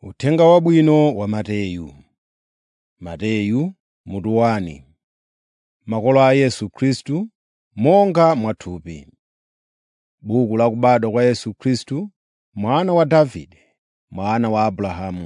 Uthenga Wabwino wa Mateyu. Mateyu mutu 1 Makolo a Yesu Khristu monga mwathupi. Buku la kubadwa kwa Yesu Khristu, mwana wa Davide, mwana wa Abrahamu.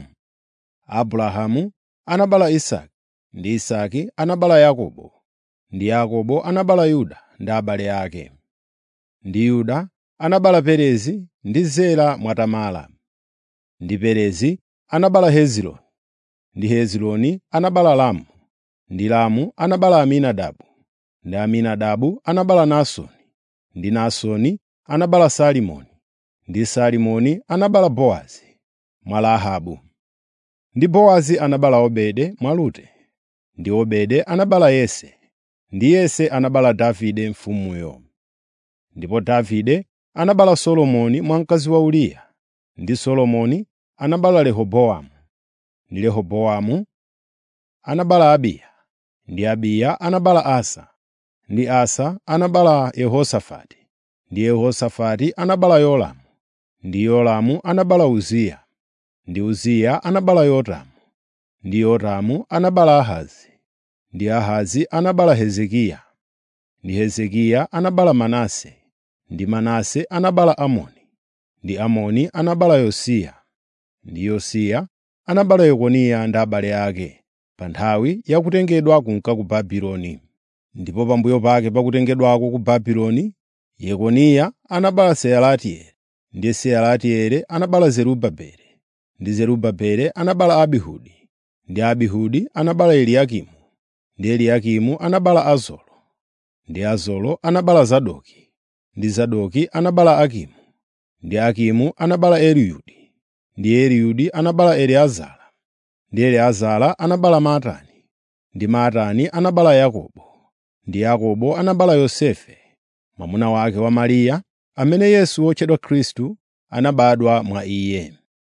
Abrahamu anabereka Isake, ndi Isake anabereka Yakobo, ndi Yakobo anabereka Yuda ndi abale ake. Ndi Yuda anabereka Perezi ndi Zera mwa Tamara. Ndi Perezi anabereka Hezironi, ndi Hezironi anabereka Ramu, ndi Ramu anabereka Aminadabu, ndi Aminadabu anabereka Naasoni, ndi Naasoni anabereka Salimoni, ndi Salimoni anabereka Bowazi mwa Rahabu. Ndi Bowazi anabereka Obedi mwa Rute, ndi Obedi anabereka Yese, ndi Yese anabereka Davide mfumuyo. Ndipo Davide anabereka Solomoni mwa mkazi wa Uriya, ndi Solomoni anabereka Rehobowamu, ndi Rehobowamu anabereka Abiya, ndi Abiya anabereka Asa, ndi Asa anabereka Yehosafati, ndi Yehosafati anabereka Yoramu, ndi Yoramu anabereka Uziya, ndi Uziya anabereka Yotamu, ndi Yotamu anabereka Ahazi, ndi Ahazi anabereka Hezekiya, ndi Hezekiya anabereka Manase, ndi Manase anabereka Amoni, ndi Amoni anabereka Yosiya, ndi Yosiya anabereka Yekoniya ndi abale ake pa nthawi ya kutengedwa kunka ku Babuloni. Ndipo pambuyo pake pa kutengedwako ku Babuloni, Yekoniya anabereka Sealatieli, ndi Sealatieli anabereka Zerubabeli, ndi Zerubabeli anabereka Abihudi, ndi Abihudi anabereka Eliakimu, ndi Eliakimu anabereka Azoro, ndi Azoro anabereka Zadoki, ndi Zadoki anabereka Akimu, ndi Akimu anabereka Eliyudi, ndi Eliyudi anabereka Eliezara, ndi Eliezara anabereka Matani, ndi Matani anabereka Yakobo, ndi Yakobo anabereka Yosefe, mwamuna wake wa Mariya, amene Yesu wotchedwa Khristu anabadwa mwa iye.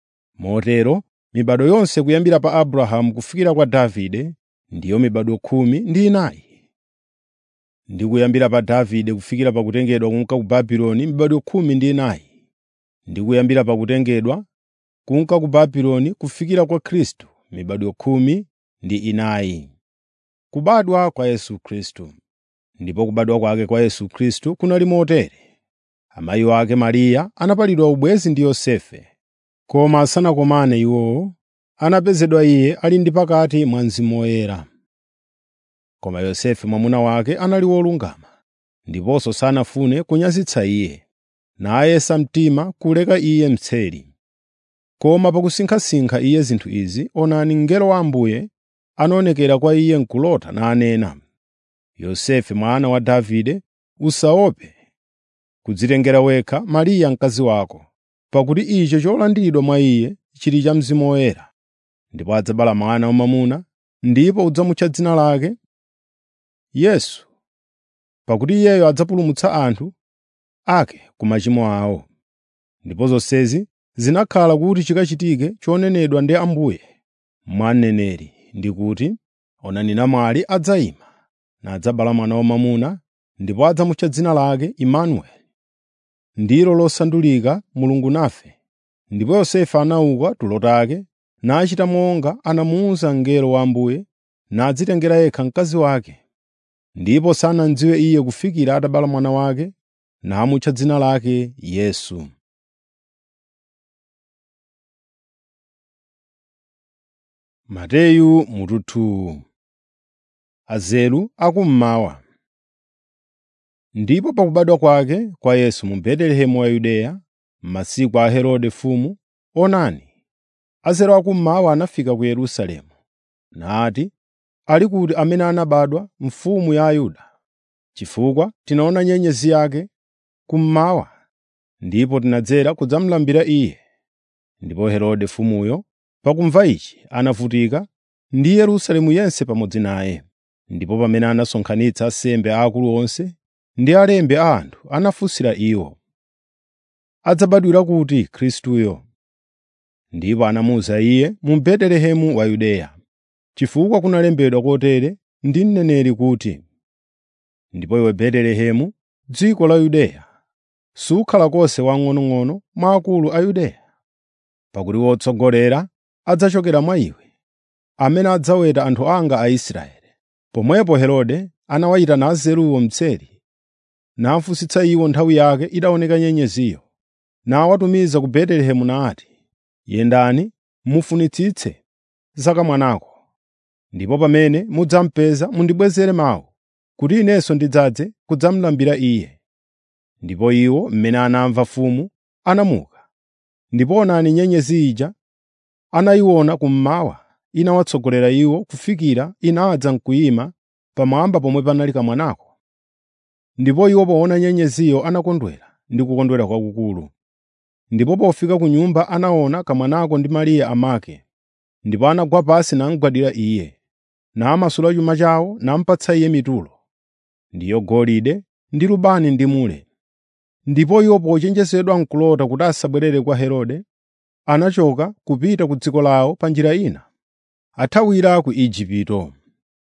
Motero mibado yonse kuyambira pa Abrahamu kufikira kwa Davide ndiyo mibado khumi ndi inayi. Ndi kuyambira pa Davide kufikira pa kutengedwa kunka ku Babuloni mibado khumi ndi inayi. Ndi kuyambira pa kutengedwa kunka ku Babuloni kufikira kwa Khristu mibado khumi ndi inayi. Kubadwa kwa Yesu Khristu. Ndipo kubadwa kwake kwa Yesu Khristu kunali motere: amayi ake Mariya anapalidwa ubwenzi ndi Yosefe, koma asanakomane iwowo, anapezedwa iye ali ndi pakati mwa Mzimu Woyera. Koma Yosefe mwamuna wake anali wolungama, ndiponso sanafune kunyazitsa iye, nayesa mtima kuleka iye mseri. Koma pakusinkhasinkha iye zinthu izi, onani mngelo wa Ambuye anaonekera kwa iye m'kulota nanena, “Yosefe mwana wa Davide, usaope kudzitengera wekha Mariya mkazi wako, pakuti icho cholandiridwa mwa iye chili cha Mzimu Woyera. Ndipo adzabala mwana wamwamuna, ndipo udzamutcha dzina lake Yesu, pakuti iyeyo adzapulumutsa anthu ake ku machimo awo.” Ndipo zonsezi zinakhala kuti chikachitike chonenedwa ndi Ambuye mwa mneneri, ndi kuti, “Onani namwali adzayima, nadzabala mwana wamwamuna, ndipo adzamutcha dzina lake Imanueli,” ndilo losandulika Mulungu nafe. Ndipo Yosefe anauka tulo take, nachita monga anamuwuza mngelo wa Ambuye, nadzitengera yekha mkazi wake. Ndipo sanamudziwe iye kufikira atabala mwana wake, namutcha dzina lake Yesu. Mateyu mutu 2 Azelu akummawa. Ndipo pakubadwa kwake kwa Yesu mu Betelehemu wa Yudeya, m'masiku a Herode mfumu, onani, Azelu akummawa anafika ku Yerusalemu, nati, “Ali kuti amene anabadwa mfumu ya Ayuda? Chifukwa tinaona nyenyezi yake kummawa, ndipo tinadzera kudzamulambira iye.” Ndipo Herode mfumuyo pakumva ichi anavutika, ndi Yerusalemu yense pamodzi naye. Ndipo pamene anasonkhanitsa ansembe aakulu onse ndi alembi a anthu, anafunsira iwo, “Adzabadwira kuti Khristuyo?” Ndipo anamuwuza iye, “Mu Betelehemu wa Yudeya, chifukwa kunalembedwa kotere ndi mneneri kuti, “Ndipo iwe Betelehemu, dziko la Yudeya, sukhala konse wamng'onong'ono mwa akulu a Yudeya, pakuti wotsogolera adzachokera mwa iwe, amene adzaweta anthu anga Aisraeli.” Pomwepo Herode anawayitana Anzeruwo mtseri, nafunsitsa iwo nthawi yake itaoneka nyenyeziyo, nawatumiza ku Betelehemu nati, “Yendani mufunitsitse za kamwanako, ndipo pamene mudzamupeza mundibwezere mawu, kuti inenso ndidzadze kudzamulambira iye.” Ndipo iwo mmene anamva mfumu anamuka. Ndipo onani nyenyezi ija anayiona kummawa, inawatsogolera iwo kufikira inadza n'kuyima pamwamba pomwe panali kamwanako. Ndipo iwo poona nyenyeziyo anakondwera ndi kukondwera kwakukulu. Ndipo pofika ku nyumba anaona kamwanako ndi Mariya amake, ndipo anagwa pansi namugwadira iye, namasula chuma chawo namupatsa iye mitulo, ndiyo golide ndi lubani ndi mure. Ndipo iwo pochenjezedwa n'kulota kuti asabwerere kwa Herode, anachoka kupita ku dziko lawo pa njira ina, athawira ku Igupto.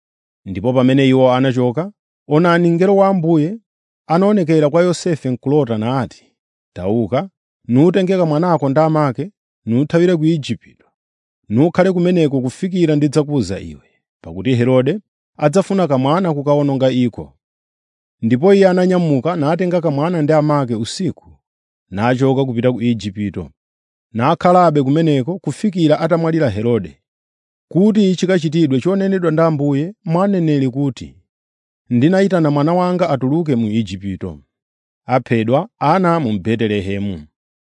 Ndipo pamene iwo anachoka, onani mngelo wa Ambuye anaonekera kwa Yosefe m'kulota nati, “Tauka, nutenge kamwanako ndi amake, nuthawire ku Igupto, nukhale kumeneko kufikira ndidzakuwuza iwe, pakuti Herode adzafuna kamwana kukawononga iko.” Ndipo iye ananyamuka natenga kamwana ndi amake usiku, nachoka kupita ku Igupto, nakhalabe kumeneko kufikira atamwalira Herode, kuti chikachitidwe chonenedwa ndi Ambuye mwa aneneri kuti, “Ndinayitana mwana wanga atuluke mu Igupto.” Aphedwa ana mu Betelehemu.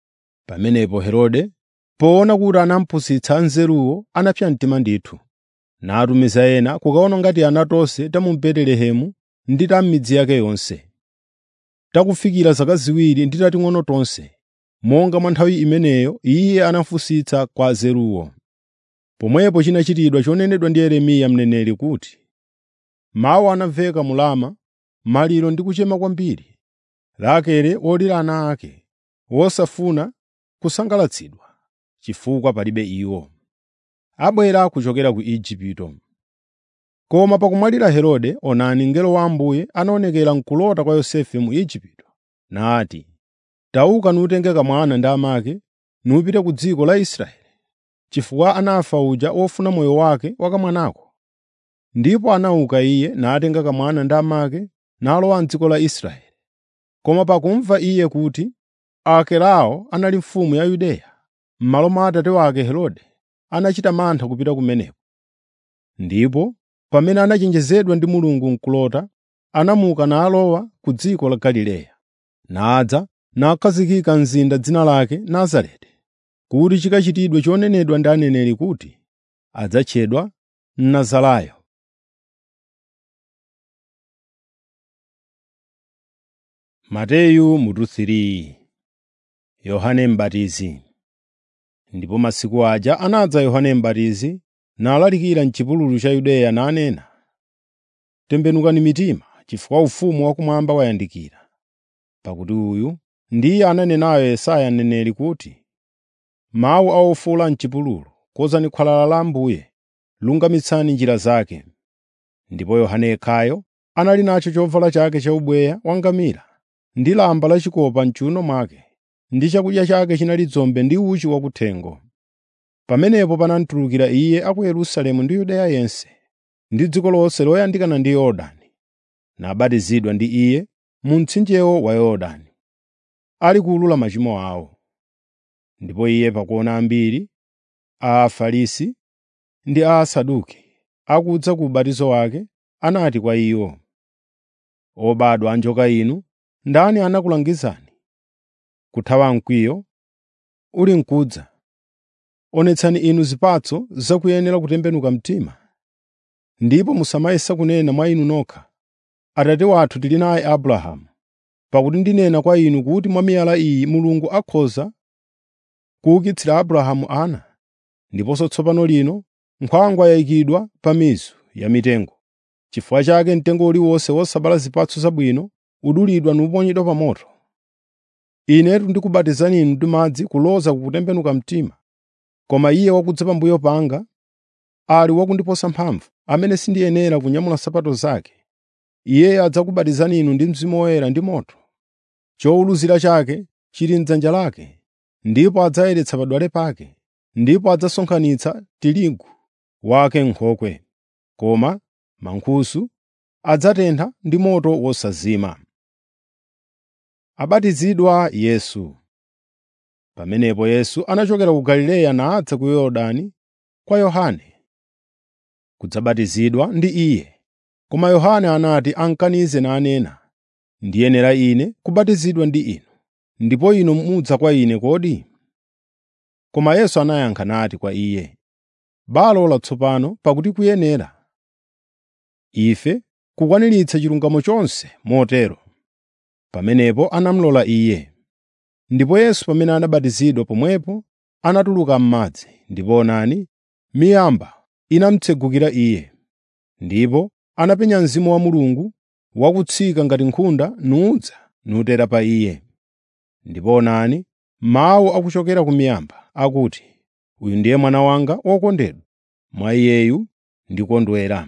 Pamenepo Herode, poona kuti anamupusitsa Anzeruwo, anapsa mtima ndithu, natumiza ena kukawononga tiana tonse ta mu Betelehemu ndi ta m'midzi yake yonse. Takufikira zaka ziwiri ndi tating'ono tonse, monga mwa nthawi imeneyo iye anafunsitsa kwa Azeruwo. Pomwepo chinachitidwa chonenedwa ndi Yeremiya mneneri kuti, “Mawu anamveka mu Rama, maliro ndi kuchema kwambiri, Rakele wolira ana ake, wosafuna kusangalatsidwa, chifukwa palibe iwo. Abwera kuchokera ku Igupto.” Koma pakumwalira Herode, onani mngelo wa Ambuye anaonekera m'kulota kwa Yosefe mu Igupto, nati, “Tauka nutenge kamwana ndi amake, nupite ku dziko la Israeli, chifukwa anafa uja wofuna moyo wake wa kamwanako.” Ndipo anauka iye natenga kamwana ndi amake nalowa m'dziko la Israeli. Koma pakumva iye kuti Akelao anali mfumu ya Yudeya, m'malo mwa atate wake Herode, anachita mantha kupita kumeneko. Ndipo pamene anachenjezedwa ndi Mulungu m'kulota, anamuka nalowa ku dziko la Galileya, nadza nakhazikika mzinda dzina lake Nazareti, kuti chikachitidwe chonenedwa ndi aneneri kuti, adzatchedwa Mnazarayo. Mateyu mutu 3 Yohane M'batizi Ndipo masiku aja anadza Yohane M'batizi nalalikira m'chipululu cha Yudeya nanena, “Tembenukani mitima, chifukwa ufumu wakumwamba wayandikira.” Pakuti uyu ndiye ananenayo Yesaya mneneri kuti, “Mawu a ofuwula m'chipululu, konzani khwalala la Ambuye, lungamitsani njira zake.” Ndipo Yohane yekhayo anali nacho chovala chake chaubweya wangamira ndi lamba lachikopa m'chiwuno mwake, ndi chakudya chake chinali dzombe ndi uchi wakuthengo. Pamenepo panamutulukira iye a ku Yerusalemu ndi Yudeya yense, ndi dziko lonse loyandikana ndi Yorodani, nabatizidwa ndi iye mu mtsinjewo wa Yorodani, ali kuwulula machimo awo. Ndipo iye pakuona ambiri a Afarisi ndi a Asaduki akudza ku ubatizo wake, anati kwa iwo, “Obadwa anjoka inu, ndani anakulangizani kuthawa mkwiyo uli mkudza? Onetsani inu zipatso zakuyenera kutembenuka mtima, ndipo musamayesa kunena mwa inu nokha, ‘Atate wathu tili naye Abrahamu.’ Pakuti ndinena kwa inu kuti mwa miyala iyi Mulungu akhoza kuukitsira Abrahamu ana. Ndiponso tsopano lino nkhwangwa yayikidwa pa mizu ya mitengo. Chifukwa chake mtengo uliwonse wosabala zipatso zabwino udulidwa nuponyedwa pa moto. Inetu ndikubatizani inu ndi madzi kuloza kukutembenuka mtima, koma Iye wakudza pambuyo panga ali wakundiposa mphamvu, amene sindiyenera kunyamula nsapato zake. Iyeyo adzakubatizani inu ndi Mzimu Woyera ndi moto. Chowuluzira chake chili m'dzanja lake, ndipo adzayeretsa padwale pake, ndipo adzasonkhanitsa tirigu wake m'nkhokwe, koma mankhusu adzatentha ndi moto wosazima. Abatizidwa Yesu Pamenepo Yesu anachokera ku Galileya nadza ku Yorodani kwa Yohane kudzabatizidwa ndi iye. Koma Yohane anati amkanize nanena, “Ndiyenera ine kubatizidwa ndi inu, ndipo inu mudza kwa ine kodi?” Koma Yesu anayankha nati kwa iye, “Balola tsopano pakuti kuyenera ife kukwaniritsa chilungamo chonse motero.” Pamenepo anamulola iye. Ndipo Yesu pamene anabatizidwa pomwepo anatuluka m'madzi, ndipo onani, miyamba inamutsegukira iye. Ndipo anapenya Mzimu wa Mulungu wakutsika ngati nkhunda nudza nutera pa iye. Ndipo onani, mawu akuchokera ku miyamba akuti, “Uyu ndiye Mwana wanga wokondedwa, mwa iyeyu ndikondwera.”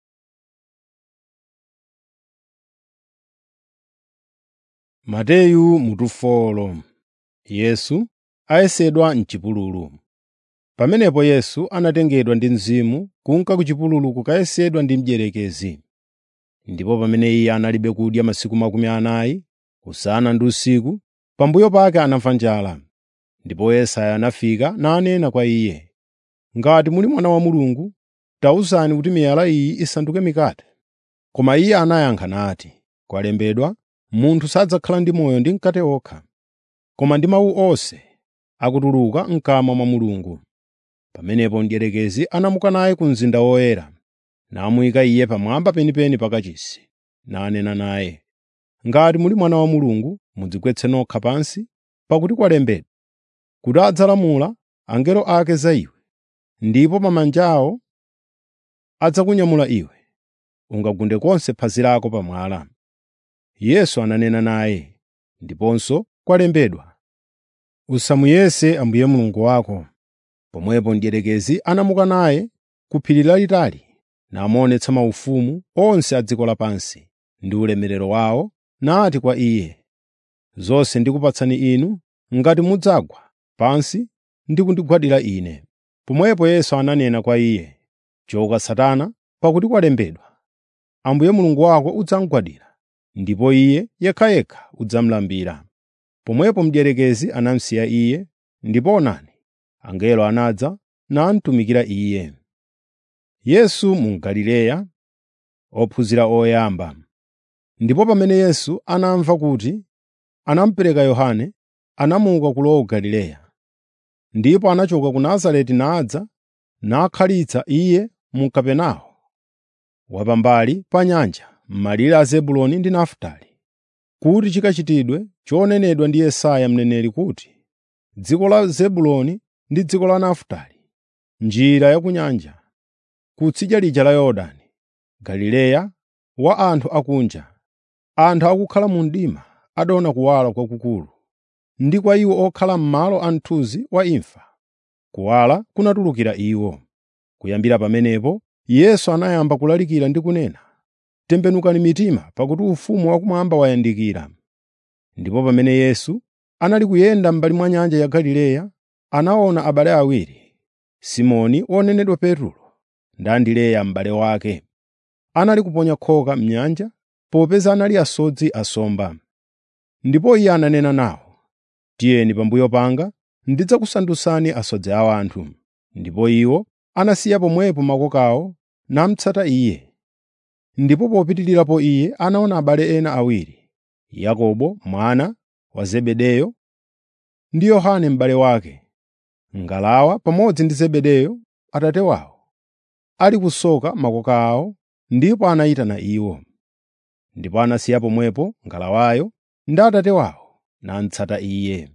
Mateyu mutu folo Yesu ayesedwa m'chipululu. Pamenepo Yesu anatengedwa ndi Mzimu kunka ku chipululu kukayesedwa ndi mdierekezi. Ndipo pamene iye analibe kudya masiku makumi anayi, usana ndi usiku, pambuyo pake anamva njala. Ndipo Yesaya anafika nanena kwa iye, “Ngati muli Mwana wa Mulungu, tawuzani kuti miyala iyi isanduke mikate.” Koma iye anayankha nati, “Kwalembedwa, munthu sadzakhala ndi moyo ndi mkate okha, koma ndi mawu onse akutuluka m'kamwa mwa Mulungu.” Pamenepo mdierekezi anamuka naye ku mzinda woyera, namuyika iye pamwamba penipeni pa kachisi, nanena naye, “Ngati muli Mwana wa Mulungu, mudzigwetse nokha pansi, pakuti kwalembedwa, kuti adzalamula angelo ake za iwe, ndipo pa manja awo adzakunyamula iwe, ungagunde konse phazi lako pa mwala.” Yesu ananena naye, ndiponso kwalembedwa, “Usamuyese Ambuye Mulungu wako.” Pomwepo mdierekezi anamuka naye ku phiri lalitali, namuonetsa maufumu onse a dziko lapansi ndi ulemerero wawo, nati kwa iye, “Zonse ndikupatsani inu ngati mudzagwa pansi ndi kundigwadira ine.” Pomwepo Yesu ananena kwa iye, “Choka Satana, pakuti kwalembedwa, ‘Ambuye Mulungu wako udzamugwadira, ndipo Iye yekhayekha udzamulambira.’ ” Pomwepo mdierekezi anamusiya iye, ndipo onani, angelo anadza namutumikira iye. Yesu mu Galileya, ophunzira oyamba. Ndipo pamene Yesu anamva kuti anamupereka Yohane, anamuka kulowa ku Galileya. Ndipo anachoka ku Nazareti nadza nakhalitsa iye mu Kapenawo wapambali pa nyanja, m'malire a Zebuloni ndi Nafutali, kuti chikachitidwe chonenedwa ndi Yesaya mneneri kuti, “Dziko la Zebuloni ndi dziko la Nafutali, njira ya ku nyanja, kutsidya lija la Yorodani, Galileya wa anthu akunja, anthu akukhala mu mdima adaona kuwala kwakukulu, ndi kwa iwo okhala m'malo a mthunzi wa imfa, kuwala kunatulukira iwo.” Kuyambira pamenepo Yesu anayamba kulalikira ndi kunena, “Tembenukani mitima, pakuti ufumu wakumwamba wayandikira.” Ndipo pamene Yesu anali kuyenda m'mbali mwa nyanja ya Galileya, anaona abale awiri, Simoni wonenedwa Petro ndi Andereya m'bale wake. Anali kuponya khoka m'nyanja popeza anali asodzi asomba. Ndipo iye ananena nawo, “Tiyeni pambuyo panga ndidzakusandutsani asodzi a anthu.” Ndipo iwo anasiya pomwepo makoka awo namutsata iye. Ndipo popitirirapo iye anaona abale ena awiri, Yakobo mwana wa Zebedeyo ndi Yohane m'bale wake, ngalawa pamodzi ndi Zebedeyo atate wawo, ali kusoka makoka awo, ndipo anayitana iwo. Ndipo anasiya pomwepo ngalawayo ndi atate wawo, namutsata iye.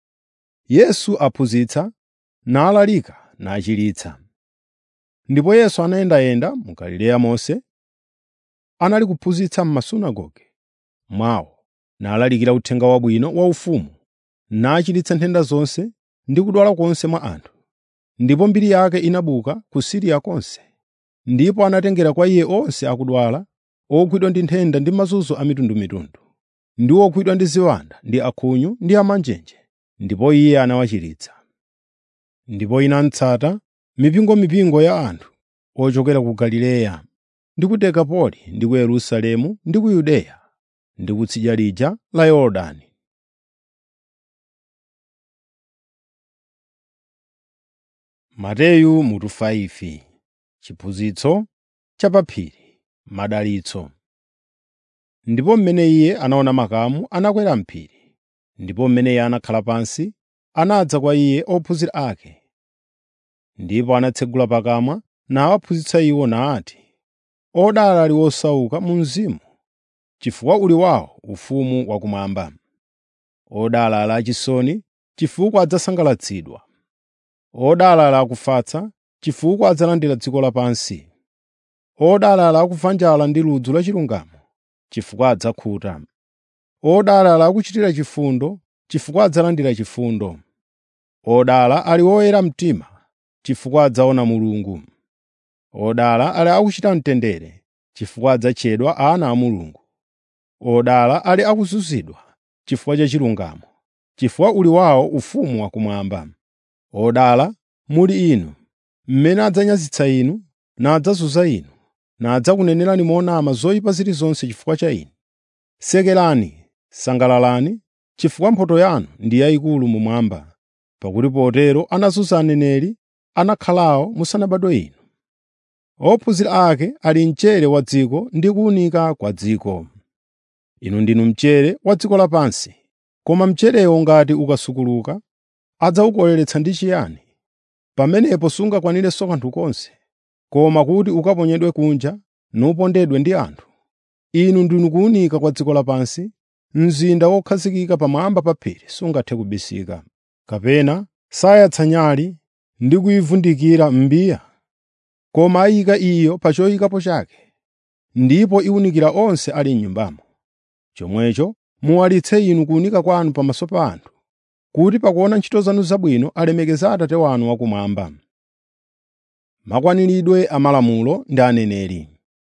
Yesu aphunzitsa, nalalika, nachiritsa. Ndipo Yesu anayendayenda mu Galileya monse, anali kuphunzitsa m'masunagoge mwawo, nalalikira uthenga wabwino wa ufumu, nachiritsa nthenda zonse ndi kudwala konse mwa anthu. Ndipo mbiri yake inabuka ku Siriya konse. Ndipo anatengera kwa iye onse akudwala, ogwidwa ndi nthenda ndi mazunzo a mitundumitundu, ndi ogwidwa ndi ziwanda ndi akhunyu ndi amanjenje, ndipo iye anawachiritsa. ndipo inatsata mipingomipingo ya anthu ochokera ku Galileya ndi ku Dekapoli ndi ku Yerusalemu ndi ku Yudeya ndi kutsidya lija la Yorodani. Mateyu mutu 5 Chiphunzitso cha pa phiri, madalitso. Ndipo mmene iye anaona makamu anakwera m'phiri, ndipo mmene iye anakhala pansi, anadza kwa iye ophunzira ake. Ndipo anatsegula pakamwa nawaphunzitsa iwo nati, “Odala ali osauka mu mzimu, chifukwa uli wawo ufumu wakumwamba. Odala ali achisoni, chifukwa adzasangalatsidwa. Odala ali akufatsa, chifukwa adzalandira dziko lapansi. Odala ali akumva njala ndi ludzu la chilungamo, chifukwa adzakhuta. Odala ali akuchitira chifundo, chifukwa adzalandira chifundo. Odala ali oyera mtima, chifukwa adzaona Mulungu. Odala ali akuchita mtendere, chifukwa adzatchedwa ana a Mulungu. Odala ali akuzunzidwa chifukwa cha chilungamo, chifukwa uli wawo ufumu wakumwamba. Odala muli inu, mmene adzanyazitsa inu, nadzazunza inu, nadzakunenerani monama zoyipa zilizonse chifukwa cha Ine. Sekerani, sangalalani, chifukwa mphotho yanu ndi yayikulu mumwamba, pakuti potero anazunza aneneri anakhalawo musanabadwe inu. Ophunzira ake ali mchere wa dziko ndi kuwunika kwa dziko. Inu ndinu mchere wa dziko lapansi. Koma mcherewo ngati ukasukuluka, adzawukoleretsa ndi chiyani? Pamenepo sungakwanirenso kanthu konse, koma kuti ukaponyedwe kunja nupondedwe ndi anthu. Inu ndinu kuwunika kwa dziko lapansi. Mzinda wokhazikika pamwamba pa phiri sungathe kubisika. Kapena sayatsa nyali ndi kuyivundikira m'mbiya, koma ayika iyo pa choyikapo chake, ndipo iwunikira onse ali m'nyumbamo. Chomwecho muwalitse inu kuwunika kwanu pamaso pa anthu, kuti pakuona ntchito zanu zabwino alemekeze Atate wanu wakumwamba. Makwaniridwe a malamulo ndi aneneri.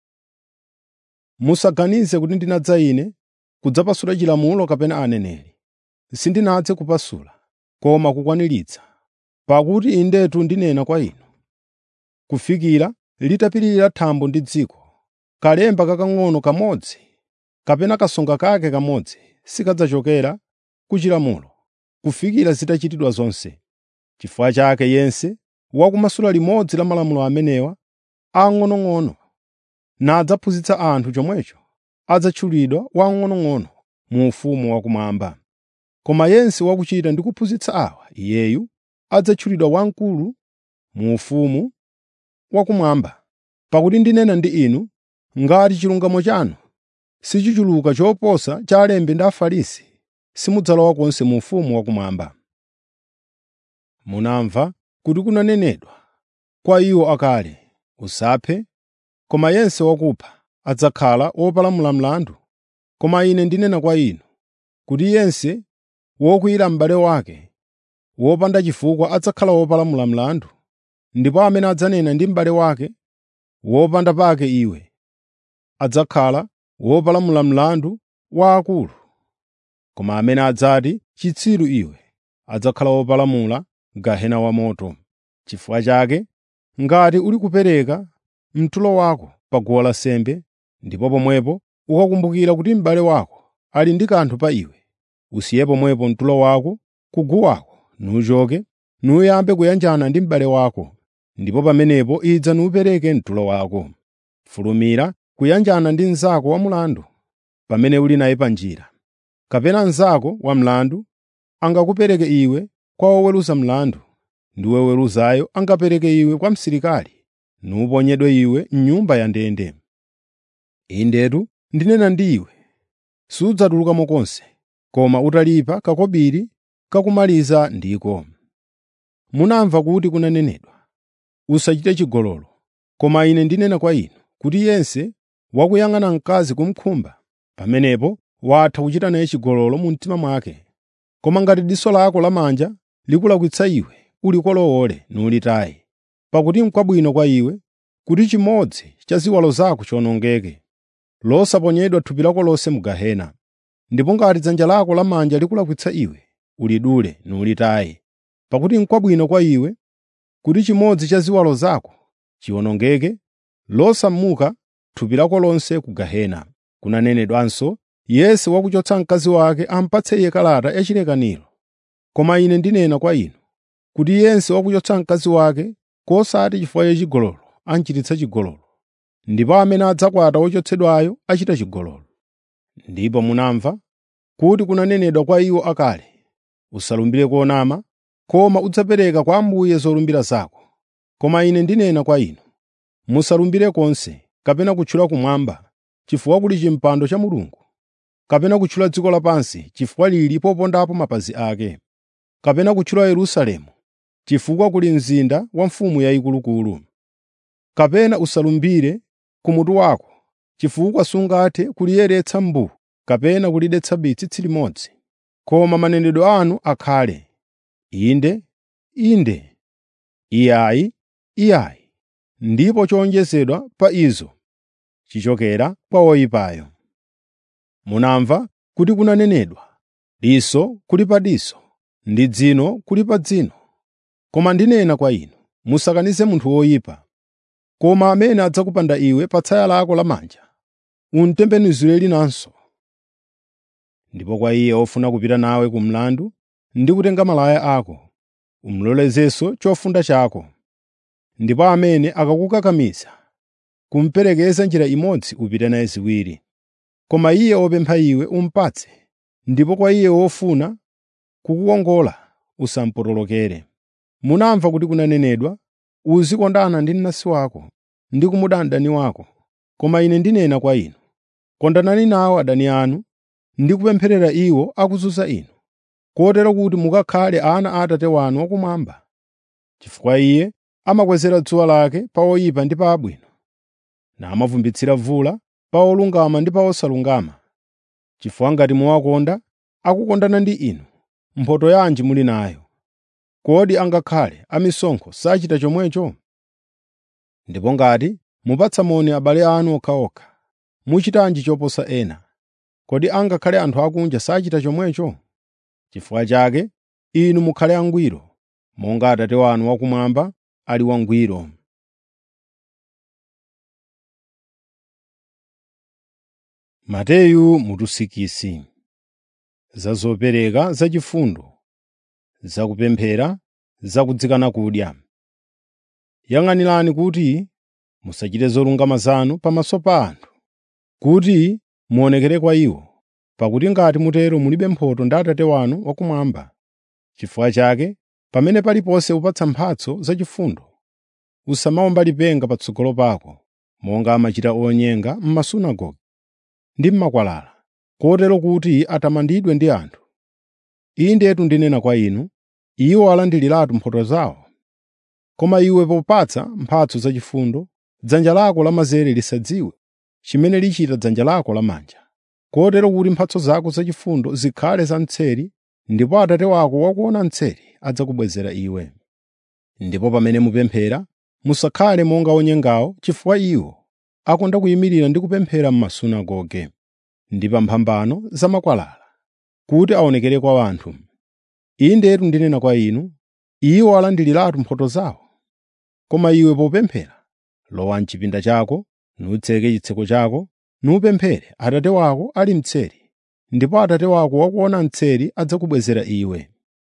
Musaganize kuti ndinadza ine kudzapasula chilamulo kapena aneneri. Sindinadze kupasula, koma kukwaniritsa. Pakuti indetu ndinena kwa inu, kufikira litapirira thambo ndi dziko, kalemba kakang'ono kamodzi kapena kasonga kake kamodzi sikadzachokera ku chilamulo, kufikira zitachitidwa zonse. Chifukwa chake yense wakumasula limodzi la malamulo amenewa ang'onong'ono nadzaphunzitsa anthu chomwecho, adzatchulidwa wamng'onong'ono mu ufumu wakumwamba. Koma yense wakuchita ndi kuphunzitsa awa, iyeyu adzatchulidwa wamkulu mu ufumu wakumwamba. Pakuti ndinena ndi inu, ngati chilungamo chanu sichichuluka choposa cha alembi ndi Afarisi, simudzalowa konse mu ufumu wakumwamba. Munamva kuti kunanenedwa kwa iwo akale, “Usaphe,” koma yense wakupha adzakhala wopalamula mlandu. Koma ine ndinena kwa inu, kuti yense wokwiyira m'bale wake wopanda chifukwa adzakhala wopalamula mlandu, ndipo amene adzanena ndi m'bale wake wopanda pake iwe, adzakhala wopalamula mlandu wa akulu. Koma amene adzati, “Chitsiru iwe,” adzakhala wopalamula gehena wamoto. Chifukwa chake, ngati uli kupereka mtulo wako pa guwa lansembe, ndipo pomwepo ukakumbukira kuti m'bale wako ali ndi kanthu pa iwe, usiye pomwepo mtulo wako ku guwako, nuchoke, nuyambe kuyanjana ndi m'bale wako, ndipo pamenepo idza nupereke mtulo wako. Fulumira kuyanjana ndi mnzako wamlandu pamene uli naye pa njira. Kapena mnzako wamlandu angakupereke iwe kwa woweruza mlandu, ndi woweruzayo angapereke iwe kwa msilikali, nuponyedwe iwe m'nyumba ya ndende. Indetu ndinena ndi iwe, sudzatulukamo konse, koma utalipa kakobiri kakumaliza ndiko. Munamva kuti kunanenedwa, “Usachite chigololo.” Koma ine ndinena kwa inu, kuti yense wakuyang'ana mkazi kumukhumba, pamenepo watha kuchita naye chigololo mu mtima mwake. Koma ngati diso lako lamanja likulakwitsa iwe, ulikolowole nulitaye. Pakuti n'kwabwino kwa iwe kuti chimodzi cha ziwalo zako chiwonongeke, losaponyedwa thupi lako lonse mu gehena. Ndipo ngati dzanja lako lamanja likulakwitsa iwe, ulidule nulitaye. Pakuti n'kwabwino kwa iwe kuti chimodzi cha ziwalo zako chiwonongeke losamuka thupi lako lonse ku gehena kunanenedwanso yense wakuchotsa mkazi wake ampatse iye kalata yachilekaniro koma ine ndinena kwa inu kuti yense wakuchotsa mkazi wake kosati chifukwa chachigololo anchititsa chigololo ndipo amene adzakwata wochotsedwayo achita chigololo ndipo munamva kuti kunanenedwa kwa iwo akale usalumbire konama koma udzapereka kwa ambuye zolumbira zako koma ine ndinena kwa inu musalumbire konse kapena kutchula kumwamba chifukwa kuli chimpando cha mulungu kapena kutchula dziko lapansi chifukwa lili popondapo mapazi ake kapena kutchula yerusalemu chifukwa kuli mzinda wa mfumu yayikuluakulu kapena usalumbire kumutu wako chifukwa sungathe kuliyeretsa mbu kapena kulidetsa tsitsi limodzi koma manenedwe anu akhale inde inde iyayi iyayi ndipo chowonjezedwa pa izo chichokera kwa woyipayo munamva kuti kunanenedwa diso kuli pa diso ndi dzino kuli pa dzino koma ndinena kwa inu musakanize munthu woyipa koma amene adzakupanda iwe pa tsaya lako lamanja umtembenuzire linanso ndipo kwa iye ofuna kupita nawe ku mlandu ndi kutenga malaya ako umlolezenso chofunda chako ndipo amene akakukakamiza kumperekeza njira imodzi upite naye ziwiri koma iye wopempha iwe umpatse ndipo kwa iye wofuna kukuwongola usampotolokere munamva kuti kunanenedwa uzikondana ndi mnansi wako ndi kumuda mdani wako koma ine ndinena kwa inu kondanani nawo adani anu ndi kupempherera iwo akuzunza inu kotero kuti mukakhale ana a atate wanu wakumwamba chifukwa iye amakwezera dzuwa lake pa oyipa ndi pa abwino namavumbitsira vula pa olungama ndi pa osalungama chifukwa ngati muwakonda akukondana ndi inu mphotho yanji muli nayo kodi angakhale amisonkho sachita chomwecho ndipo ngati mupatsa moni abale anu okhaokha muchitanji choposa ena kodi angakhale anthu akunja sachita chomwecho chifukwa chake inu mukhale angwiro monga atate wanu wakumwamba ali wangwiro mateyu mutusikisi za zopereka zachifundo zakupemphera zakudzikana kudya yang'anirani kuti musachite zolungama zanu pamaso pa anthu kuti muonekere kwa iwo pakuti ngati mutero mulibe mphotho ndi atate wanu wakumwamba chifukwa chake pamene paliponse upatsa mphatso zachifundo usamawomba lipenga patsogolo pako monga amachita onyenga m'masunagoge ndi m'makwalala kotero kuti atamandidwe ndi anthu indetu ndinena kwa inu iwo alandiriratu mphotho zawo koma iwe popatsa mphatso zachifundo dzanja lako lamanzere lisadziwe chimene lichita dzanja lako lamanja kotero kuti mphatso zako zachifundo zikhale za mtseri ndipo atate wako wakuona mtseri adzakubwezera iwe ndipo pamene mupemphera musakhale monga onyengawo chifukwa iwo akonda kuyimirira ndi kupemphera m'masunagoge ndi pa mphambano za makwalala kuti aonekere kwa anthu indetu ndinena kwa inu iwo alandiriratu mphotho zawo koma iwe popemphera lowa m'chipinda chako nutseke chitseko chako nupemphere atate wako ali mtseri ndipo atate wako wakuona mtseri adzakubwezera iwe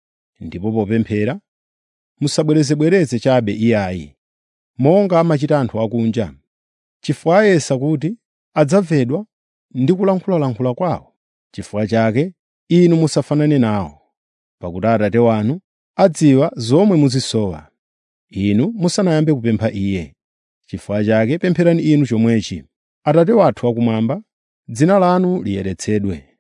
ndipo popemphera musabwerezebwereze chabe iyayi monga amachita anthu akunja chifukwa ayesa kuti adzamvedwa ndi kulankhulalankhula kwawo chifukwa chake inu musafanane nawo pakuti atate wanu adziwa zomwe muzisowa inu musanayambe kupempha iye chifukwa chake pempherani inu chomwechi atate wathu wakumwamba dzina lanu liyeretsedwe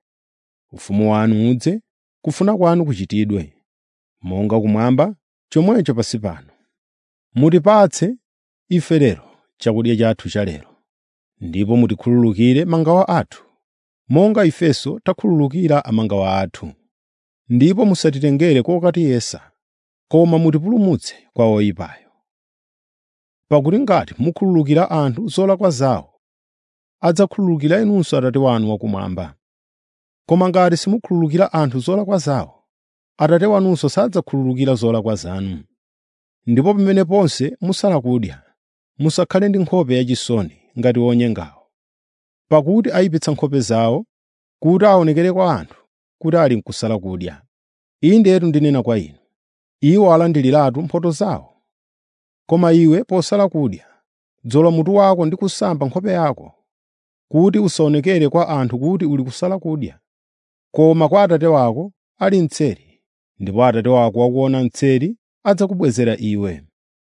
ufumu wanu udze kufuna kwanu kuchitidwe monga kumwamba chomwecho pansi pano mutipatse ife lero chakudya chathu cha lero ndipo mutikhululukire mangawa athu monga ifenso takhululukira amangawa athu ndipo musatitengere kokatiyesa koma mutipulumutse kwa oyipayo pakuti ngati mukhululukira anthu zolakwa zawo adzakhululukira inunso atate wanu wakumwamba koma ngati simukhululukira anthu zolakwa zawo atate wanunso sadzakhululukira zolakwa zanu ndipo pamene ponse musala kudya, musakhale ndi nkhope yachisoni ngati onyengawo, pakuti ayipitsa nkhope zawo kuti aonekere kwa anthu kuti ali n'kusala kudya. Indetu ndinena kwa inu, iwo alandiriratu mphotho zawo. Koma iwe posala kudya, dzola mutu wako ndi kusamba nkhope yako, kuti usaonekere kwa anthu kuti uli kusala kudya, koma kwa Atate wako ali mtseri, ndipo Atate wako wakuona mtseri adzakubwezera iwe.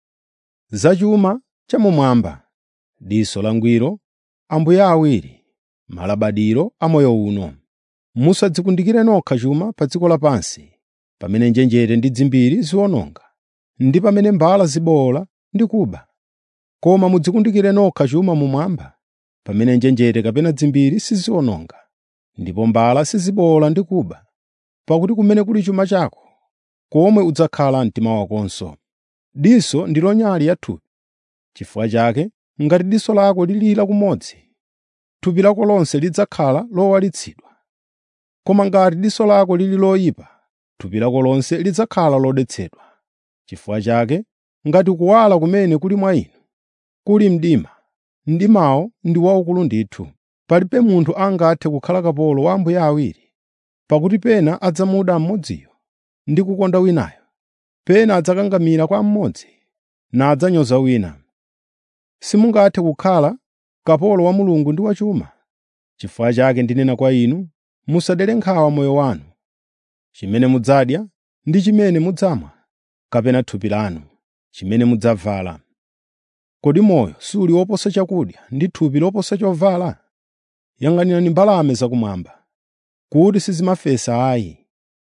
Zachuma chamumwamba, diso langwiro, ambuye awiri, malabadiro a moyo uno. Musadzikundikire nokha chuma pa dziko lapansi, pamene njenjete ndi dzimbiri ziwononga, ndi pamene mbala zibowola ndi kuba. Koma mudzikundikire nokha chuma mumwamba, pamene njenjete kapena dzimbiri siziwononga, ndipo mbala sizibowola ndi kuba. Pakuti kumene kuli chuma chako, komwe udzakhala mtima wakonso. Diso ndilo nyali ya thupi. Chifukwa chake, ngati diso lako lili lakumodzi, thupi lako lonse lidzakhala lowalitsidwa. Koma ngati diso lako lili loyipa, thupi lako lonse lidzakhala lodetsedwa. Chifukwa chake, ngati kuwala kumene kuli mwa inu kuli mdima, mdimawo ndi waukulu ndithu. Palibe munthu angathe kukhala kapolo wa ambuye awiri, pakuti pena adzamuda mmodziyo ndi kukonda winayo, pena adzakangamira kwa mmodzi nadzanyoza wina. Simungathe kukhala kapolo wa Mulungu ndi wa chuma. Chifukwa chake ndinena kwa inu, musadere nkhawa moyo wanu, chimene mudzadya ndi chimene mudzamwa, kapena thupi lanu, chimene mudzavala. Kodi moyo suli woposa chakudya ndi thupi loposa chovala? Yang'anirani mbalame zakumwamba, kuti sizimafesa ayi,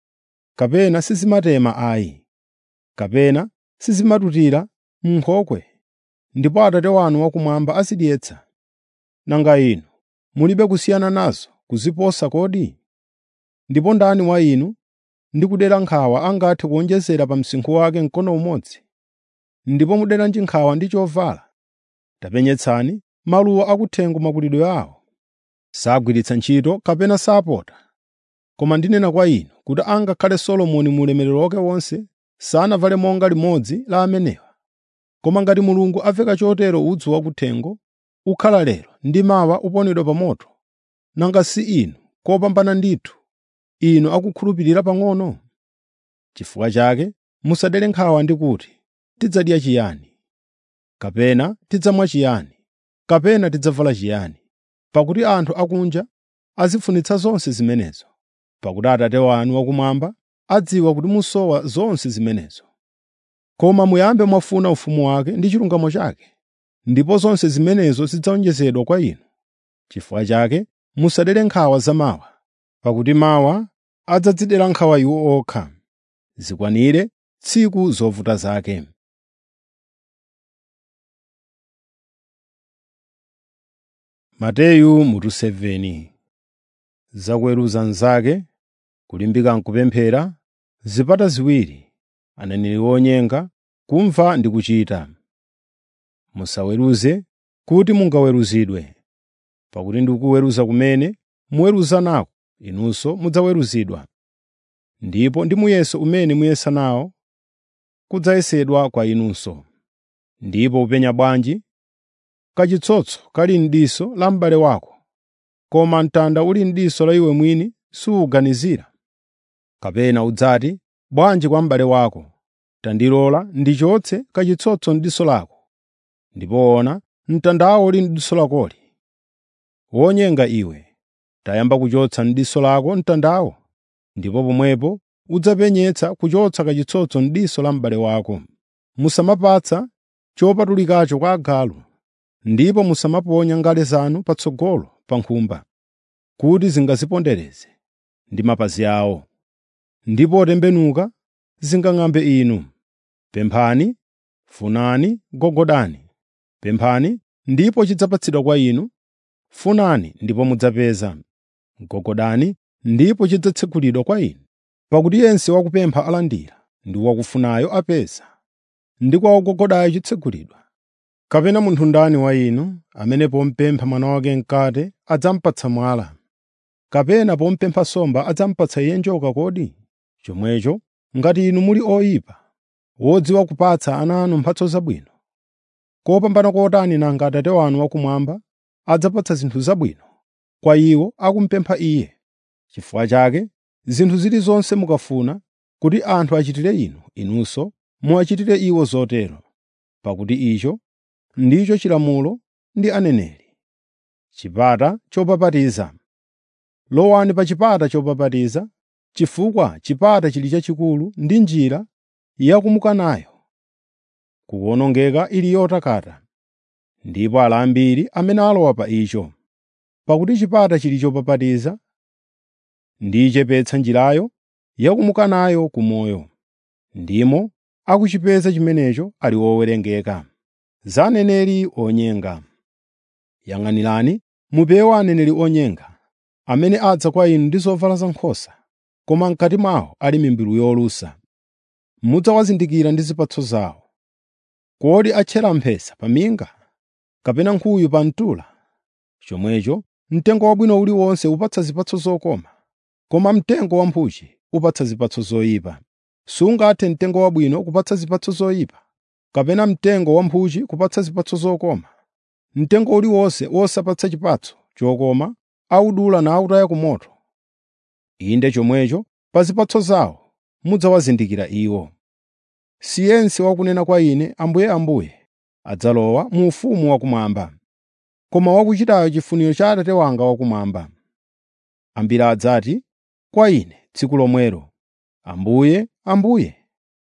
kapena sizimatema ayi, kapena sizimatutira m'nkhokwe, ndipo Atate wanu wakumwamba azidyetsa. Nanga inu mulibe kusiyana nazo kuziposa kodi? Ndipo ndani wa inu ndi kudera nkhawa angathe kuwonjezera pa msinkhu wake mkono umodzi? Ndipo muderanji nkhawa ndi chovala? Tapenyetsani maluwa akuthengo makulidwe awo. Sagwiritsa ntchito kapena sapota. Koma ndinena kwa inu kuti angakhale Solomoni mu ulemerero wake wonse sanavale monga limodzi la amenewa. Koma ngati Mulungu aveka chotero udzu wakuthengo, ukhala lero ndi mawa uponedwa pa moto, nanga si inu kopambana ndithu, inu akukhulupirira pang'ono? Chifukwa chake musadere nkhawa ndi kuti, “Tidzadya chiyani?” kapena “Tidzamwa chiyani?” kapena “Tidzavala chiyani?” Pakuti anthu akunja azifunitsa zonse zimenezo. Pakuti Atate wanu wakumwamba adziwa kuti musowa zonse zimenezo. Koma muyambe mwafuna ufumu wake ndi chilungamo chake, ndipo zonse zimenezo zidzawonjezedwa kwa inu. Chifukwa chake musadere nkhawa za mawa, pakuti mawa adzadzidera nkhawa iwo okha. Zikwanire tsiku zovuta zake. Mateyu mutu 7 Zakuweruza nzake, kulimbika nkupemphera, zipata ziwiri, aneneri onyenga, kumva ndi kuchita. Musaweruze kuti mungaweruzidwe, pakuti ndi kuweruza kumene muweruza nako inunso mudzaweruzidwa. Ndipo ndi muyeso umene muyesa nawo kudzayesedwa kwa inunso. Ndipo upenya bwanji kachitsotso kali m'diso la m'bale wako, koma mtanda uli m'diso la iwe mwini suwuganizira? Kapena udzati, bwanji kwa m'bale wako, tandilola ndichotse kachitsotso m'diso lako, ndipo ona mtandawo uli m'diso lakoli. Wonyenga iwe, tayamba kuchotsa m'diso lako mtandawo, ndipo pomwepo udzapenyetsa kuchotsa kachitsotso m'diso la m'bale wako. Musamapatsa chopatulikacho kwa agalu, ndipo musamaponya ngale zanu patsogolo pa nkhumba, kuti zingazipondereze ndi mapazi awo, ndipo potembenuka zingang'ambe inu. Pemphani, funani, gogodani. Pemphani, ndipo chidzapatsidwa kwa inu. Funani, ndipo mudzapeza. Gogodani, ndipo chidzatsekulidwa kwa inu. Pakuti yense wakupempha alandira, ndi wakufunayo apeza, ndi kwa wogogodayo chitsekulidwa. Kapena munthu ndani wa inu amene pomupempha mwana wake mkate adzamupatsa mwala? Kapena pomupempha nsomba adzamupatsa iye njoka kodi? Chomwecho ngati inu muli oyipa, wodziwa kupatsa ana anu mphatso zabwino, kopambana kotani nanga Atate wanu wakumwamba adzapatsa zinthu zabwino kwa iwo akumupempha Iye. Chifukwa chake, zinthu zilizonse mukafuna kuti anthu achitire inu, inunso muwachitire iwo zotero, pakuti icho ndicho chilamulo ndi aneneri. Chipata chopapatiza Lowani pa chipata chopapatiza, chifukwa chipata chili chachikulu ndi njira yakumuka nayo, kuwonongeka ili yotakata, ndipo ali ambiri amene alowa pa icho. Pakuti chipata chili chopapatiza ndiyichepetsa njirayo yakumuka nayo ku moyo, ndimo akuchipeza chimenecho ali owerengeka. Za aneneri onyenga Yang'anirani mupewe aneneri onyenga, amene adza kwa inu ndi zovala zankhosa, koma m'kati mwawo ali mimbulu yolusa. Mudzawazindikira ndi zipatso zawo. Kodi atchera mphesa pa minga, kapena nkhuyu pa mtula? Chomwecho mtengo wabwino uliwonse upatsa zipatso zokoma, koma mtengo wamphuchi upatsa zipatso zoyipa. Sungathe mtengo wabwino kupatsa zipatso zoyipa, kapena mtengo wamphuchi kupatsa zipatso zokoma. Mtengo uliwonse wosapatsa chipatso chokoma awudula nawutaya ku moto. Inde chomwecho pa zipatso zawo mudzawazindikira iwo. Si yense wakunena kwa Ine, “Ambuye, Ambuye,” adzalowa mu ufumu wakumwamba, koma wakuchitayo chifuniro cha Atate wanga wakumwamba. Ambiri adzati kwa Ine tsiku lomwelo, “Ambuye, Ambuye,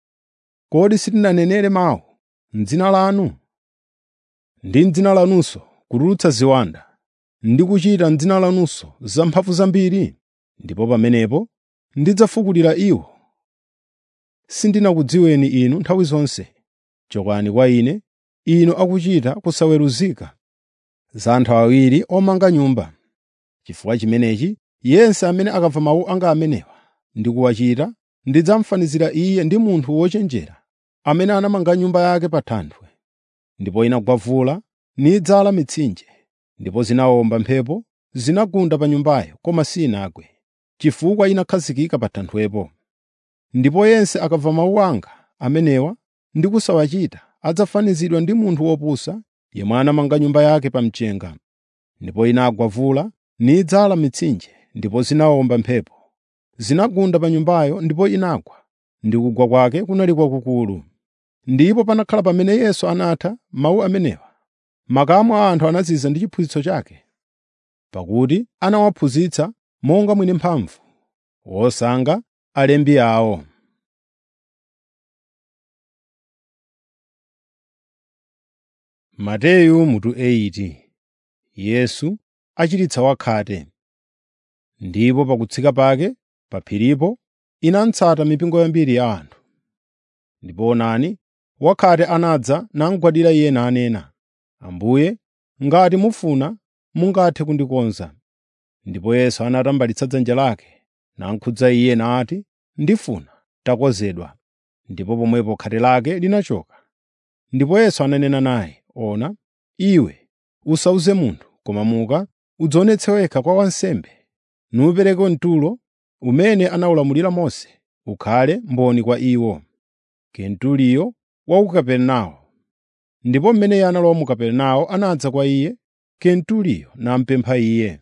kodi sitinanenere mawu m'dzina lanu? Ndi m'dzina lanunso kutulutsa ziwanda, ndi kuchita m'dzina lanunso zamphamvu zambiri?” Ndipo pamenepo ndidzafukulira iwo, “Sindinakudziweni inu nthawi zonse. Chokani kwa Ine, inu akuchita kusaweruzika za anthu awiri omanga nyumba.” Chifukwa chimenechi yense amene akamva mawu anga amenewa ndi kuwachita, ndidzamufanizira iye ndi munthu wochenjera amene anamanga nyumba yake pa thanthwe. Ndipo inagwa vula nidzala mitsinje, ndipo zinawomba mphepo zinagunda pa nyumbayo, koma sinagwe, chifukwa inakhazikika pa thanthwepo. Ndipo yense akamva mawu anga amenewa ndi kusawachita adzafanizidwa ndi munthu wopusa yemwe anamanga nyumba yake pa mchenga. Ndipo inagwa vula nidzala mitsinje, ndipo zinawomba mphepo. Zinagunda pa nyumbayo ndipo inagwa, ndi kugwa kwake kunali kwakukulu. Ndipo panakhala pamene Yesu anatha mawu amenewa, makamu a anthu anaziza ndi chiphunzitso chake, pakuti anawaphunzitsa monga mwini mphamvu, wosankha alembi awo. Mateyu mutu 8 Yesu achiritsa wakhate. Ndipo pakutsika pake pa phiripo inamutsata mipingo yambiri ya anthu. Ndipo onani, wakhate anadza namugwadira Iye nanena, “Ambuye, ngati mufuna, mungathe kundikonza.” Ndipo Yesu anatambalitsa dzanja lake, namukhudza Iye nati, “Ndifuna, takonzedwa.” Ndipo pomwepo khate lake linachoka. Ndipo Yesu ananena naye, “Ona, iwe usawuze munthu, koma muka udzionetse wekha kwa wansembe, nupereke mtulo umene anawulamulira Mose, ukhale mboni kwa iwo.” Kenturiyo wa ku Kapernao. Ndipo mmene iye analowa mu Kapernao anadza kwa iye Kenturiyo namupempha iye,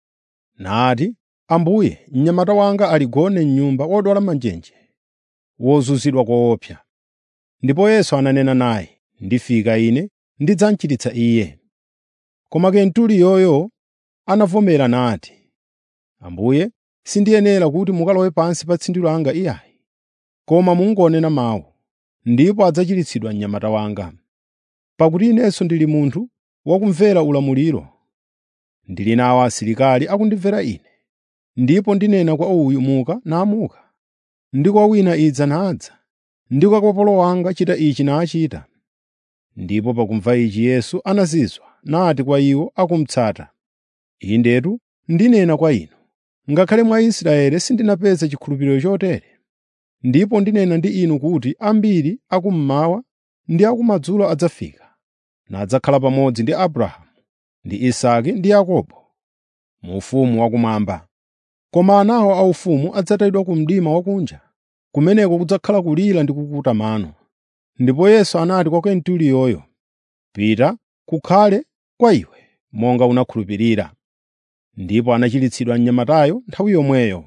nati, “Ambuye, mnyamata wanga ali gone m'nyumba wodwala manjenje, wozunzidwa koopsa.” Ndipo Yesu ananena naye, “Ndifika ine ndidzamuchiritsa iye.” Koma Kenturiyoyo anavomera nati, “Ambuye, sindiyenera kuti mukalowe pansi pa tsindi langa iyayi, koma mungonena mawu, ndipo adzachiritsidwa mnyamata wanga. Pakuti inenso ndili munthu wakumvera ulamuliro. Ndili nawo asilikali akundimvera ine. Ndipo ndinena kwa uyu, ‘Muka,’ namuka, ndi kwa wina, ‘Idza,’ nadza, ndi kwa kapolo wanga, ‘Chita ichi,’ nachita.” Ndipo pakumva ichi Yesu anazizwa, nati kwa iwo akumutsata, “Indetu ndinena kwa inu, ngakhale mwa Israeli sindinapeze chikhulupiriro chotere. Ndipo ndinena ndi inu kuti ambiri akummawa ndi akumadzulo adzafika, nadzakhala pamodzi ndi Abrahamu, ndi Isake ndi Yakobo mu ufumu wakumwamba. Koma anawo aufumu adzatayidwa ku mdima wakunja, kumeneko kudzakhala kulira ndi kukuta mano. Ndipo Yesu anati kwa Kenturiyoyo, “Pita, kukhale kwa iwe monga unakhulupirira.” Ndipo anachiritsidwa mnyamatayo nthawi yomweyo.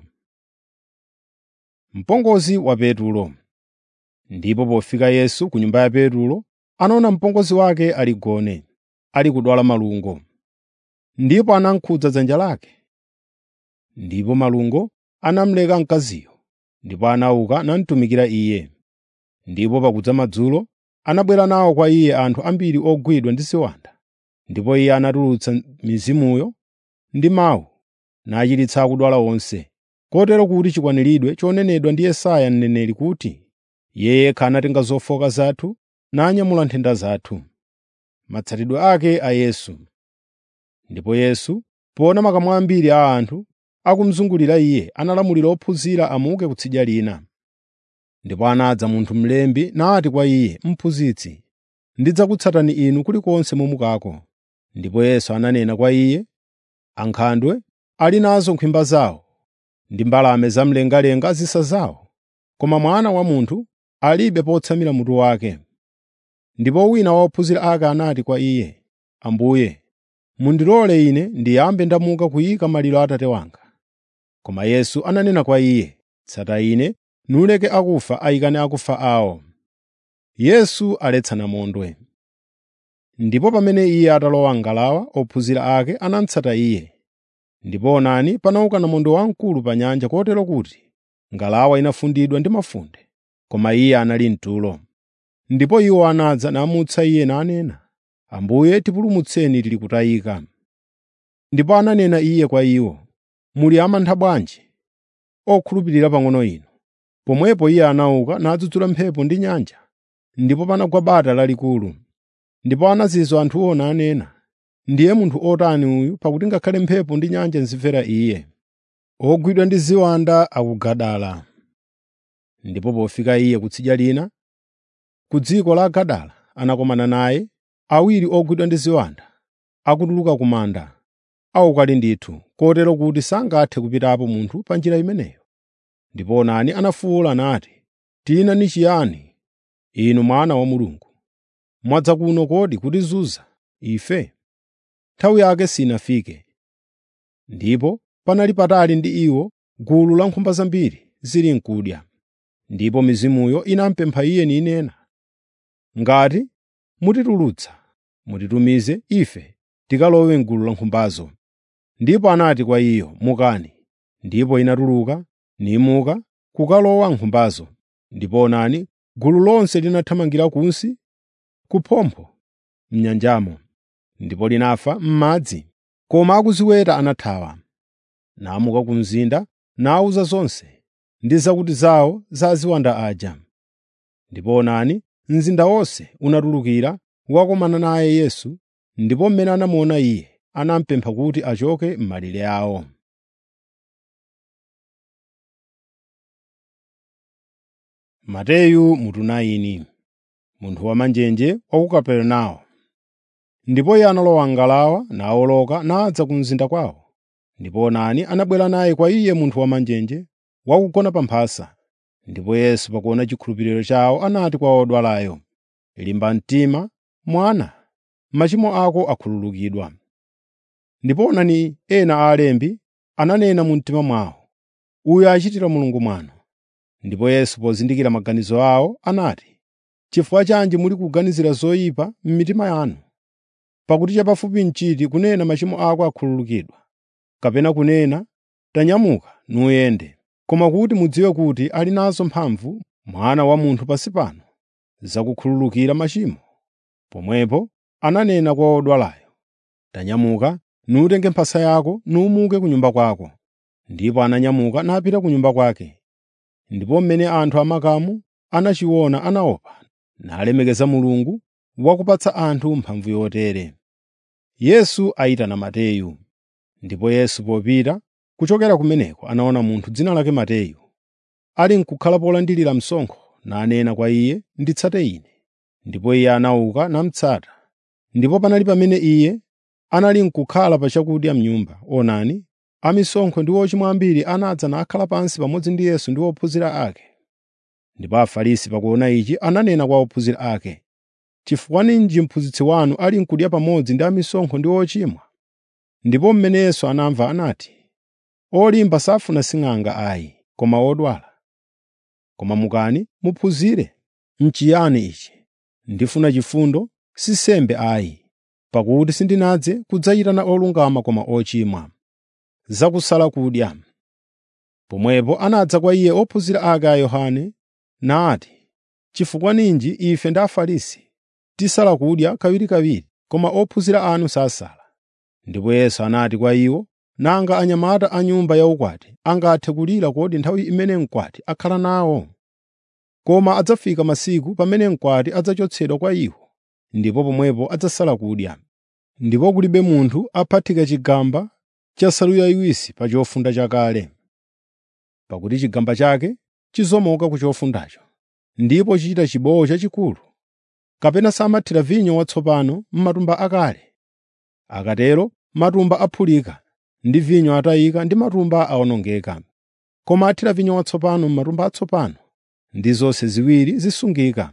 Mpongozi wa Petulo Ndipo pofika Yesu ku nyumba ya Petulo, anaona mpongozi wake ali gone, ali kudwala malungo. Ndipo anakhudza dzanja lake. Ndipo malungo anamuleka mkaziyo, ndipo anauka namutumikira iye. Ndipo pakudza madzulo, anabwera nawo kwa iye anthu ambiri ogwidwa ndi ziwanda. Ndipo iye anatulutsa mizimuyo ndi mawu, nachiritsa akudwala onse, kotero kuti chikwaniridwe chonenedwa ndi Yesaya mneneri kuti, “Iye yekha anatenga zofowoka zathu nanyamula nthenda zathu.” Matsatidwe ake a Yesu Ndipo Yesu, poona makamu ambiri a anthu akumuzungulira Iye, analamulira ophunzira amuke kutsidya lina. Ndipo anadza munthu mlembi nati kwa Iye, “Mphunzitsi, ndidzakutsatani Inu kulikonse mumukako.” Ndipo Yesu ananena kwa iye, “Ankhandwe ali nazo nkhwimba zawo ndi mbalame zamlengalenga zisa zawo, koma Mwana wa Munthu alibe potsamira mutu wake.” Ndipo wina wa ophunzira ake anati kwa Iye, “Ambuye, mundilole ine ndiyambe ndamuka kuyika maliro a Atate wanga.” Koma Yesu ananena kwa iye, “Tsata Ine, nuleke akufa ayikane akufa awo.” Yesu aletsa namondwe Ndipo pamene Iye atalowa m'ngalawa, ophunzira ake anamutsata Iye. Ndipo onani panauka namondwe wamkulu pa nyanja kotero kuti ngalawa inafundidwa ndi mafunde, koma Iye anali mtulo. Ndipo iwo anadza namutsa Iye nanena, “Ambuye tipulumutseni tili kutayika.” Ndipo ananena Iye kwa iwo, “Muli amantha bwanji, okhulupirira pang'ono inu?” Pomwepo Iye anauka nadzudzula mphepo ndi nyanja, ndipo panagwa bata lalikulu. Ndipo anazizwa anthuwo nanena, “Ndiye munthu otani uyu pakuti ngakhale mphepo ndi nyanja zimvera Iye.” Ogwidwa ndi ziwanda a ku Gadara Ndipo pofika Iye kutsidya lina, ku dziko la Gadara, anakumana naye awiri ogwidwa ndi ziwanda, akutuluka ku manda, awukali ndithu, kotero kuti sangathe kupitapo munthu pa njira imeneyo. Ndipo onani anafuwula nati, “Tiyina ndi chiyani, Inu Mwana wa Mulungu? Mwadza kuno kodi kutizunza ife?” Nthawi yake sinafike. Ndipo panali patali ndi iwo gulu la nkhumba zambiri zili n'kudya. Ndipo mizimuyo inamupempha Iye ninena, “Ngati mutitulutsa, mutitumize ife tikalowe m'gulu la nkhumbazo.” Ndipo anati kwa iyo, “Mukani.” Ndipo inatuluka nimuka kukalowa m'nkhumbazo. Ndipo onani, gulu lonse linathamangira kunsi kuphompho m'nyanjamo, ndipo linafa m'madzi. Koma akuziweta anathawa, namuka ku mzinda nawuza zonse ndi zakuti zawo za aziwanda aja. Ndipo onani, mzinda wonse unatulukira kukakumana naye Yesu, ndipo mmene anamuona Iye, anamupempha kuti achoke m'malire awo. Mateyu mutu 9 Munthu wamanjenje wa ku Kaperenawo. Ndipo iye analowa m'ngalawa nawoloka nadza ku mzinda kwawo. Ndipo onani anabwera naye kwa iye munthu wamanjenje wakugona pa mphasa. Ndipo Yesu pakuona chikhulupiriro chawo anati kwa odwalayo, “Limba mtima, mwana, machimo ako akhululukidwa.” Ndipo onani ena a alembi ananena mu mtima mwawo, “Uyu achitira Mulungu mwano.” Ndipo Yesu pozindikira maganizo awo anati, “Chifukwa chanji muli kuganizira zoyipa m'mitima yanu? Pakuti chapafupi n'chiti kunena machimo ako akhululukidwa, kapena kunena, tanyamuka nuyende. Koma kuti mudziwe kuti ali nazo mphamvu Mwana wa Munthu pansi pano zakukhululukira machimo.” Pomwepo ananena kwa odwalayo, “Tanyamuka, nutenge mphasa yako numuke ku nyumba kwako.” Ndipo ananyamuka napita ku nyumba kwake. Ndipo mmene anthu amakamu anachiona anaopa, nalemekeza Mulungu wakupatsa anthu mphamvu yotere. Yesu ayitana Mateyu Ndipo Yesu popita kuchokera kumeneko anaona munthu dzina lake Mateyu, ali n'kukhala polandilira msonkho, nanena kwa iye, “Nditsate Ine.” Ndipo iye anauka namutsata. Ndipo panali pamene iye anali n'kukhala pa chakudya m'nyumba, onani, amisonkho ndi ochimwa ambiri anadza nakhala pansi pamodzi ndi Yesu ndi ophunzira ake. Ndipo Afarisi pakuona ichi ananena kwa ophunzira ake, “Chifukwa ninji mphunzitsi wanu ali n'kudya pamodzi ndi amisonkho ndi ochimwa?” Ndipo mmene Yesu anamva anati, “Olimba safuna sing'anga ayi, koma odwala. Koma mukani muphunzire, n'chiyani ichi? Ndifuna chifundo, si nsembe ayi, pakuti sindinadze kudzayitana olungama koma ochimwa.” Zakusala kudya. Pomwepo anadza kwa iye ophunzira ake a Yohane nati, “Chifukwa ninji ife ndi Afarisi tisala kudya kawirikawiri, koma ophunzira anu sasala?” Ndipo Yesu anati kwa iwo, “Nanga anyamata a nyumba yaukwati angathe kulira kodi nthawi imene mkwati akhala nawo? Koma adzafika masiku pamene mkwati adzachotsedwa kwa iwo, ndipo pomwepo adzasala kudya. Ndipo kulibe munthu aphatika chigamba cha nsalu yayiwisi pa chofunda chakale. Pakuti chigamba chake chizomoka ku chofundacho, ndipo chichita chibowo chachikulu. Kapena samathira vinyo watsopano m'matumba akale. Akatero matumba aphulika, ndi vinyo atayika ndi matumba awonongeka. Koma athira vinyo watsopano m'matumba atsopano, ndi zonse ziwiri zisungika.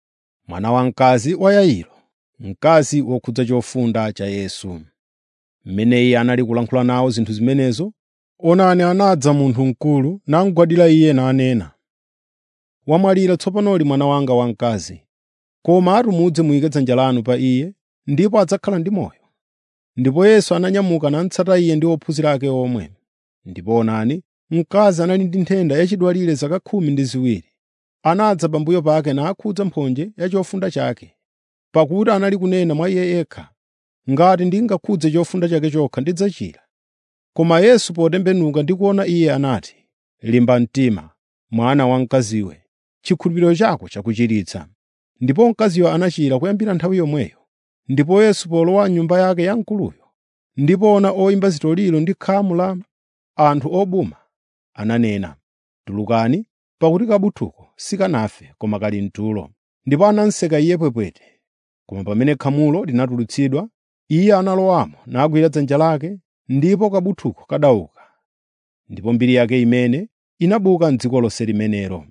Mwana wamkazi wa Yairo, mkazi wokhudza chofunda cha Yesu. Mmene iye anali kulankhula nawo zinthu zimenezo, onani anadza munthu mkulu namugwadira iye nanena, “Wamwalira tsopanoli mwana wanga wamkazi, koma atumudze muyike dzanja lanu pa iye, ndipo adzakhala ndi moyo.” Ndipo Yesu ananyamuka namutsata iye ndi ophunzira ake omwe. Ndipo onani, mkazi anali ndi nthenda yachidwalire zaka khumi ndi ziwiri. Anadza pambuyo pake nakhudza mphonje ya chofunda chake, pakuti anali kunena mwa iye yekha, “Ngati ndingakhudze chofunda chake chokha ndidzachira.” Koma Yesu potembenuka ndi kuona iye anati, “Limba mtima, mwana wamkaziwe, chikhulupiriro chako chakuchiritsa.” Ndipo mkaziyo anachira kuyambira nthawi yomweyo. Ndipo Yesu polowa m'nyumba yake ya mkuluyo, ndi poona oyimba zitoliro ndi khamu la anthu obuma, ananena, “Tulukani, pakuti kabuthuko sikanafe koma kali mtulo.” Ndipo anamuseka iye pwepwete. Koma pamene khamulo linatulutsidwa, iye analowamo nagwira dzanja lake, ndipo kabuthuko kadauka. Ndipo mbiri yake imene inabuka m'dziko lonse limenelo.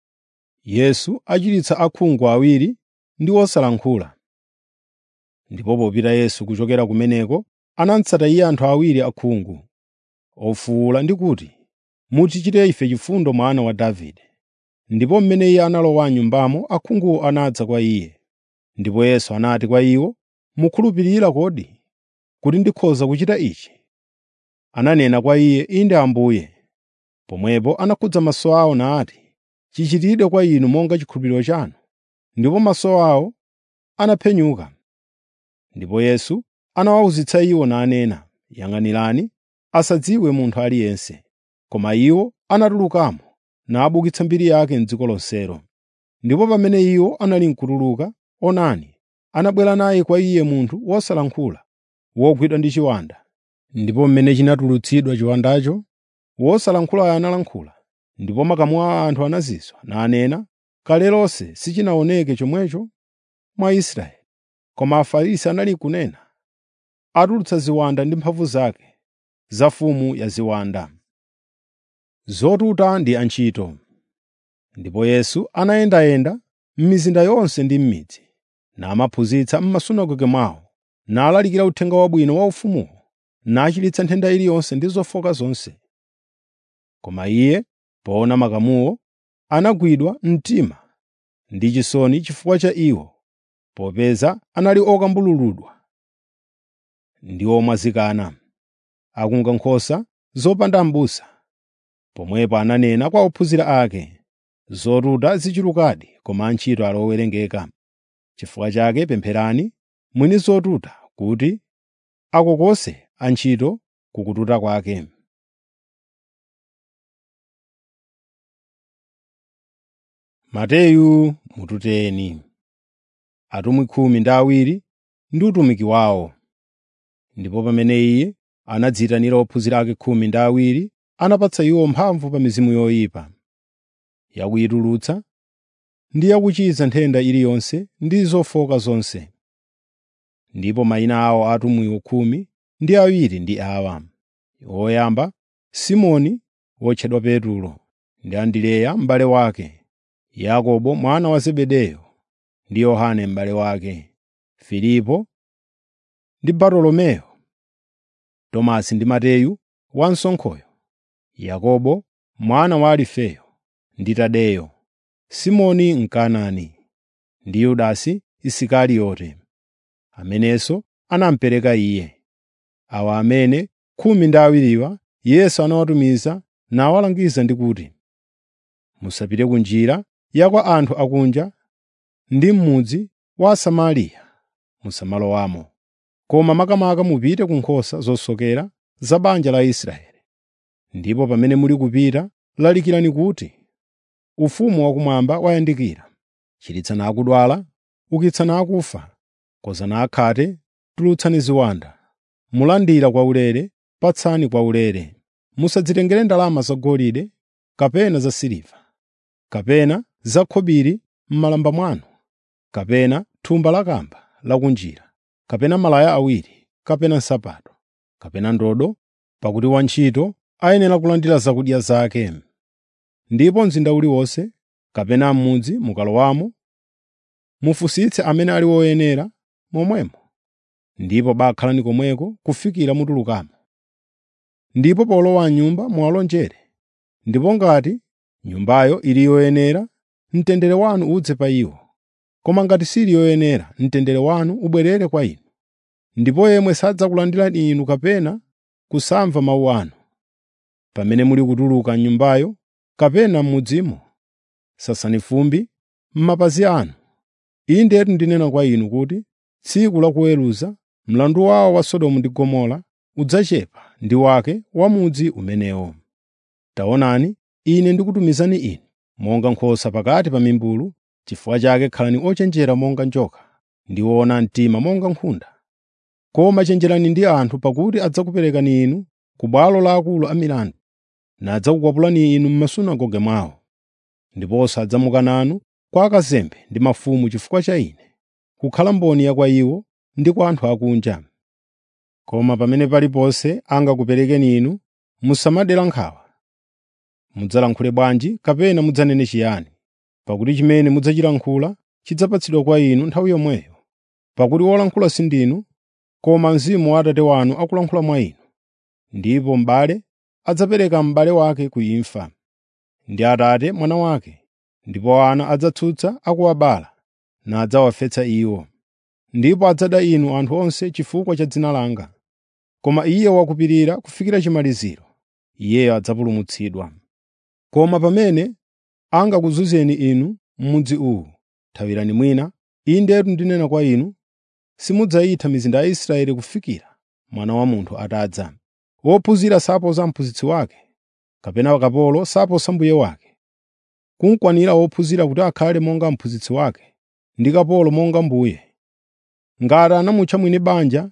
Yesu achiritsa akhungu awiri ndi osalankhula. Ndipo popita Yesu kuchokera kumeneko, anamutsata iye anthu awiri akhungu, ofuwula ndi kuti, “Mutichitire ife chifundo mwana wa Davide.” Ndipo mmene iye analowa m'nyumbamo, akhunguwo anadza kwa iye. Ndipo Yesu anati kwa iwo, “Mukhulupirira kodi kuti ndikhoza kuchita ichi?” Ananena kwa iye, “Inde Ambuye.” Pomwepo anakhudza maso awo nati, “Chichitidwe kwa inu monga chikhulupiriro chanu.” Ndipo maso awo anaphenyuka. Ndipo Yesu anawawuzitsa iwo nanena, “Yang'anirani asadziwe munthu aliyense.” Koma iwo anatulukamo nabukitsa mbiri yake m'dziko lonselo. Ndipo pamene iwo anali n'kutuluka, onani, anabwera naye kwa iye munthu wosalankhula, wogwidwa ndi chiwanda. Ndipo mmene chinatulutsidwa chiwandacho, wosalankhulayo analankhula, ndipo makamu a anthu anazizwa, nanena, “Kale lonse sichinaoneke chomwecho mwa Israeli.” Koma Afarisi anali kunena, “Atulutsa ziwanda ndi mphamvu zake, za mfumu ya ziwanda.” Zotuta ndi antchito. Ndipo Yesu anayendayenda m'mizinda yonse ndi m'midzi, namaphunzitsa m'masunagoge mwawo, nalalikira uthenga wabwino wa ufumuwo, nachiritsa nthenda iliyonse ndi zofowoka zonse. Koma iye, poona makamuwo, anagwidwa mtima ndi chisoni chifukwa cha iwo, popeza anali okambululudwa ndi omwazikana, akunga nkhosa zopanda m'busa. Pomwepo ananena kwa ophunzira ake, “Zotuta zichulukadi koma antchito ali owerengeka. Chifukwa chake pempherani mwini zotuta kuti akokose antchito ku kututa kwake.” Mateyu mututeni atumwi khumi ndi awiri ndi utumiki wawo. Ndipo pamene iye anadziyitanira ophunzira ake khumi ndi awiri, anapatsa iwo mphamvu pa mizimu yoyipa, yakuyitulutsa ndi yakuchiza nthenda iliyonse ndi zofowoka zonse. Ndipo mayina awo a atumwiwo khumi ndi awiri ndi awa: woyamba, Simoni wotchedwa Petulo, ndi Andereya m'bale wake, Yakobo mwana wa Zebedeyo ndi Yohane m'bale wake, Filipo ndi Bartolomeyo, Tomasi ndi Mateyu wansonkhoyo, Yakobo mwana wa Alifeyo ndi Tadeyo, Simoni Mkanaani ndi Yudasi Isikariyote, amenenso anamupereka Iye. Awa amene khumi ndi awiriwa Yesu anawatumiza nawalangiza ndi kuti, “Musapite ku njira ya kwa anthu akunja ndi m'mudzi wa Asamariya musamalowamo, koma makamaka mupite ku nkhosa zosokera za banja la Israeli. Ndipo pamene muli kupita, lalikirani kuti, ‘Ufumu wakumwamba wayandikira.’ Chiritsani akudwala, ukitsani akufa, konzani akhate, tulutsani ziwanda. Mulandira kwaulere, patsani kwaulere. Musadzitengere ndalama zagolide kapena zasiliva, kapena zakhobiri m'malamba mwanu, kapena thumba lakamba lakunjira, kapena malaya awiri, kapena nsapato, kapena ndodo, pakuti wantchito ayenera kulandira zakudya zake. Ndipo mzinda uliwonse kapena m'mudzi mukalowamo, mufunsitse amene ali woyenera momwemo, ndipo bakhalani komweko kufikira mutulukamo. Ndipo polowa m'nyumba muwalonjere, ndipo ngati nyumbayo ili yoyenera, mtendere wanu udze pa iwo. Koma ngati sili yoyenera, mtendere wanu ubwerere kwa inu. Ndipo yemwe sadzakulandirani inu kapena kusamva mawu anu. Pamene muli kutuluka m'nyumbayo kapena m'mudzimo, sasani fumbi m'mapazi anu. Indetu ndinena kwa inu kuti tsiku la kuweruza mlandu wawo wa Sodomu ndi Gomora udzachepa ndi wake wa mudzi umenewo. Taonani, Ine ndikutumizani inu monga nkhosa pakati pa mimbulu. Chifukwa chake khalani ochenjera monga njoka ndi woona mtima monga nkhunda. Koma chenjerani ndi anthu pakuti adzakuperekani inu ku bwalo la akulu amilandu, nadzakukwapulani inu m'masunagoge mwawo. Ndiponso adzamuka nanu kwa akazembe ndi mafumu chifukwa cha Ine, kukhala mboni ya kwa iwo ndi kwa anthu akunja. Koma pamene paliponse angakuperekeni inu, musamadera nkhawa. Mudzalankhule bwanji kapena mudzanene chiyani, pakuti chimene mudzachilankhula chidzapatsidwa kwa inu nthawi yomweyo. Pakuti wolankhula sindinu, koma Mzimu wa Atate wanu akulankhula mwa inu. Ndipo m'bale adzapereka m'bale wake ku imfa, ndi atate mwana wake, ndipo ana adzatsutsa akuwabala nadzawafetsa iwo. Ndipo adzada inu anthu onse chifukwa cha dzina langa. Koma iye wakupirira kufikira chimaliziro, iyeyo adzapulumutsidwa. Koma pamene angakuzunzeni inu m'mudzi uwu, thawirani mwina. Indetu ndinena kwa inu, simudzayitha mizinda ya Israeli kufikira Mwana wa Munthu atadza. Wophunzira saposa mphunzitsi wake, kapena kapolo saposa mbuye wake. Kunkwanira wophunzira kuti akhale monga mphunzitsi wake, ndi kapolo monga mbuye. Ngati anamutcha mwini banja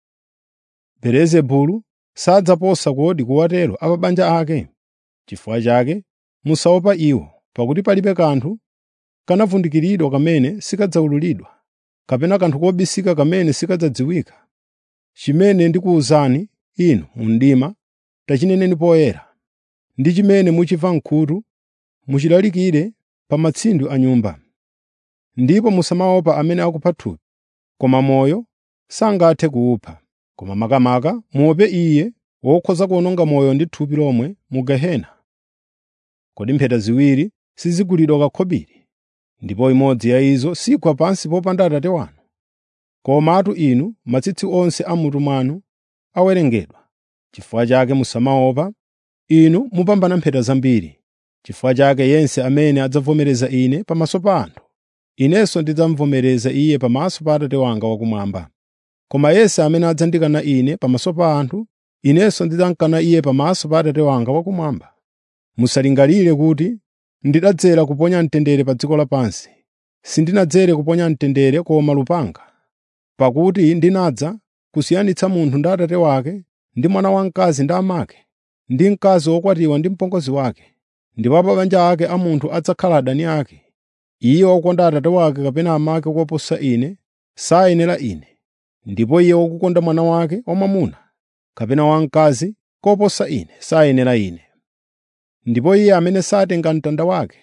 Belezebulu, sadzaposa kodi kuwatero a pa banja ake? Chifukwa chake musaopa iwo, pakuti palibe kanthu kanavundikiridwa kamene sikadzawululidwa, kapena kanthu kobisika kamene sikadzadziwika. Chimene ndikuwuzani inu mu mdima, tachineneni poyera, ndi chimene muchimva m'khutu, muchilalikire pa matsinde a nyumba. Ndipo musamaopa amene akupha thupi, koma moyo sangathe kuwupha. Koma makamaka muope Iye wokhoza kuwononga moyo ndi thupi lomwe mu gehena. Kodi mpheta ziwiri sizigulidwa kakhobiri, ndipo imodzi ya izo sigwa pansi popanda Atate wanu? Komatu inu matsitsi onse a m'mutu mwanu awerengedwa. Chifukwa chake musamaopa, inu mupambana mpheta zambiri. Chifukwa chake yense amene adzavomereza Ine pamaso pa anthu, Inenso ndidzamuvomereza iye pamaso pa Atate wanga wakumwamba. Koma yense amene adzandikana Ine pamaso pa anthu, Inenso ndidzamkana iye pamaso pa Atate wanga wakumwamba. Musalingalire kuti ndidadzera kuponya mtendere pa dziko lapansi. Sindinadzere kuponya mtendere koma lupanga. Pakuti ndinadza kusiyanitsa munthu ndi atate wake, ndi mwana wamkazi ndi amake, ndi mkazi wokwatiwa ndi mpongozi wake. Ndipo pa banja ake a munthu adzakhala adani ake. Iye wokonda atate wake kapena amake koposa Ine sayenera Ine. Ndipo iye wokukonda mwana wake wamwamuna kapena wamkazi koposa Ine sayenera Ine. Ndipo iye amene satenga mtanda wake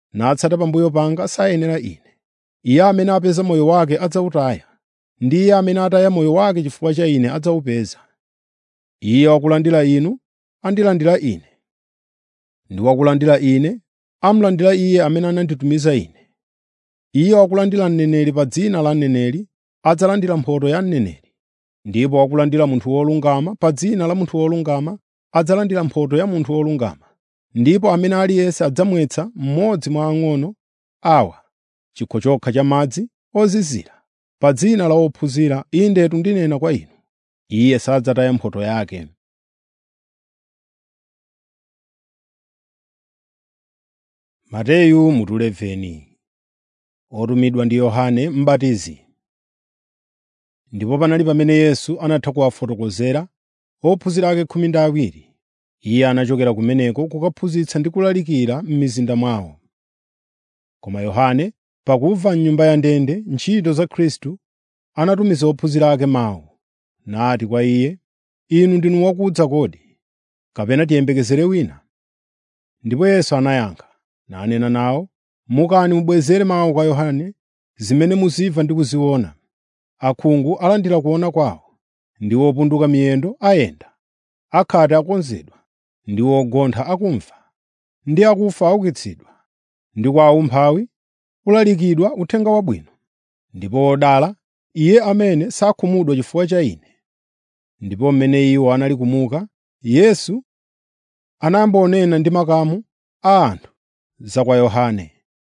natsata pambuyo panga sayenera Ine. Iye amene apeza moyo wake adzawutaya, ndi iye amene ataya moyo wake chifukwa cha Ine adzawupeza. Iye wakulandira inu andilandira Ine, ndi wakulandira Ine amulandira Iye amene ananditumiza Ine. Iye wakulandira mneneri pa dzina la mneneri adzalandira mphotho ya mneneri, ndipo wakulandira munthu wolungama pa dzina la munthu wolungama adzalandira mphotho ya munthu wolungama. Ndipo amene aliyense adzamwetsa mmodzi mwa ang'ono awa chikho chokha cha madzi ozizira pa dzina la wophunzira, indetu ndinena kwa inu, iye sadzataya mphotho yake. Mateyu mutu 11 Otumidwa ndi Yohane M'batizi. Ndipo panali pamene Yesu anatha kuwafotokozera ophunzira ake khumi ndi awiri. Iye anachokera kumeneko kukaphunzitsa ndi kulalikira m'mizinda mwawo. Koma Yohane, pakumva m'nyumba ya ndende ntchito za Khristu, anatumiza ophunzira ake mawu, nati kwa iye, “Inu ndinu wakudza kodi, kapena tiyembekezere wina?” Ndipo Yesu anayankha, nanena nawo, “Mukani mubwezere mawu kwa Yohane zimene muzimva ndi kuziona. Akhungu alandira kuona kwawo, ndi opunduka miyendo ayenda, akhate akonzedwa, ndi ogontha akumva, ndi akufa aukitsidwa, ndi kwa aumphawi kulalikidwa uthenga wabwino. Ndipo wodala iye amene sakhumudwa chifukwa cha Ine.” Ndipo mmene iwo anali kumuka, Yesu anayamba kunena ndi makamu a anthu za kwa Yohane.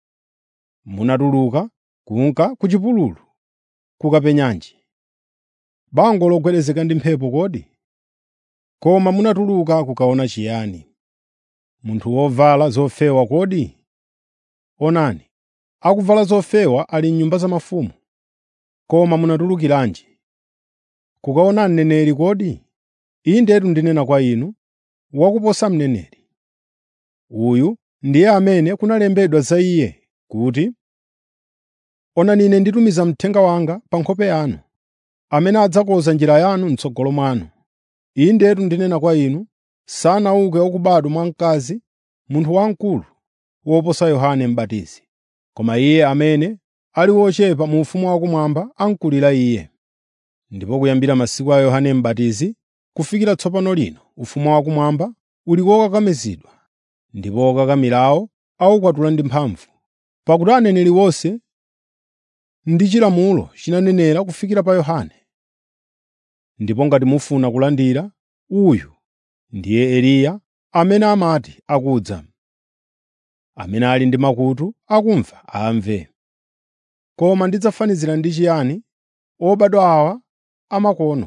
Munatuluka kunka ku chipululu kukapenyanji. Bango logwedezeka ndi mphepo kodi? Koma munatuluka kukaona chiyani? Munthu wovala zofewa kodi? Onani, akuvala zofewa ali m'nyumba za mafumu. Koma munatulukiranji? Kukaona mneneri kodi? Indetu ndinena kwa inu, wakuposa mneneri. Uyu ndiye amene kunalembedwa za iye kuti, “Onani Ine nditumiza mthenga wanga pa nkhope yanu, amene adzakonza njira yanu m'tsogolo mwanu.” Indetu ndinena kwa inu, sanauke wakubadwa mwa mkazi munthu wamkulu woposa Yohane M'batizi. Koma iye amene ali wochepa mu ufumu wakumwamba amkulira iye. Ndipo kuyambira masiku a Yohane M'batizi kufikira tsopano lino ufumu wakumwamba uli wokakamizidwa, ndipo okakamirawo awukwatula ndi mphamvu. Pakuti aneneri onse ndi chilamulo chinanenera kufikira pa Yohane. Ndipo ngati mufuna kulandira, uyu ndiye Eliya amene amati akudza. Amene ali ndi makutu akumva amve. Koma ndidzafanizira ndi chiyani obadwa awa amakono?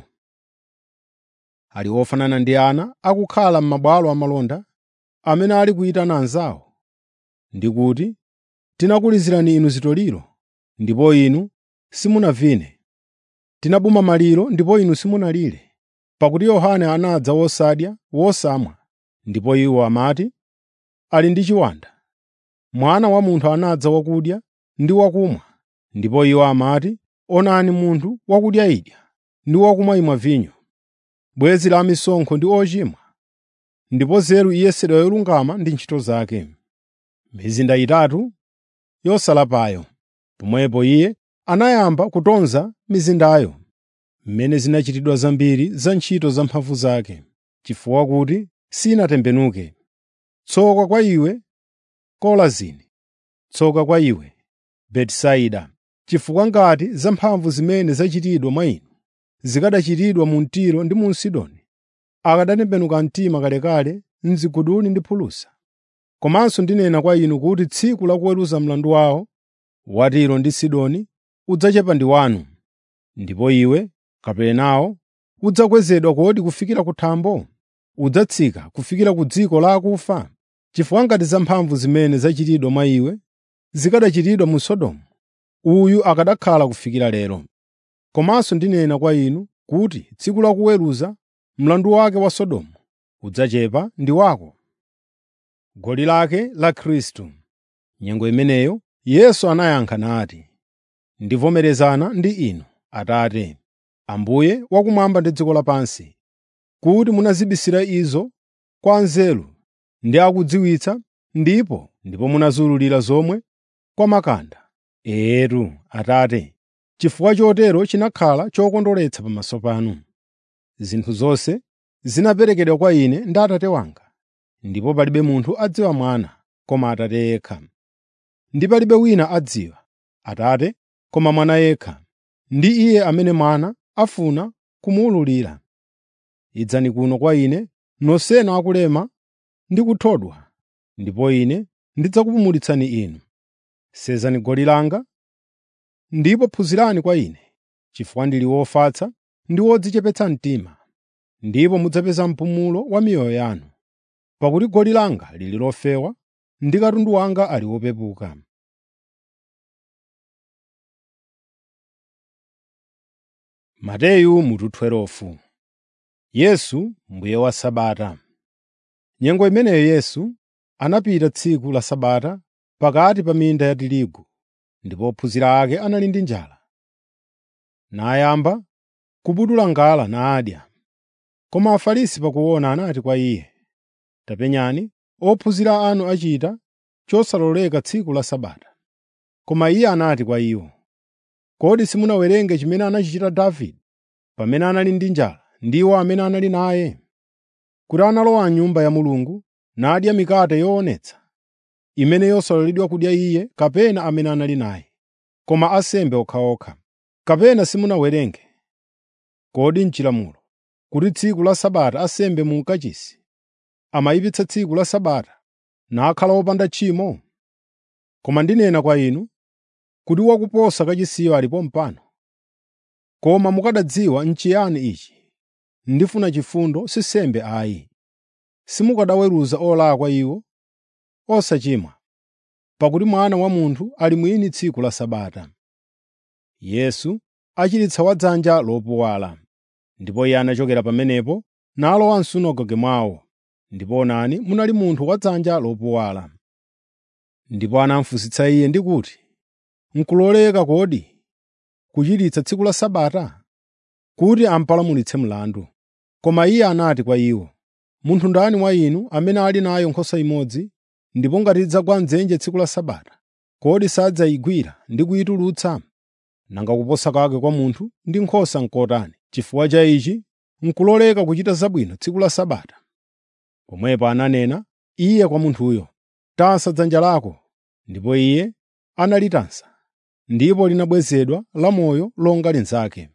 Ali ofanana ndi ana akukhala m'mabwalo amalonda amene ali kuyitana anzawo, ndi kuti, “Tinakulizirani inu zitoliro, ndipo inu simunavine. Tinabuma maliro ndipo inu simunalire.” Pakuti Yohane anadza wosadya wosamwa, ndipo iwo amati, “Ali ndi chiwanda.” Mwana wa Munthu anadza wakudya ndi wakumwa, ndipo iwo amati, “Onani munthu wakudya idya ndi wakumwa imwa vinyo, bwenzi la amisonkho ndi ochimwa.” Ndipo nzeru iyesedwa yolungama ndi ntchito zake. Mizinda itatu yosalapayo. Pomwepo iye anayamba kutonza mizindayo, mmene zinachitidwa zambiri za ntchito za mphamvu zake, chifukwa kuti sinatembenuke. Tsoka kwa iwe, Korazini! Tsoka kwa iwe, Betisaida! Chifukwa ngati zamphamvu zimene zachitidwa mwa inu zikanachitidwa mu Tiro ndi mu Sidoni, akanatembenuka mtima kalekale m'ziguduli ndi phulusa. Komanso ndinena kwa inu kuti tsiku la kuweruza mlandu wawo wa Tiro ndi Sidoni udzachepa ndi wanu. Ndipo iwe, Kaperenawo, udzakwezedwa kodi kufikira ku thambo? Udzatsika kufikira ku dziko la akufa? Chifukwa ngati zamphamvu zimene zachitidwa mwa iwe zikanachitidwa mu Sodomu, uyu akanakhala kufikira lero. Komanso ndinena kwa inu kuti tsiku la kuweruza mlandu wake wa Sodomu udzachepa ndi wako. Goli lake la Khristu Nyengo imeneyo Yesu anayankha nati, “Ndivomerezana ndi inu, Atate, Ambuye wakumwamba ndi dziko lapansi, kuti munazibisira izo kwa anzeru ndi akudziwitsa, ndipo ndipo munaziwululira zomwe kwa makanda. Etu, Atate, chifukwa chotero chinakhala chokondweretsa pamaso panu. Zinthu zonse zinaperekedwa kwa Ine ndi Atate wanga, ndipo palibe munthu adziwa Mwana koma Atate yekha. Ndi palibe wina adziwa Atate koma Mwana yekha, ndi Iye amene Mwana afuna kumuwululira. Idzani kuno kwa Ine nonsenu akulema ndi kuthodwa, ndipo Ine ndidzakupumulitsani inu. Senzani goli langa ndipo phunzirani kwa Ine, chifukwa ndili wofatsa ndi wodzichepetsa mtima, ndipo mudzapeza mpumulo wa miyoyo yanu. Pakuti goli langa lili lofewa ndi katundu wanga ali wopepuka. Mateyu mutu 12 Yesu mbuye wa Sabata. Nyengo imeneyo Yesu anapita tsiku la Sabata pakati pa minda ya tirigu, ndipo ophunzira ake anali ndi njala. Nayamba kubudula ngala nadya. Koma Afarisi pakuona anati kwa Iye, “Tapenyani, ophunzira anu achita chosaloleka tsiku la Sabata.” Koma Iye anati kwa iwo, “Kodi simunawerenge chimene anachita Davide pamene anali ndi njala ndi iwo amene anali naye? Kuti analowa m'Nyumba ya Mulungu nadya mikate yoonetsa, imene yosaloledwa kudya iye kapena amene anali naye, koma ansembe okhaokha. Kapena simunawerenge, kodi m'chilamulo, kuti tsiku la Sabata ansembe mu kachisi amayipitsa tsiku la Sabata nakhala wopanda tchimo? Koma ndinena kwa inu kuti wakuposa kachisiyo alipo pano. Koma mukanadziwa n'chiyani ichi, ndifuna chifundo si nsembe ayi, simukanaweruza olakwa iwo osachimwa, pakuti Mwana wa Munthu ali mwini tsiku la Sabata.” Yesu achiritsa wadzanja lopuwala. Ndipo Iye anachokera pamenepo nalowa m'sunagoge mwawo, ndipo onani munali munthu wadzanja lopuwala. Ndipo anamufunsitsa Iye ndi kuti, “N'kuloleka kodi kuchiritsa tsiku la Sabata?” Kuti amupalamulitse mlandu. Koma Iye anati kwa iwo, “Munthu ndani mwa inu amene ali nayo nkhosa imodzi, ndipo ngati idzagwa m'dzenje tsiku la Sabata, kodi sadzayigwira ndi kuyitulutsa? Nanga kuposa kwake kwa munthu ndi nkhosa n'kotani! Chifukwa cha ichi n'kuloleka kuchita zabwino tsiku la Sabata.” Pomwepo ananena Iye kwa munthuyo, “Tansa dzanja lako.” Ndipo iye analitansa, ndipo linabwezedwa lamoyo longa linzake.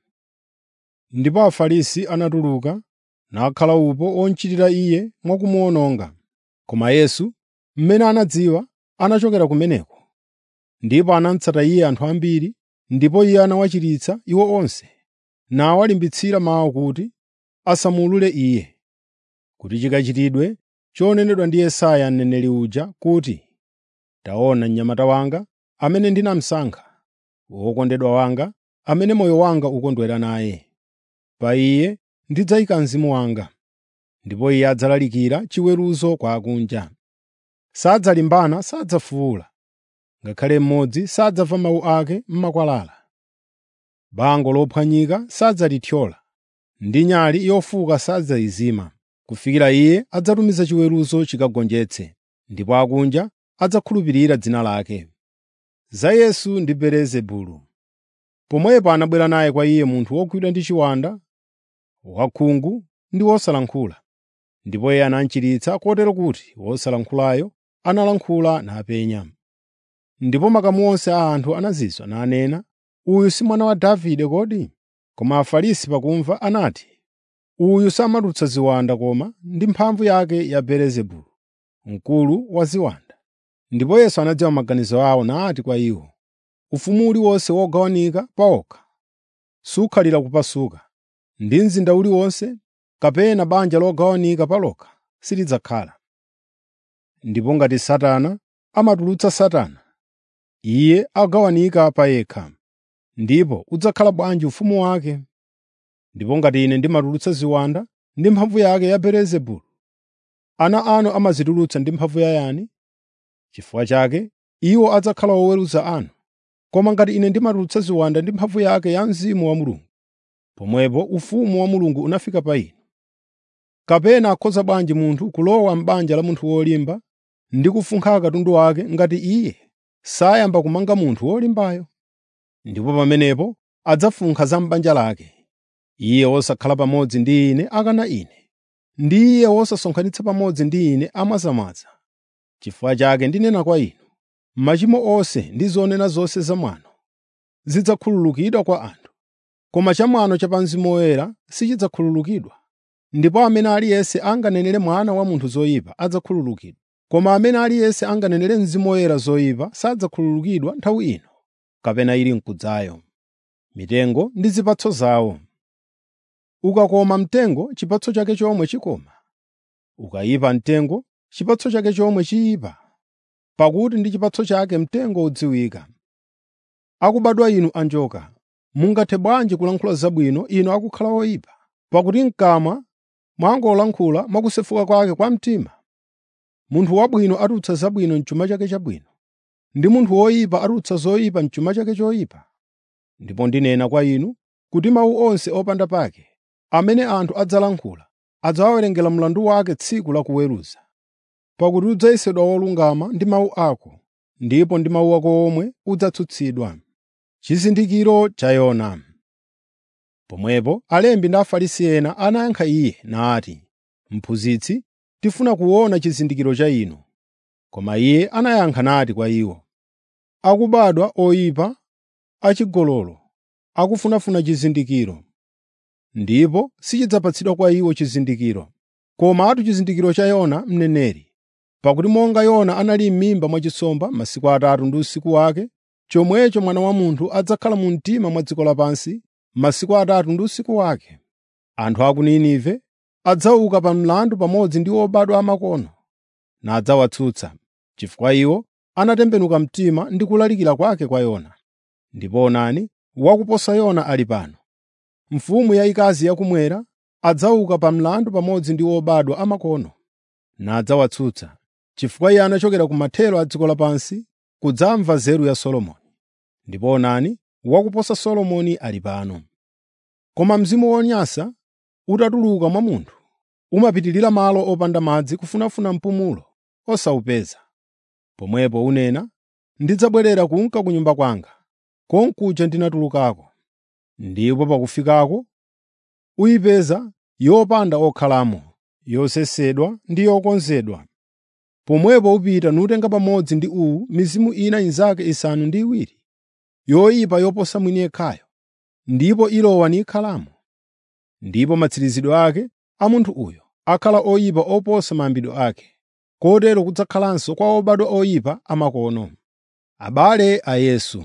Ndipo Afarisi anatuluka nakhala upo omuchitira Iye mwakumuwononga. Koma Yesu, mmene anadziwa, anachokera kumeneko. Ndipo anamutsata Iye anthu ambiri, ndipo Iye anawachiritsa iwo onse, nawalimbitsira mawu kuti asamuwulule Iye, kuti chikachitidwe chonenedwa ndi Yesaya mneneri uja kuti, “Taona mnyamata wanga, amene ndinamusankha, wokondedwa wanga, amene moyo wanga ukondwera naye. Pa Iye ndidzayika Mzimu wanga, ndipo Iye adzalalikira chiweruzo kwa akunja. Sadzalimbana, sadzafuwula, ngakhale mmodzi sadzamva mawu ake m'makwalala. Bango lophwanyika sadzalithyola, ndi nyali yofuka sadzayizima, kufikira Iye adzatumiza chiweruzo chikagonjetse, ndipo akunja adzakhulupirira dzina lake. Za Yesu ndi Belezebulu Pomwepo anabwera naye kwa Iye munthu wogwidwa ndi chiwanda, wakhungu ndi wosalankhula. Ndipo Iye anamuchiritsa kotero kuti wosalankhulayo analankhula napenya. Ndipo makamu onse a anthu anazizwa nanena, “Uyu si mwana wa Davide kodi?” Koma Afarisi pakumva anati, “Uyu samatulutsa ziwanda koma ndi mphamvu yake ya Belezebulu, mkulu wa ziwanda.” Ndipo Yesu anadziwa maganizo awo nati kwa iwo, “Ufumu uliwonse wogawanika pa okha sukhalira kupasuka, ndi mzinda uliwonse kapena banja logawanika pa lokha silidzakhala. Ndipo ngati Satana amatulutsa Satana, iye agawanika pa yekha, ndipo udzakhala bwanji ufumu wake? Ndipo ngati Ine ndimatulutsa ziwanda ndi mphamvu yake ya Belezebulu, ana anu amazitulutsa ndi mphamvu yayani? Chifukwa chake iwo adzakhala oweruza anu. Koma ngati Ine ndimatulutsa ziwanda ndi mphamvu yake ya Mzimu wa Mulungu, pomwepo ufumu wa Mulungu unafika pa inu. Kapena akhoza bwanji munthu kulowa m'banja la munthu wolimba ndi kufunkha katundu wake ngati iye sayamba kumanga munthu wolimbayo? Ndipo pamenepo adzafunkha za m'banja lake. Iye wosakhala pamodzi ndi ine akana ine, ndi iye wosasonkhanitsa pamodzi ndi ine amwazamwaza. Chifukwa chake ndinena kwa inu, machimo onse ndi zonena zonse zamwano zidzakhululukidwa kwa anthu, koma chamwano cha pa Mzimu Woyera sichidzakhululukidwa. Ndipo amene aliyense anganenere Mwana wa Munthu zoyipa adzakhululukidwa, koma amene aliyense anganenere Mzimu Woyera zoyipa sadzakhululukidwa nthawi ino kapena ili m'kudzayo. Mitengo ndi zipatso zawo. Ukakoma mtengo chipatso chake chomwe chikoma, ukayipa mtengo chipatso chake chomwe chiyipa, pakuti ndi chipatso chake mtengo udziwika. Akubadwa inu anjoka, mungathe bwanji kulankhula zabwino inu akukhala oyipa? Pakuti m'kamwa mwangolankhula mwa kusefuka kwake kwa mtima. Munthu wabwino atulutsa zabwino m'chuma chake chabwino, ndi munthu woyipa atulutsa zoyipa m'chuma chake choyipa. Ndipo ndinena kwa inu kuti mawu onse opanda pake amene anthu adzalankhula adzawawerengera mlandu wake tsiku la kuweruza. Pakuti udzayesedwa wolungama ndi mawu ako, ndipo ndi mawu ako omwe udzatsutsidwa. Chizindikiro cha Yona Pomwepo alembi ndi Afarisi ena anayankha iye nati, “Mphunzitsi, tifuna kuona chizindikiro cha inu.” Koma iye anayankha nati kwa iwo, “Akubadwa oyipa, achigololo, akufunafuna chizindikiro, ndipo sichidzapatsidwa kwa iwo chizindikiro, komatu chizindikiro cha Yona mneneri. Pakuti monga Yona anali m'mimba mwa nsomba masiku atatu ndi usiku wake, chomwecho Mwana wa Munthu adzakhala mu mtima mwa dziko lapansi masiku atatu ndi usiku wake. Anthu a ku Ninive adzauka pa mlandu pamodzi ndi obadwa amakono, nadzawatsutsa, chifukwa iwo anatembenuka mtima ndi kulalikira kwake kwa Yona. Ndipo onani, wakuposa Yona ali pano. Mfumu yayikazi yakumwera adzauka pa mlandu pamodzi ndi obadwa amakono, nadzawatsutsa, chifukwa iye anachokera ku mathero a dziko lapansi kudzamva nzeru ya Solomoni. Ndipo onani, wakuposa Solomoni ali pano. Koma mzimu wonyansa utatuluka mwa munthu, umapitirira malo opanda madzi kufunafuna mpumulo osawupeza. Pomwepo unena, “Ndidzabwerera kunka ku nyumba kwanga, konkuja ndinatulukako.” Ndipo pakufikako uyipeza yopanda okhalamo, yosesedwa ndi yokonzedwa. Pomwepo upita nutenga pamodzi ndi uwu mizimu ina inzake isanu ndi iwiri, yoyipa yoposa mwini yekhayo, ndipo ilowa nikhalamo. Ndipo matsirizidwe ake a munthu uyo akhala oyipa oposa mayambidwe ake, kotero kudzakhalanso kwa obadwa oyipa amakono. Abale a Yesu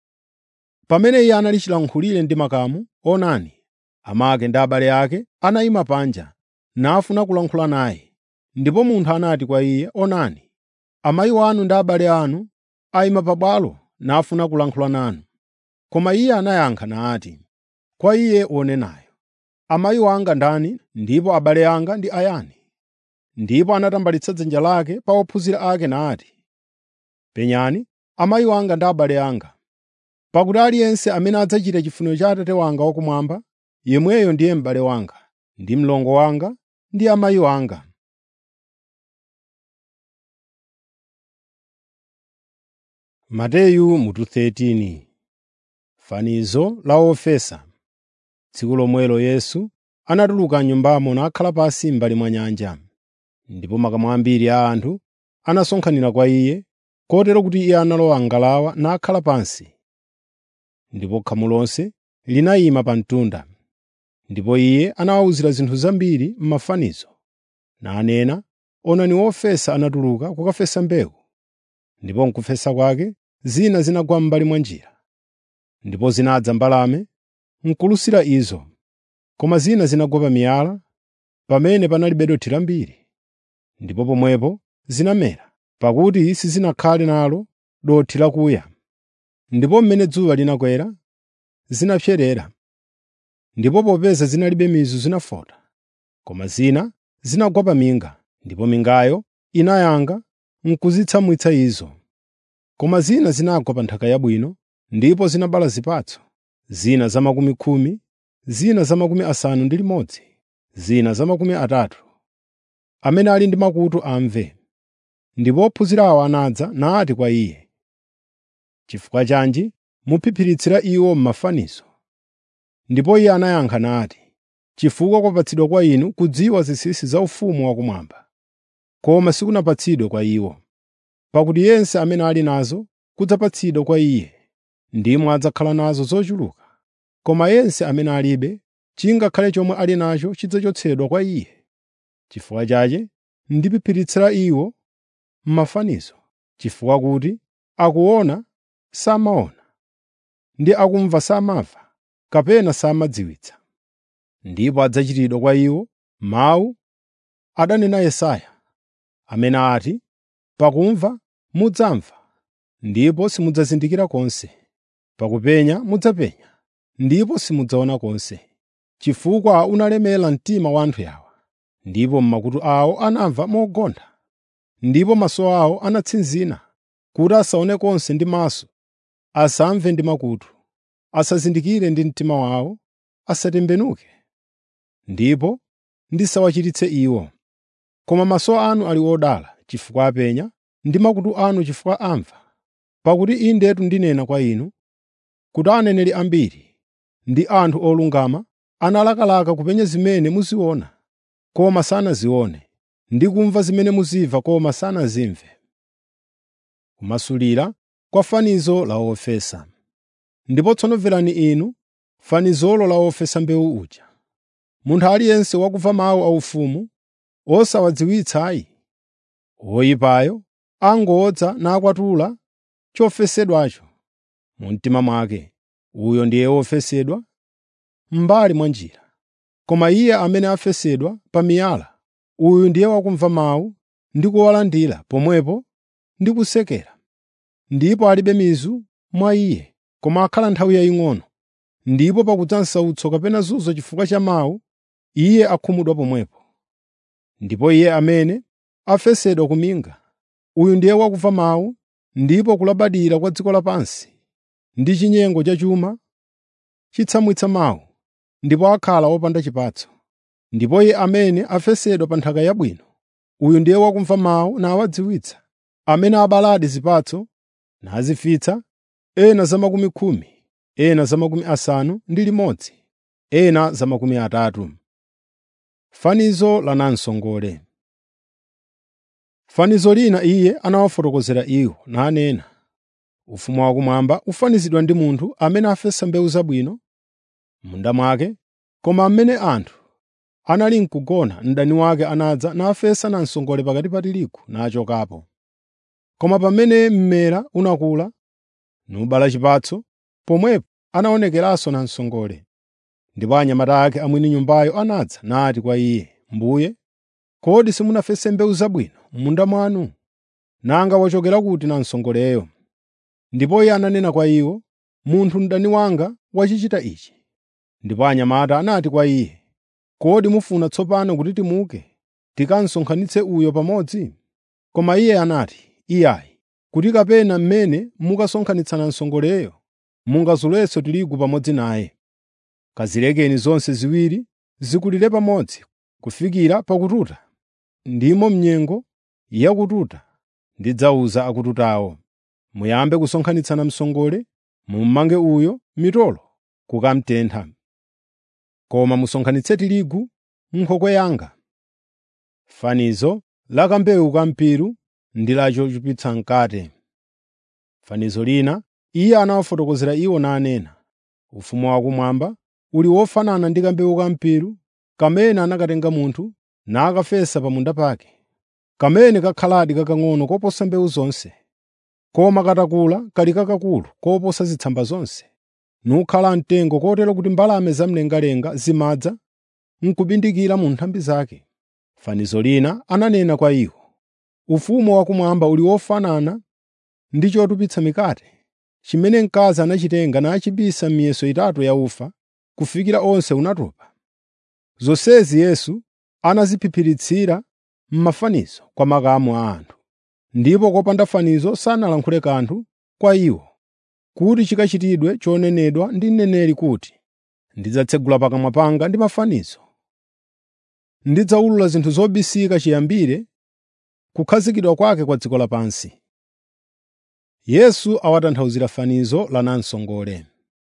Pamene iye anali chilankhulire ndi makamu, onani, amake ndi abale ake anayima panja, nafuna kulankhula naye. Ndipo munthu anati kwa iye, “Onani, amayi anu ndi abale anu ayima pabwalo nafuna kulankhula nanu.” Koma iye anayankha nati, kwa iye wonenayo, “Amayi wanga ndani ndipo abale anga ndi ayani?” Ndipo anatambalitsa dzanja lake pa ophunzira ake nati, “Penyani amayi wanga ndi abale anga. Pakuti aliyense amene adzachita chifuniro cha Atate wanga wakumwamba, yemweyo ndiye m'bale wanga, ndi mlongo wanga, ndi amayi wanga.” Mateyu mutu 13 Fanizo la ofesa Tsiku lomwelo Yesu anatuluka m'nyumbamo nakhala pansi m'mbali mwa nyanja. Ndipo makamu ambiri a anthu anasonkhanira kwa iye, kotero kuti iye analowa m'ngalawa nakhala pansi. Ndipo khamu lonse linayima pa mtunda. Ndipo iye anawawuzira zinthu zambiri m'mafanizo, nanena, “Onani wofesa anatuluka kukafesa mbewu. Ndipo m'kufesa kwake zina zinagwa m'mbali mwa njira. Ndipo zinadza mbalame n'kulusira izo, koma zina zinagwa pa miyala pamene panalibe dothi lambiri. Ndipo pomwepo zinamera, pakuti sizinakhale nalo dothi lakuya. Ndipo mmene dzuwa linakwera, zinapserera. Ndipo popeza zinalibe mizu zinafota. Koma zina zinagwa pa minga, ndipo mingayo inayanga n'kuzitsamwitsa izo. Koma zina zinagwa pa nthaka yabwino, ndipo zinabala zipatso, zina za makumi khumi, zina za makumi asanu ndi limodzi, zina za makumi atatu. Amene ali ndi makutu amve. ndipo ophunzirawo anadza nati kwa iye, “Chifukwa chanji muphiphiritsira iwo m'mafanizo?” Ndipo iye anayankha nati, “Chifukwa kwapatsidwa kwa inu kudziwa zinsinsi za ufumu wakumwamba, koma sikunapatsidwe kwa iwo. Pakuti yense amene ali nazo kudzapatsidwa kwa iye, ndimo adzakhala nazo zochuluka. Koma yense amene alibe, chingakhale chomwe ali nacho chidzachotsedwa kwa iye. Chifukwa chache ndiphiphiritsa iwo m'mafanizo, chifukwa kuti akuona samaona, ndi akumva samamva, kapena samadziwitsa. Ndipo adzachitidwa kwa iwo mawu adanena Yesaya, amene ati, “Pakumva mudzamva, ndipo simudzazindikira konse; pakupenya mudzapenya, ndipo simudzaona konse, chifukwa unalemera mtima wa anthu awa, ndipo m'makutu awo anamva mogontha, ndipo maso awo anatsinzina, kuti asaone konse ndi maso, asamve ndi makutu, asazindikire ndi mtima wawo, asatembenuke, ndipo ndisawachiritse iwo. Koma maso anu ali odala chifukwa apenya, ndi makutu anu chifukwa amva. Pakuti indetu ndinena kwa inu, kuti aneneri ambiri ndi anthu olungama analakalaka kupenya zimene muziona, koma sanazione, ndi kumva zimene muzimva koma sanazimve. Kumasulira kwa fanizo la wofesa Ndipo tsono mverani inu fanizolo la wofesa mbewu uja. Munthu aliyense wakumva mawu aufumu osawadziwitsayi, woyipayo angodza nakwatula chofesedwacho mu mtima mwake. Uyo ndiye wofesedwa m'mbali mwa njira. Koma iye amene afesedwa pa miyala, uyu ndiye wakumva mawu ndi kuwalandira pomwepo ndi kusekera. Ndipo alibe mizu mwa iye, koma akhala nthawi yaying'ono. Ndipo pakudza msautso kapena zunzo chifukwa cha mawu, iye akhumudwa pomwepo. Ndipo iye amene afesedwa ku minga, uyu ndiye wakumva mawu ndipo kulabadira kwa dziko lapansi ndi chinyengo cha chuma chitsamwitsa mawu, ndipo akhala wopanda chipatso. Ndipo iye amene afesedwa pa nthaka yabwino, uyu ndiye wakumva mawu nawadziwitsa, amene abaladi zipatso nazifitsa, ena za makumi khumi, ena za makumi asanu ndi limodzi, ena za makumi atatu. Fanizo la namsongole Fanizo lina iye anawafotokozera iwo nanena, “Ufumu wakumwamba ufanizidwa ndi munthu amene afesa mbewu zabwino m'munda mwake, koma mmene anthu anali n'kugona mdani wake anadza nafesa namsongole pakati pa tirigu nachokapo. Koma pamene mmera unakula nubala chipatso, pomwepo anaonekeranso namsongole. Ndipo anyamata ake a mwini nyumbayo anadza nati kwa iye, “Mbuye, kodi simunafese mbewu zabwino m'munda mwanu? Nanga wachokera kuti namsongoleyo?” Ndipo iye ananena kwa iwo, “Munthu mdani wanga wachichita ichi.” Ndipo anyamata anati kwa iye, “Kodi mufuna tsopano kuti timuke tikasonkhanitse uyo pamodzi?” Koma iye anati, “Iyayi, kuti kapena mmene mukasonkhanitsa namsongoleyo mungazulenso tirigu pamodzi naye. Kazilekeni zonse ziwiri zikulire pamodzi kufikira pakututa. Ndimo m'nyengo yakututa ndidzawuza akututawo, muyambe kusonkhanitsa namsongole, mummange uyo mitolo kukamutentha. Koma musonkhanitse tirigu m'nkhokwe yanga.” Fanizo la kambewu kampiru ndi la chochupitsa mkate. Fanizo lina iye anawafotokozera iwo nanena, “Ufumu wakumwamba uli wofanana ndi kambewu kampiru kamene anakatenga munthu nakafesa pa munda pake. Kamene kakhaladi kakang'ono koposa mbewu zonse, koma katakula kali kakakulu koposa zitsamba zonse, nukhala mtengo kotero kuti mbalame zamlengalenga zimadza n'kubindikira mu nthambi zake.” Fanizo lina ananena kwa iwo, “Ufumu wakumwamba uli wofanana ndi chotupitsa mikate, chimene mkazi anachitenga nachibisa m'miyeso itatu ya ufa kufikira onse unatopa. Zonsezi Yesu anaziphiphiritsa m'mafanizo kwa makamu a anthu. Ndipo kopanda fanizo sanalankhule kanthu kwa iwo, kuti chikachitidwe chonenedwa ndi mneneri kuti, “Ndidzatsegula pakamwa panga ndi mafanizo. Ndidzawulula zinthu zobisika chiyambire kukhazikidwa kwake kwa dziko lapansi. Yesu awatanthauzira fanizo la namsongole.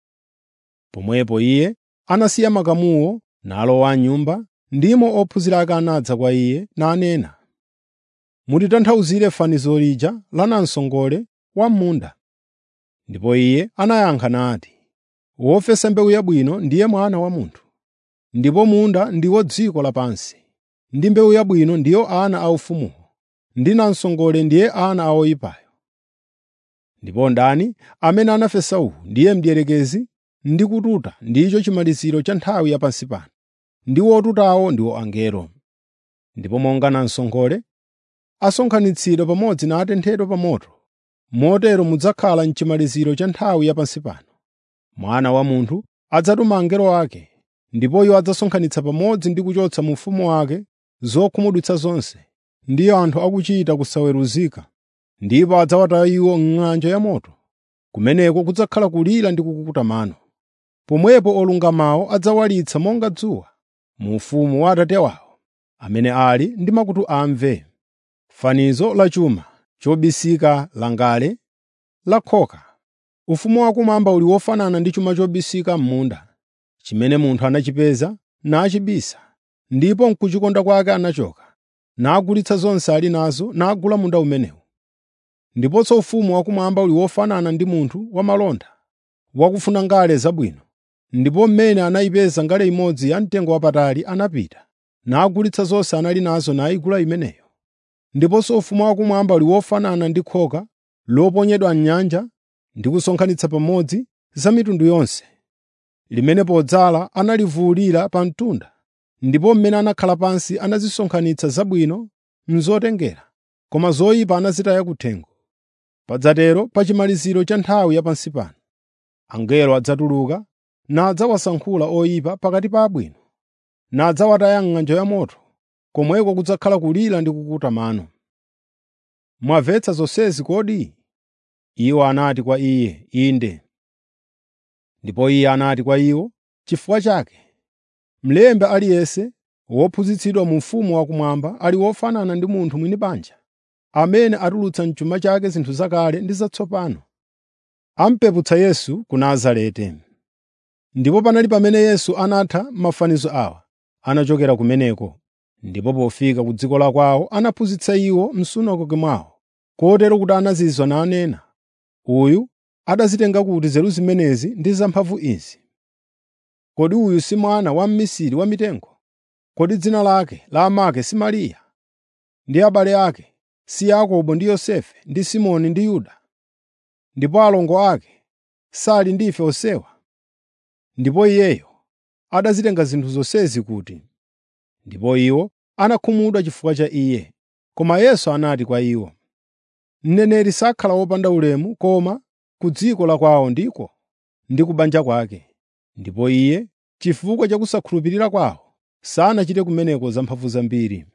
Pomwepo iye anasiya makamuwo nalowa m'nyumba, ndimo ophunzira ake anadza kwa iye nanena, “Mutitanthauzire fanizo lija la namsongole wa m'munda.” Ndipo iye anayankha nati, “Wofesa mbewu yabwino ndiye Mwana wa Munthu, ndipo munda ndiwo dziko lapansi, ndi mbewu yabwino ndiyo ana a ufumuwo, ndi namsongole ndiye ana a oyipayo. Ndipo ndani amene anafesa uwu ndiye mdierekezi ndi kututa ndicho chimaliziro cha nthawi ya pansi pano, ndi otutawo ndiwo angelo. Ndipo monga namsongole asonkhanitsidwa pamodzi natenthedwa pa moto, motero mudzakhala m'chimaliziro cha nthawi ya pansi pano. Mwana wa Munthu adzatuma angelo ake, ndipo iwo adzasonkhanitsa pamodzi ndi kuchotsa mu ufumu wake zokhumudwitsa zonse, ndi anthu akuchita kusaweruzika, ndipo adzawataya iwo m'ng'anjo yamoto. Kumeneko kudzakhala kulira ndi kukukuta mano. Pomwepo olungamawo adzawalitsa monga dzuwa mu ufumu wa Atate wawo. Amene ali ndi makutu amve. Fanizo la chuma chobisika langale la khoka. Ufumu wakumwamba uli wofanana ndi chuma chobisika m'munda, chimene munthu anachipeza nachibisa, ndipo m'kuchikonda kwake anachoka, nagulitsa zonse ali nazo nagula munda umenewu. Ndiponso ufumu wakumwamba uli wofanana ndi munthu wamalonda, wakufuna ngale zabwino, ndipo mmene anayipeza ngale imodzi yamtengo wapatali anapita, nagulitsa zonse anali nazo nayigula imeneyo. Ndiponso ufumu wakumwamba uli wofanana ndi khoka loponyedwa m'nyanja ndi kusonkhanitsa pamodzi za mitundu yonse, limene podzala analivuwulira pa mtunda, ndipo mmene anakhala pansi anazisonkhanitsa zabwino m'zotengera, koma zoyipa anazitaya kuthengo. Padzatero pa chimaliziro cha nthawi ya pansi pano. Angelo adzatuluka nadzawasankhula oyipa pakati pa abwino, nadzawataya m'ng'anjo yamoto, komweko kudzakhala kulira ndi kukuta mano. Mwamvetsa zonsezi kodi? Iwo anati kwa iye, “Inde.” Ndipo iye anati kwa iwo, “Chifukwa chake, mlembi aliyense wophunzitsidwa mu ufumu wakumwamba ali wofanana ndi munthu mwini banja, amene atulutsa m'chuma chake zinthu zakale ndi zatsopano.” Amupeputsa Yesu ku Nazareti. Ndipo panali pamene Yesu anatha mafanizo awa, anachokera kumeneko, ndipo pofika ku dziko la kwawo anaphunzitsa iwo m'sunagoge mwawo, kotero kuti anazizwa nanena, “Uyu adazitenga kuti nzeru zimenezi ndi zamphamvu izi? Kodi uyu si mwana wa mmisiri wa mitengo? Kodi dzina lake la amake si Mariya, ndi abale ake si Yakobo ndi Yosefe ndi Simoni ndi Yuda? Ndipo alongo ake sali ndi ife onsewa?” Ndipo iyeyo adazitenga zinthu zonsezi kuti. Ndipo iwo anakhumudwa chifukwa cha iye. Koma Yesu anati kwa iwo, “Mneneri sakhala wopanda ulemu koma ku dziko la kwawo ndiko ndi ku banja kwake.” Ndipo iye, chifukwa cha kusakhulupirira kwawo, sanachite kumeneko zamphamvu zambiri.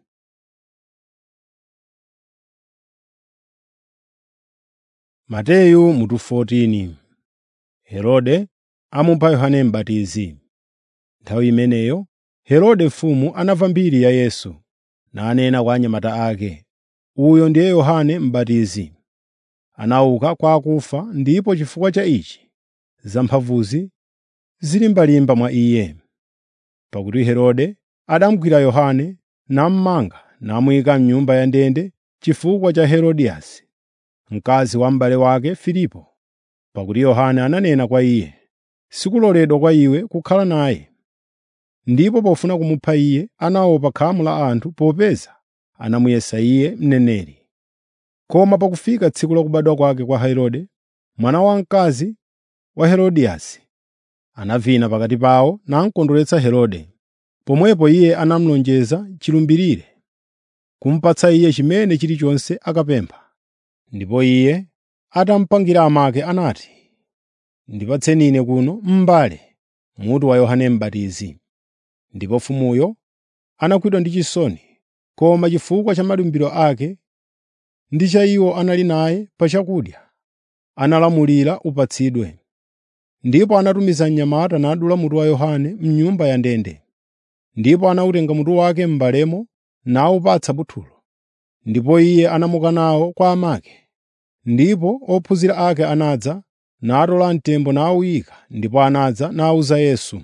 Mateyu mutu 14 Herode amupha Yohane M'batizi. Nthawi imeneyo Herode mfumu anamva mbiri ya Yesu, nanena kwa anyamata ake, “Uyo ndiye Yohane M'batizi. Anauka kwa akufa ndipo chifukwa cha ichi zamphamvuzi zilimbalimba mwa iye.” Pakuti Herode adamugwira Yohane namumanga namuyika m'nyumba ya ndende chifukwa cha Herodiyasi, mkazi wa m'bale wake Filipo, pakuti Yohane ananena kwa iye, “Sikuloledwa kwa iwe kukhala naye.” Ndipo pofuna kumupha iye, anaopa khamu la anthu popeza anamuyesa iye mneneri. Koma pakufika tsiku la kubadwa kwake kwa Herode, mwana wamkazi wa Herodiyasi, anavina pakati pawo namukondweretsa Herode. Pomwepo iye anamulonjeza chilumbirire, kumupatsa iye chimene chilichonse akapempha. Ndipo iye atamupangira amake anati, “Ndipatseni ine kuno m'mbale mutu wa Yohane M'batizi.” Ndipo mfumuyo anakwidwa ndi chisoni, koma chifukwa cha malumbiro ake ndi cha iwo anali naye pa chakudya, analamulira upatsidwe. Ndipo anatumiza mnyamata nadula mutu wa Yohane m'nyumba ya ndende. Ndipo anawutenga mutu wake m'mbalemo nawupatsa buthulo. ndipo iye anamuka nawo kwa amake. Ndipo ophunzira ake anadza, natola mtembo nawuyika, ndipo anadza nawuza Yesu.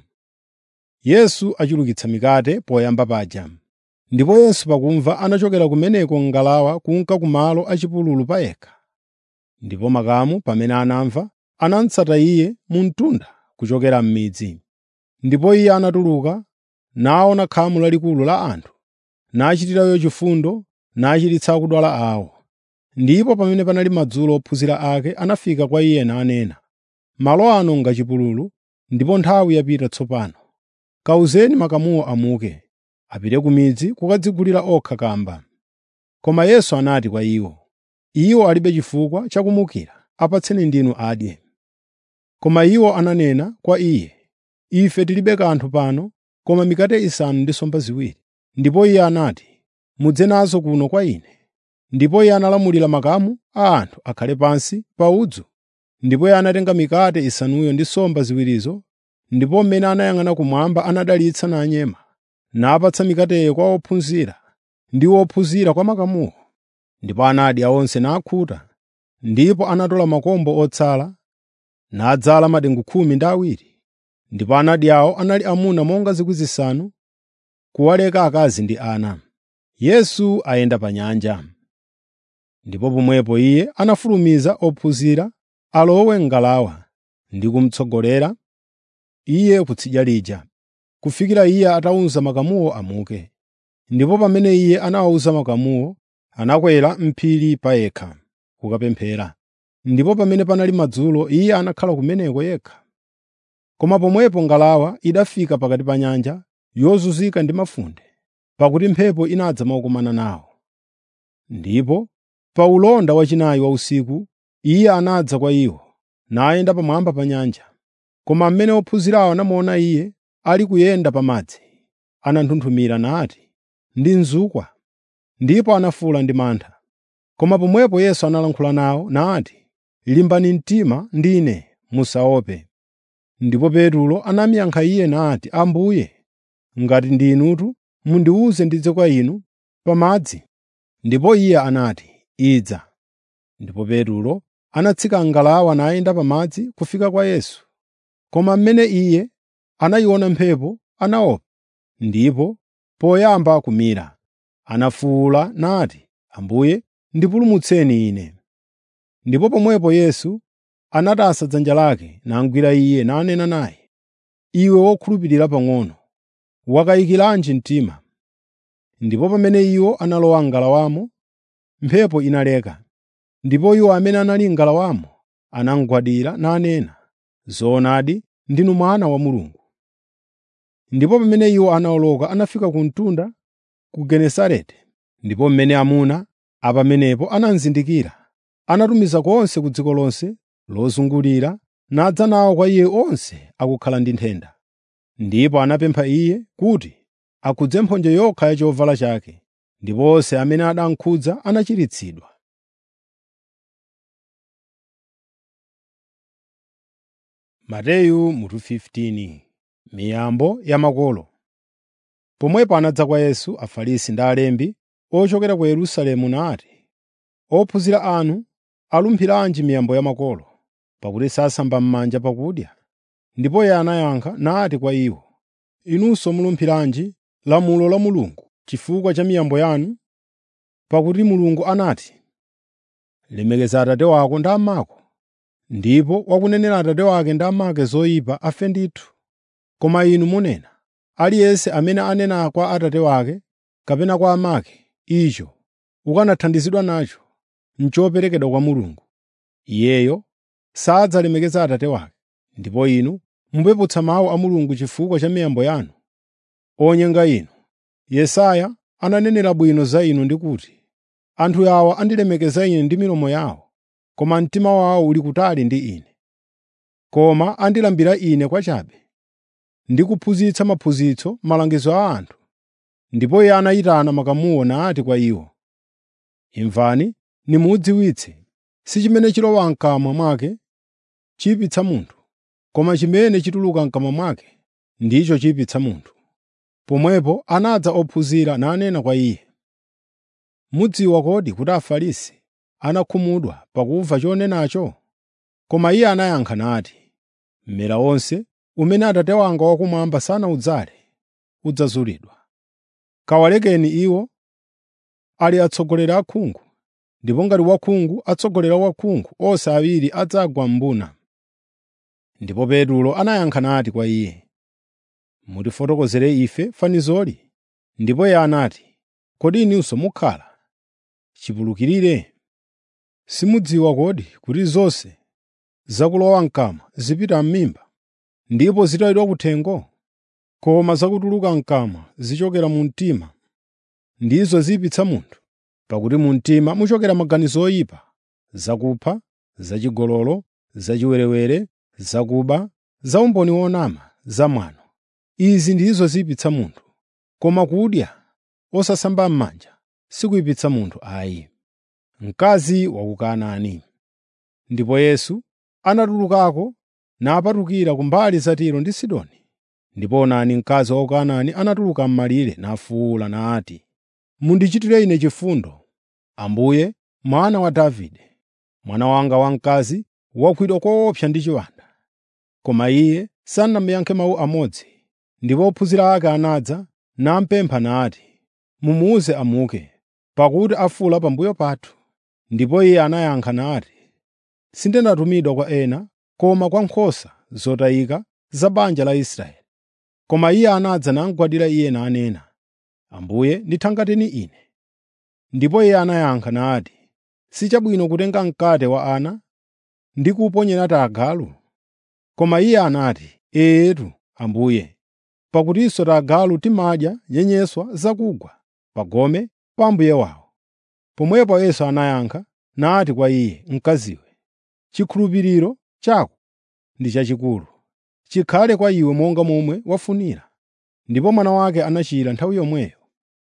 Yesu achulukitsa mikate poyamba paja. Ndipo Yesu pakumva anachokera kumeneko m'ngalawa kunka kumalo achipululu payekha. Ndipo makamu pamene anamva, anamutsata Iye mu mtunda kuchokera m'midzi. Ndipo Iye anatuluka, naona khamu lalikulu la anthu, nachitirayo chifundo, nachiritsa akudwala awo. Ndipo pamene panali madzulo ophunzira ake anafika kwa Iye nanena, “Malo ano ngachipululu, ndipo nthawi yapita tsopano. Kawuzeni makamuwo amuke, apite ku midzi kukadzigulira okha kamba.” Koma Yesu anati kwa iwo, “Iwo alibe chifukwa chakumukira, apatseni ndinu adye.” Koma iwo ananena kwa Iye, “Ife tilibe kanthu pano koma mikate isanu ndi nsomba ziwiri.” Ndipo Iye anati, “Mudze nazo kuno kwa Ine.” Ndipo Iye analamulira makamu a anthu akhale pansi pa udzu. Ndipo Iye anatenga mikate isanuyo ndi nsomba ziwirizo, ndipo mmene anayang'ana kumwamba anadalitsa nanyema, napatsa mikateyo kwa ophunzira, ndi ophunzira kwa makamuwo. Ndipo anadya onse nakhuta. Ndipo anatola makombo otsala, nadzala madengu khumi ndi awiri. Ndipo anadyawo anali amuna monga zikwi zisanu, kuwaleka akazi ndi ana. Yesu ayenda pa nyanja. Ndipo pomwepo Iye anafulumiza ophunzira alowe m'ngalawa ndi kumutsogolera Iye kutsidya lija, kufikira Iye atawuza makamuwo amuke. Ndipo pamene Iye anawawuza makamuwo, anakwera m'phiri payekha kukapemphera. Ndipo pamene panali madzulo Iye anakhala kumeneko yekha. Koma pomwepo ngalawa idafika pakati pa nyanja yozunzika ndi mafunde, pakuti mphepo inadza mokumana nawo. Ndipo pa ulonda wachinayi wa usiku Iye anadza kwa iwo, nayenda pamwamba pa nyanja. Koma mmene ophunzirawo anamuona Iye ali kuyenda pa madzi, ananthunthumira nati, “Ndi mzukwa!” Ndipo anafuwula ndi mantha. Koma pomwepo Yesu analankhula nawo nati, “Limbani mtima, ndine, musaope.” Ndipo Petro anamuyankha Iye nati, “Ambuye, ngati ndi Inutu, mundiwuze ndidze kwa Inu pa madzi.” Ndipo Iye anati, “Idza.” Ndipo Petro anatsika m'ngalawa nayenda pa madzi kufika kwa Yesu. Koma mmene Iye anayiona mphepo, anaopa, ndipo poyamba kumira, anafuwula nati, “Ambuye, ndipulumutseni ine.” Ndipo pomwepo Yesu anatasa dzanja lake namugwira iye nanena naye, “Iwe wokhulupirira pang'ono, wakayikiranji mtima?” Ndipo pamene iwo analowa m'ngalawamo, mphepo inaleka. Ndipo iwo amene anali m'ngalawamo anamugwadira nanena, “Zoonadi, ndinu Mwana wa Mulungu.” Ndipo pamene iwo anawoloka anafika ku mtunda ku Genesareti. Ndipo mmene amuna a pamenepo anamuzindikira, anatumiza konse ku dziko lonse lozungulira nadza nawo kwa Iye onse akukhala ndi nthenda. Ndipo anamupempha Iye kuti akhudze mphonje yokha ya chovala chake, ndipo onse amene anamukhudza anachiritsidwa. Mateyu mutu 15 Miyambo ya makolo Pomwepo anadza kwa Yesu Afarisi ndi alembi ochokera ku Yerusalemu nati, “Ophunzira anu alumphiranji miyambo ya makolo, pakuti sasamba m'manja pakudya?” Ndipo Iye anayankha nati kwa iwo, “Inunso mulumphiranji lamulo la Mulungu chifukwa cha miyambo yanu? Pakuti Mulungu anati, ‘Lemekeza atate wako ndi amako,’ ndipo wakunenera atate wake ndi amake zoyipa afe ndithu. Koma inu munena, aliyense amene anena kwa atate wake kapena kwa amake, icho ukanathandizidwa nacho, n'choperekedwa kwa Mulungu. Iyeyo sadzalemekeza atate wake. Ndipo inu mupeputsa mawu a Mulungu chifukwa cha miyambo yanu. Onyenga inu! Yesaya ananenera bwino za inu ndi kuti, “Anthu awa andilemekeza Ine ndi milomo yawo, koma mtima wawo uli kutali ndi Ine. Koma andilambira Ine kwachabe ndi kuphunzitsa maphunzitso malangizo a anthu.” Ndipo Iye anayitana makamuwo nati kwa iwo, “Imvani nimudziwitse, si chimene chilowa m'kamwa mwake chiyipitsa munthu, koma chimene chituluka m'kamwa mwake ndicho chiyipitsa munthu.” Pomwepo anadza ophunzira nanena kwa Iye, mudziwa kodi kuti Afarisi anakhumudwa pakumva chonenacho?” Koma iye anayankha nati, “Mmera wonse umene Atate wanga wakumwamba sanawudzale udzazulidwa. Kawalekeni iwo ali atsogoleri akhungu, ndipo ngati wakhungu atsogolera wakhungu, onse awiri adzagwa m'mbuna.” Ndipo Petulo anayankha nati kwa iye, “Mutifotokozere ife fanizoli.” Ndipo iye anati, “Kodi inunso mukhala chipulukirire? Simudziwa kodi kuti zonse zakulowa m'kamwa zipita m'mimba, ndipo zitayidwa kuthengo? Koma zakutuluka m'kamwa zichokera mu mtima, ndizo ziyipitsa munthu. Pakuti mu mtima muchokera maganizo oyipa, zakupha, zachigololo, zachiwerewere, zakuba, zaumboni wonama, zamwano. Izi ndizo ziyipitsa munthu. Koma kudya osasamba m'manja sikuyipitsa munthu ayi. Mkazi wa ku Kanaani Ndipo Yesu anatulukako napatukira kumbali za Tiro ndi Sidoni. Ndipo onani mkazi wa ku Kanaani anatuluka m'malire nafuwula nati, “Mundichitire ine chifundo, Ambuye, Mwana wa Davide. Mwana wanga wamkazi wagwidwa koopsa ndi chiwanda.” Koma iye sanamuyankhe mawu amodzi. Ndipo ophunzira ake anadza namupempha nati, “Mumuwuze amuke, pakuti afuwula pambuyo pathu.” Ndipo iye anayankha nati, “Sindinatumidwa kwa ena, koma kwa nkhosa zotayika za banja la Israeli.” Koma iye anadza namugwadira iye nanena, “Ambuye ndithangateni ine.” Ndipo iye anayankha nati, “Sichabwino kutenga mkate wa ana ndi kuwuponyera tagalu?” Koma iye anati, “Eetu, Ambuye, pakutinso tagalu timadya nyenyeswa zakugwa pa gome pa mbuye wawo.” Pomwepo Yesu anayankha nati kwa iye, “Mkaziwe, chikhulupiriro chako ndi chachikulu. Chikhale kwa iwe monga momwe wafunira.” Ndipo mwana wake anachira nthawi yomweyo.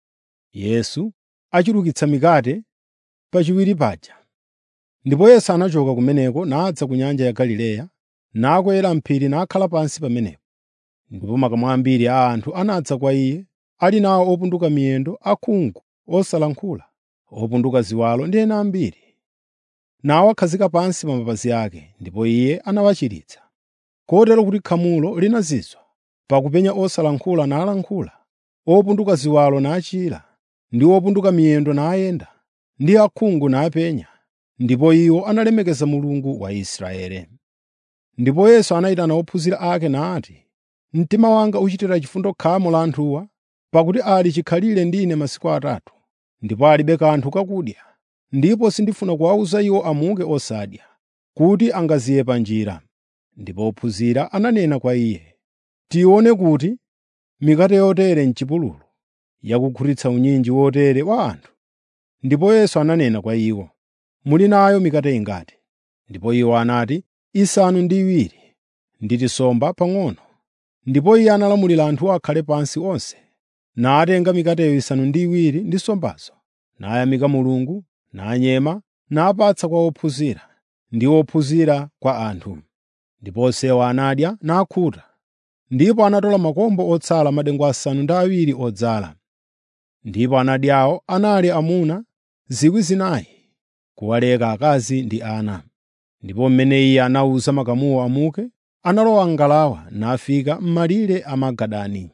Yesu achulukitsa mikate pachiwiri paja. Ndipo Yesu anachoka kumeneko nadza ku nyanja ya Galileya, nakwera m'phiri nakhala pansi pamenepo. Ndipo makamu ambiri a anthu anadza kwa iye, ali nawo opunduka miyendo, akhungu, osalankhula, opunduka ziwalo ndi ena ambiri. Nawakhazika pansi pa mapazi ake, ndipo iye anawachiritsa. Kotero kuti khamulo linazizwa pakupenya osalankhula nalankhula, opunduka ziwalo nachira, ndi opunduka miyendo nayenda, ndi akhungu napenya, ndipo iwo analemekeza Mulungu wa Israeli. Ndipo Yesu anayitana ophunzira ake nati, “Mtima wanga uchitira chifundo khamu la anthuwa, pakuti ali chikhalire ndi ine masiku atatu, ndipo alibe kanthu kakudya. Ndipo sindifuna kuwawuza iwo amuke osadya, kuti angaziye pa njira.” Ndipo ophunzira ananena kwa iye, “Tione kuti mikate yotere m'chipululu, yakukhutitsa unyinji wotere wa anthu.” Ndipo Yesu ananena kwa iwo, “Muli nayo mikate ingati?” Ndipo iwo anati, “Isanu ndi iwiri, ndi tisomba pang'ono.” Ndipo iye analamulira anthuwo akhale pansi onse, natenga mikateyo isanu ndi iwiri ndi nsombazo, nayamika Mulungu, nanyema, napatsa kwa ophunzira, ndi ophunzira kwa anthu. Ndipo onsewo anadya nakhuta. Ndipo anatola makombo otsala madengu asanu ndi awiri odzala. Ndipo anadyawo anali amuna 4,000, kuwaleka akazi ndi ana. Ndipo mmene iye anawuza makamuwo amuke, analowa m'ngalawa nafika m'malire a Magadani.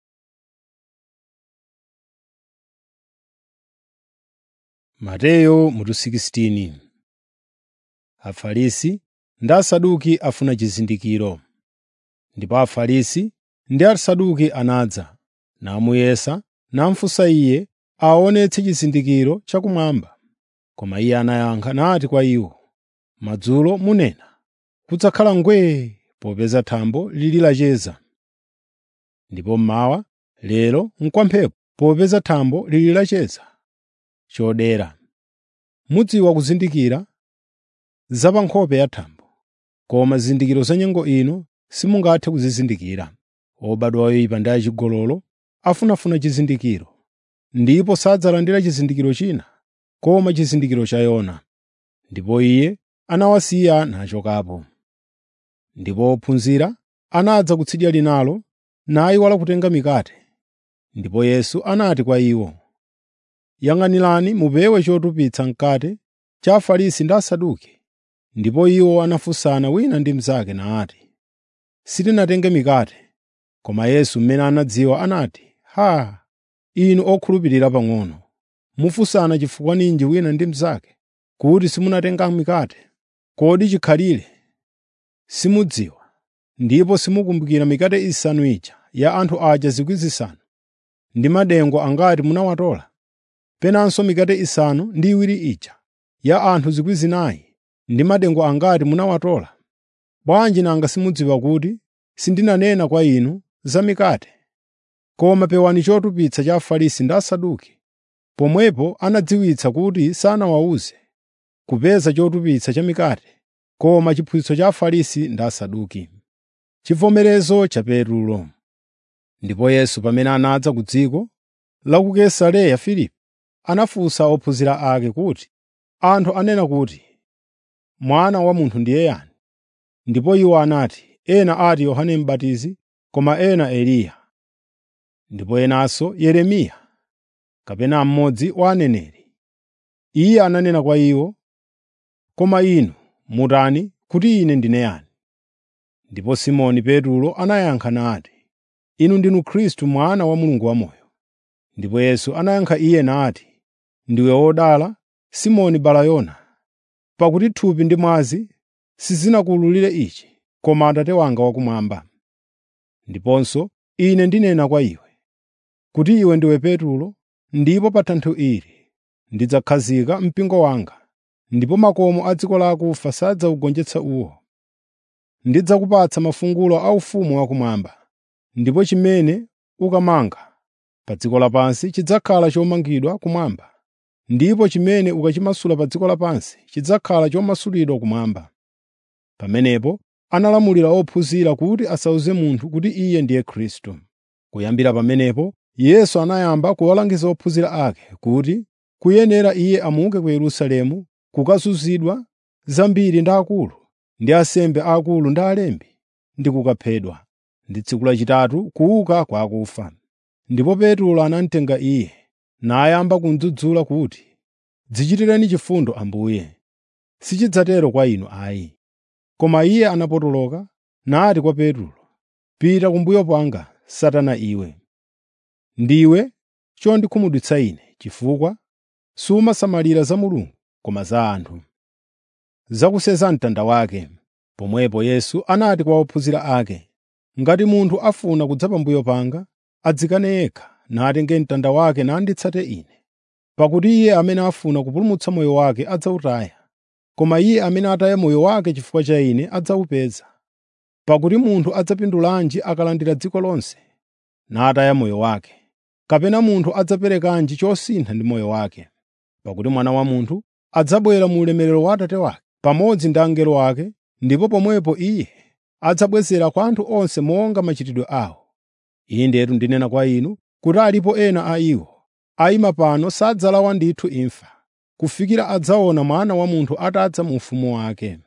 Mateyo mutu 16 Afarisi ndi Asaduki afuna chizindikiro. Ndipo Afarisi ndi Asaduki anadza, namuyesa, namufunsa iye aonetse chizindikiro chakumwamba. Koma iye anayankha nati kwa iwo, “Madzulo munena, kudzakhala ngwee popeza thambo lili lacheza. Ndipo mmawa, lero n'kwamphepo popeza thambo lili lacheza. Chodera, mudziwa kuzindikira za pa nkhope ya thambo, koma zizindikiro za nyengo ino simungathe kuzizindikira. Obadwa oyipa ndi achigololo afunafuna chizindikiro, ndipo sadzalandira chizindikiro china, koma chizindikiro cha Yona.” Ndipo iye anawasiya nachokapo. Ndipo ophunzira anadza kutsidya linalo, nayiwala kutenga mikate. Ndipo Yesu anati kwa iwo, “Yang'anirani mupewe chotupitsa mkate cha Afarisi ndi Asaduki.” Ndipo iwo anafunsana wina ndi mnzake nati, “Sitinatenge mikate.” Koma Yesu mmene anadziwa anati, “Haa! Inu okhulupirira pang'ono, mufunsana chifukwa ninji wina ndi mnzake, kuti simunatenga mikate? Kodi chikhalire simudziwa, ndipo simukumbukira mikate isanu ija ya anthu aja 5,000 ndi madengu angati munawatola? Penanso mikate isanu ndi iwiri ija ya anthu 4,000 ndi madengu angati munawatola? Bwanji nanga simudziwa kuti sindinanena kwa inu za mikate? Koma pewani chotupitsa cha Afarisi ndi Asaduki. Pomwepo anadziwitsa kuti sanawawuze kupeza chotupitsa cha mikate, koma chiphunzitso cha Afarisi ndi Asaduki. Chivomerezo cha Petulo Ndipo Yesu pamene anadza ku dziko la ku Kaisareya Filipi, anafunsa ophunzira ake kuti, “Anthu anena kuti, Mwana wa Munthu ndiye yani?” Ndipo iwo anati, ena ati Yohane M'batizi, koma ena Eliya, ndipo enanso Yeremiya, kapena mmodzi wa aneneri. Iye ananena kwa iwo, “Koma inu mutani kuti ine ndine yani?” Ndipo Simoni Petulo anayankha nati, “Inu ndinu Khristu Mwana wa Mulungu wamoyo.” Ndipo Yesu anayankha iye nati, “Ndiwe wodala, Simoni Balayona, pakuti thupi ndi mwazi sizinakuwululire ichi, koma Atate wanga wakumwamba. Ndiponso Ine ndinena kwa iwe, kuti iwe ndiwe Petulo, ndipo pa thanthwe ili ndidzakhazika mpingo wanga, ndipo makomo a dziko lakufa sadzawugonjetsa uwo. Ndidzakupatsa mafungulo a ufumu wakumwamba, ndipo chimene ukamanga pa dziko lapansi chidzakhala chomangidwa kumwamba, ndipo chimene ukachimasula pa dziko lapansi chidzakhala chomasulidwa kumwamba.” Pamenepo analamulira ophunzira kuti asawuze munthu kuti iye ndiye Khristu. Kuyambira pamenepo Yesu anayamba kuwalangiza ophunzira ake kuti kuyenera iye amuke ku Yerusalemu kukazunzidwa zambiri ndi akulu, ndi ansembe aakulu ndi alembi, ndi kukaphedwa, ndi tsiku lachitatu kuuka kwa akufa. Ndipo Petulo anamutenga iye, nayamba kumudzudzula kuti, “Dzichitireni chifundo Ambuye, sichidzatero kwa inu ayi.” Koma iye anapotoloka nati kwa Petulo, “Pita kumbuyo kwanga, Satana iwe. Ndiwe chondikhumudwitsa ine, chifukwa sumasamalira za Mulungu koma za anthu.” Zakuseza mtanda wake. Pomwepo Yesu anati kwa ophunzira ake, “Ngati munthu afuna kudza pambuyo panga, adzikane yekha, natenge mtanda wake nanditsate Ine. Pakuti iye amene afuna kupulumutsa moyo wake adzawutaya, koma iye amene ataya moyo wake chifukwa cha Ine adzawupeza. Pakuti munthu adzapindulanji akalandira dziko lonse, nataya moyo wake? Kapena munthu adzaperekanji chosintha ndi moyo wake? Pakuti Mwana wa Munthu adzabwera mu ulemerero wa Atate wake pamodzi ndi angelo ake, ndipo pomwepo Iye adzabwezera kwa anthu onse monga machitidwe awo. Indetu ndinena kwa inu kuti alipo ena a iwo ayima pano sadzalawa ndithu imfa, kufikira adzaona Mwana wa Munthu atadza mu ufumu wake.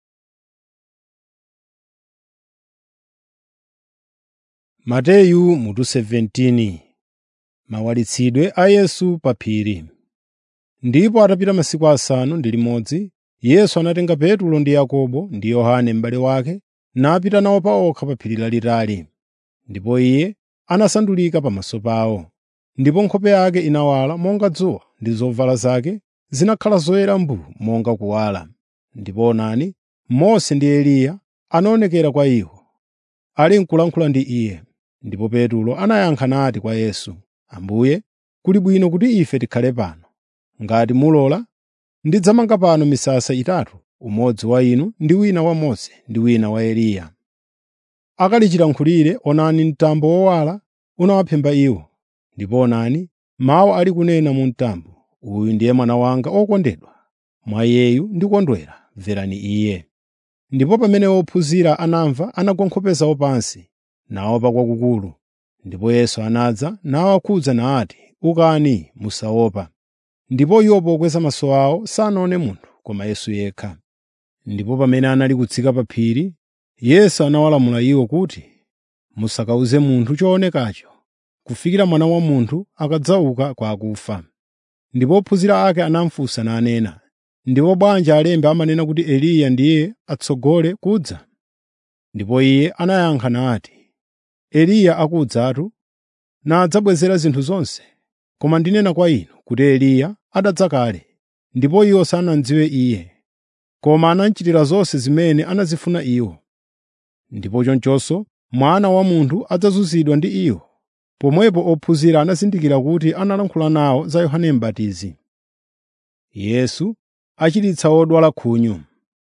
Mateyu mutu 17 Mawalitsidwe a Yesu pa phiri. Ndipo atapita masiku asanu ndi limodzi, Yesu anatenga Petulo ndi Yakobo ndi Yohane m'bale wake napita nawo paokha pa phiri lalitali. Ndipo iye anasandulika pamaso pawo. Ndipo nkhope yake inawala monga dzuwa ndi zovala zake zinakhala zoyera mbuu monga kuwala. Ndipo onani, Mose ndi Eliya anaonekera kwa iwo, ali n'kulankhula ndi iye. Ndipo Petulo anayankha nati kwa Yesu, “Ambuye, kuli bwino kuti ife tikhale pano. Ngati mulola, ndidzamanga pano misasa itatu, umodzi wa inu ndi wina wa Mose ndi wina wa Eliya.” Akali chilankhulire, onani mtambo wowala unawaphimba iwo. Ndipo onani, mawu ali kunena mu mtambo, “Uyu ndiye mwana wanga wokondedwa, mwa iyeyu ndikondwera, mverani iye.” Ndipo pamene ophunzira anamva anagwa nkhope zawo pansi, naopa kwakukulu. Ndipo Yesu anadza nawakhudza nati, “Ukani, musaopa.” Ndipo iwo pokweza maso awo sanaone munthu koma Yesu yekha. Ndipo pamene anali kutsika pa phiri, Yesu anawalamula iwo kuti, “Musakawuze munthu choonekacho, kufikira Mwana wa Munthu akadzauka kwa akufa.” Ndipo ophunzira ake anamufunsa nanena, “Ndipo bwanji alembi amanena kuti Eliya ndiye atsogole kudza?” Ndipo iye anayankha nati, “Eliya akudzatu nadzabwezera zinthu zonse. Koma ndinena kwa inu kuti Eliya adadza kale, ndipo iwo sanamudziwe iye, koma anamuchitira zonse zimene anazifuna iwo. Ndipo chonchonso Mwana wa Munthu adzazunzidwa ndi iwo.” Pomwepo ophunzira anazindikira kuti analankhula nawo za Yohane M'batizi. Yesu achiritsa odwala khunyu.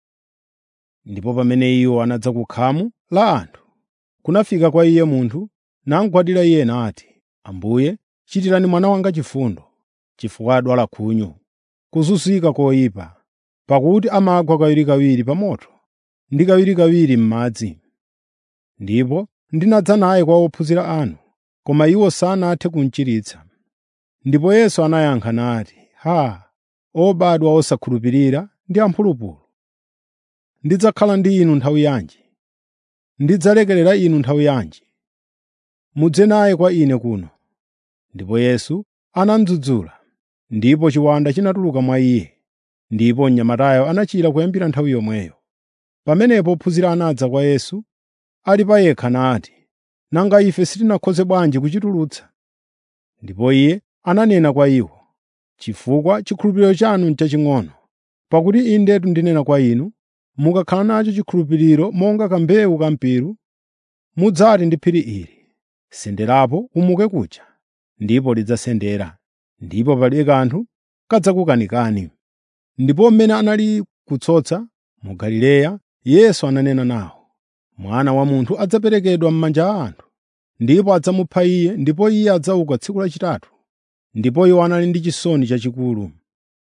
Ndipo pamene iwo anadza ku khamu la anthu, kunafika kwa iye munthu namugwadira iye nati, “Ambuye, chitirani mwana wanga chifundo, chifukwa adwala khunyu, kuzunzika koyipa, pakuti amagwa kawirikawiri pa moto ndi kawirikawiri m'madzi. Ndipo ndinadza naye kwa ophunzira anu, koma iwo sanathe kumuchiritsa.” Ndipo Yesu anayankha nati, “Haa! Obadwa osakhulupirira ndi amphulupulu! Ndidzakhala ndi inu nthawi yanji? Ndidzalekerera inu nthawi yanji? Mudze naye kwa ine kuno.” Ndipo Yesu anamudzudzula, ndipo chiwanda chinatuluka mwa iye, ndipo mnyamatayo anachira kuyambira nthawi yomweyo. Pamenepo ophunzira anadza kwa Yesu ali pa yekha nati, “Nanga ife sitinakhoze bwanji kuchitulutsa?” Ndipo iye ananena kwa iwo, “Chifukwa chikhulupiriro chanu n'chaching'ono. Pakuti indetu ndinena kwa inu, mukakhala nacho chikhulupiriro monga kambewu ka mpiru, mudzati ndi phiri ili, ‘Senderapo umuke kuja,’ ndipo lidzasendera, ndipo palibe kanthu kadzakukanikani.” Ndipo mmene anali kutsotsa mu Galileya, Yesu ananena nawo, “Mwana wa Munthu adzaperekedwa m'manja a anthu, ndipo adzamupha Iye, ndipo Iye adzauka tsiku lachitatu.” Ndipo iwo anali ndi chisoni chachikulu.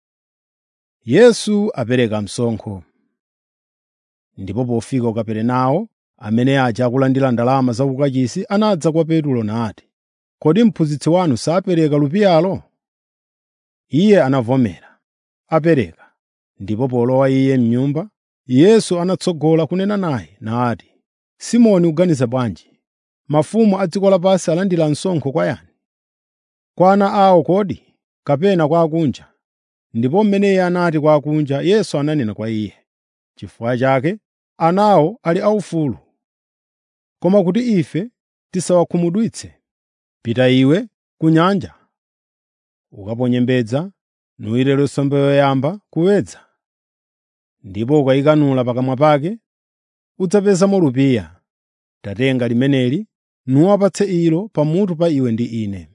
Yesu apereka msonkho. Ndipo pofika ku Kaperenawo, amene aja akulandira ndalama za ukachisi anadza kwa Petulo nati, “Kodi mphunzitsi wanu sapereka lupiyalo?” Iye anavomera, apereka. Ndipo polowa iye m'nyumba, Yesu anatsogola kunena naye nati, “Simoni uganiza bwanji? Mafumu a dziko lapansi alandira msonkho kwa yani? Kwa ana awo kodi, kapena kwa akunja?” Ndipo mmene iye anati kwa akunja, Yesu ananena kwa iye, “Chifukwa chake anawo ali aufulu. Koma kuti ife tisawakhumudwitse, pita iwe ku nyanja, ukaponye mbedza, nuwire nsomba yoyamba kuwedza. Ndipo ukayikanula pakamwa pake, udzapezamo lupiya. Tatenga limeneli nuwapatse ilo pamutu pa iwe ndi ine.”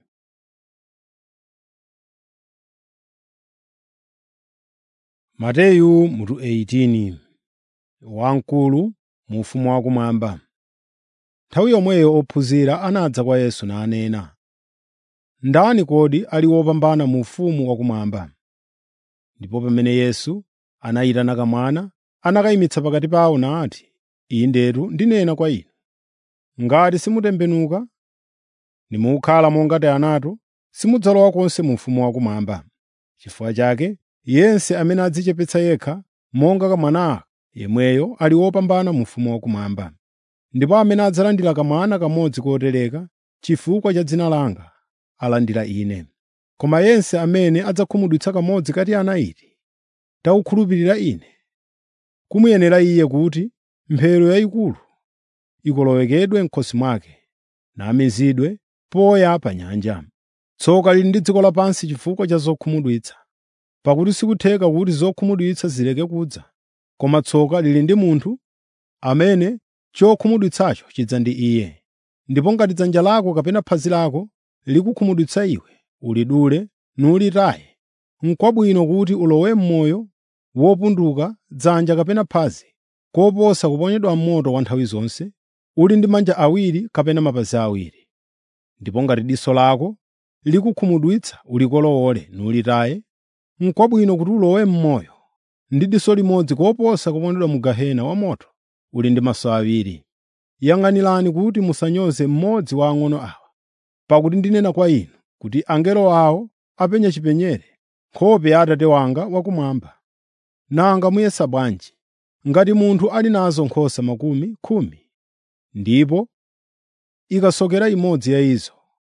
Mateyu mutu 18 Wamkulu mu ufumu wakumwamba. Nthawi yomweyo ophunzira anadza kwa Yesu nanena, “Ndani kodi ali wopambana mu ufumu wakumwamba?” Ndipo pamene Yesu anayitana kamwana, anakayimitsa pakati pawo nati, “Indetu ndinena kwa inu, ngati simutembenuka nimukhala monga Tianato, simudzalowa konse mu ufumu wakumwamba. Chifukwa chake yense amene adzichepetsa yekha monga kamwana aka, yemweyo ali wopambana mu ufumu wakumwamba. Ndipo amene adzalandira kamwana kamodzi kotereka chifukwa cha dzina langa, alandira Ine. Koma yense amene adzakhumudwitsa kamodzi ka ana iti, tawukhulupirira Ine, kumuyenera iye kuti mphero yayikulu ikolowekedwe m'khosi mwake, namizidwe poya pa nyanja. Tsoka lili ndi dziko lapansi chifukwa cha zokhumudwitsa, pakuti sikutheka kuti zokhumudwitsa zileke kudza, koma tsoka lili ndi munthu amene chokhumudwitsacho chidza ndi iye. Ndipo ngati dzanja lako kapena phazi lako likukhumudwitsa iwe, ulidule nulitaye. N'kwabwino kuti ulowe m'moyo wopunduka dzanja kapena phazi, koposa kuponyedwa m'moto wa nthawi zonse, uli ndi manja awiri kapena mapazi awiri. Ndipo ngati diso lako likukhumudwitsa ulikolowole nulitaye. N'kwabwino kuti ulowe m'moyo ndi diso limodzi koposa kuponyedwa mu gehena wamoto uli ndi maso awiri. Yang'anirani kuti musanyoze mmodzi wa ang'ono awa. Pakuti ndinena kwa inu kuti angelo awo apenya chipenyere nkhope ya Atate wanga wakumwamba. Nanga muyesa bwanji ngati munthu ali nazo nkhosa makumi khumi, ndipo ikasokera imodzi ya izo,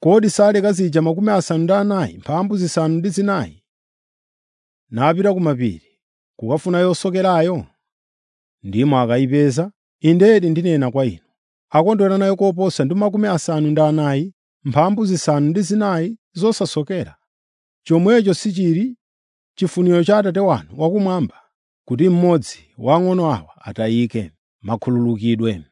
kodi saleka zija makumi asanu ndi anayi mphambu zisanu ndi zinayi napita ku mapiri kukafuna yosokerayo ndimo akayipeza indedi ndinena kwa inu akondwera nayo koposa ndi makumi asanu ndi anayi mphambu zisanu ndi zinayi zosasokera chomwecho sichili chifuniro cha atate wanu wakumwamba kuti mmodzi wa ang'ono awa atayike makhululukidwe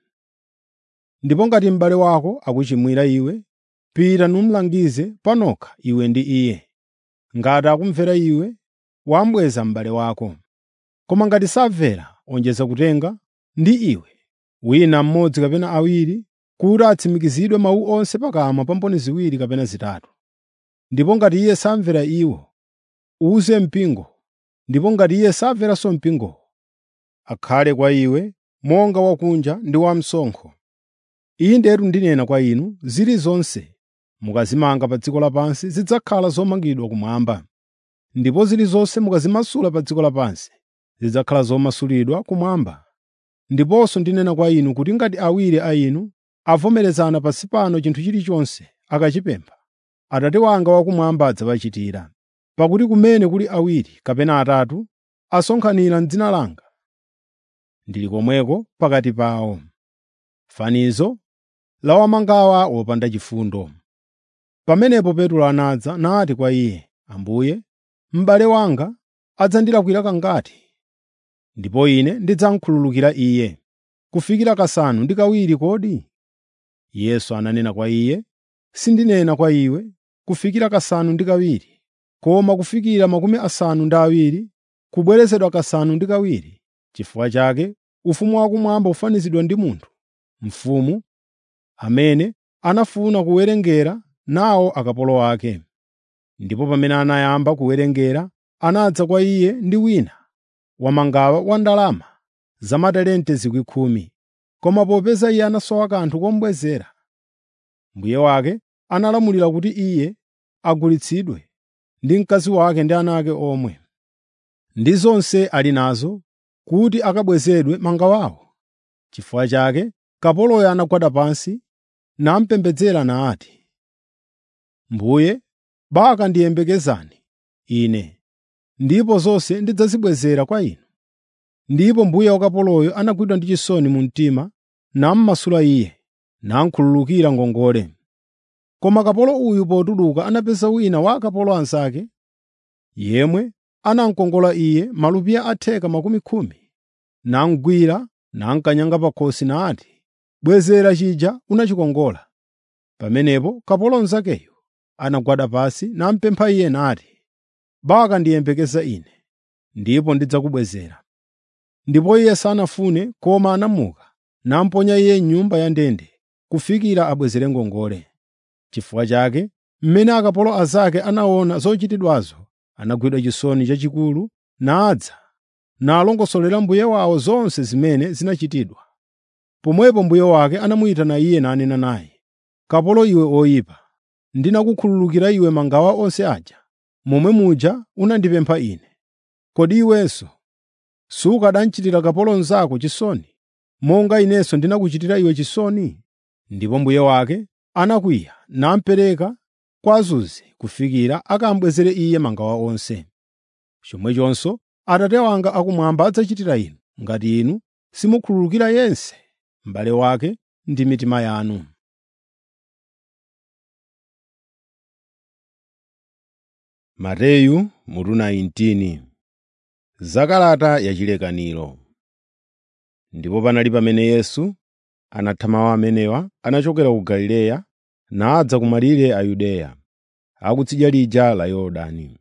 ndipo ngati m'bale wako akuchimwira iwe pita numlangize panokha iwe ndi iye ngati akumvera iwe wambweza m'bale wako koma ngati samvera onjeza kutenga ndi iwe wina mmodzi kapena awiri kuti atsimikizidwe mawu onse pakamwa pa mboni ziwiri kapena zitatu ndipo ngati iye samvera iwo uze mpingo ndipo ngati iye samveranso mpingowo akhale kwa iwe monga wakunja ndi wamsonkho indetu ndinena kwa inu zilizonse mukazimanga pa dziko lapansi zidzakhala zomangidwa kumwamba ndipo zilizonse mukazimasula pa dziko lapansi zidzakhala zomasulidwa kumwamba ndiponso ndinena kwa inu kuti ngati awiri a inu avomerezana pansi pano chinthu chilichonse akachipempha atate wanga wakumwamba adzawachitira pakuti kumene kuli awiri kapena atatu asonkhanira m'dzina langa ndili komweko pakati pawo fanizo la wamangawa wopanda chifundo pamenepo petro anadza nati kwa iye ambuye m'bale wanga adzandilakwira kangati ndipo ine ndidzamkhululukira iye kufikira kasanu ndi kawiri kodi yesu ananena kwa iye sindinena kwa iwe kufikira kasanu ndi kawiri koma kufikira makumi asanu ndi awiri kubwerezedwa kasanu ndi kawiri chifukwa chake ufumu wakumwamba ufanizidwa ndi munthu mfumu amene anafuna kuwerengera nawo akapolo ake ndipo pamene anayamba kuwerengera anadza kwa iye ndi wina wamangawa wa ndalama za matalente zikwi khumi koma popeza iye anasowa kanthu komubwezera mbuye wake analamulira kuti iye agulitsidwe ndi mkazi wake ndi ana ake omwe ndi zonse ali nazo kuti akabwezedwe mangawawo chifukwa chake kapoloyo anagwada pansi namupembedzera nati mbuye baka ndiyembekezani ine ndipo zonse ndidzazibwezera kwa inu ndipo mbuye wa kapoloyo anagwidwa ndi chisoni mu mtima nammasula iye namkhululukira ngongole koma kapolo uyu potuluka anapeza wina wa akapolo anzake yemwe anamkongola iye malupiya atheka makumi khumi namugwira namkanyanga pakhosi nati bwezera chija unachikongola pamenepo kapolo mnzakeyo anagwada pansi namupempha iye nati baka ndiyembekeza ine ndipo ndidzakubwezera ndipo iye sanafune koma anamuka namponya iye m'nyumba ya ndende kufikira abwezere ngongole chifukwa chake mmene akapolo azake anaona zochitidwazo anagwidwa chisoni chachikulu nadza nalongosolera mbuye wawo zonse zimene zinachitidwa pomwepo mbuye wake anamuyitana iye nanena naye kapolo iwe oyipa ndinakukhululukira iwe mangawa onse aja momwe muja unandipempha ine kodi iwenso sukadanchitira kapolo mnzako chisoni monga inenso ndinakuchitira iwe chisoni ndipo mbuye wake anakwiya namupereka kwa azuzi kufikira akambwezere iye mangawa onse chomwechonso atate wanga akumwamba adzachitira inu ngati inu simukhululukira yense m'bale wake ndi mitima yanu mateyu mutu 19 zakalata yachilekaniro ndipo panali pamene yesu anathamawa amenewa anachokera ku galileya nadza ku malire a yudeya akutsidya lija la yorodani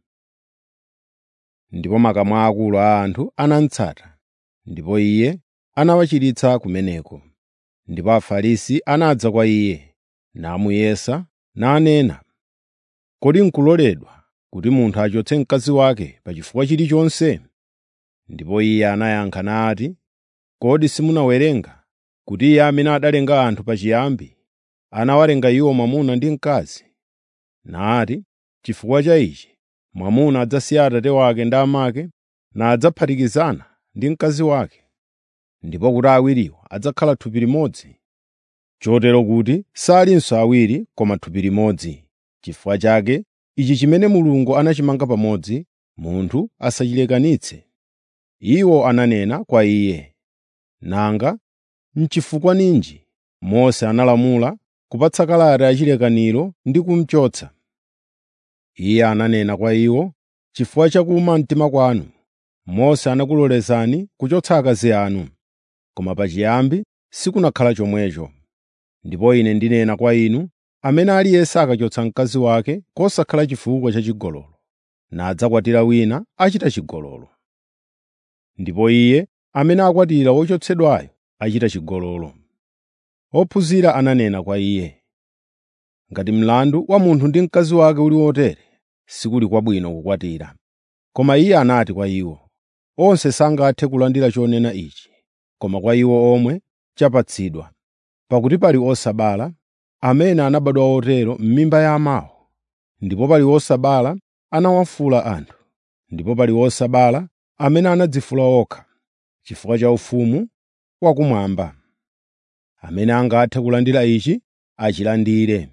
ndipo makamu aakulu a anthu anamutsata ndipo iye anawachiritsa kumeneko ndipo afarisi anadza kwa iye namuyesa nanena kodi nkuloledwa kuti munthu achotse mkazi wake pa chifukwa chilichonse ndipo iye anayankha nati kodi simunawerenga kuti iye amene adalenga anthu pachiyambi anawalenga iwo mwamuna ndi mkazi nati chifukwa cha ichi mwamuna adzasiya atate wake ndi amake nadzaphatikizana ndi mkazi wake ndipo kuti awiriwo adzakhala thupi limodzi chotero kuti salinso awiri koma thupi limodzi. Chifukwa chake ichi chimene Mulungu anachimanga pamodzi, munthu asachilekanitse. Iwo ananena kwa iye, “Nanga n'chifukwa ninji Mose analamula kupatsa kalata yachilekaniro ndi kumuchotsa?” Iye ananena kwa iwo, “Chifukwa cha kuwuma mtima kwanu, Mose anakulolezani kuchotsa akazi anu, koma pachiyambi sikunakhala chomwecho. Ndipo Ine ndinena kwa inu, amene aliyense akachotsa mkazi wake kosakhala chifukwa cha chigololo, nadzakwatira wina achita chigololo. Ndipo iye amene akwatira wochotsedwayo achita chigololo.” Ophunzira ananena kwa iye, “Ngati mlandu wa munthu ndi mkazi wake uli wotere, sikuli kwabwino kukwatira.” Koma iye anati kwa iwo, “Onse sangathe kulandira chonena ichi, koma kwa iwo omwe chapatsidwa. Pakuti pali osabala, amene anabadwa otero m'mimba ya amawo, ndipo pali osabala anawafula anthu, ndipo pali osabala amene anadzifula okha, chifukwa cha ufumu wakumwamba. Amene angathe kulandira ichi, achilandire.”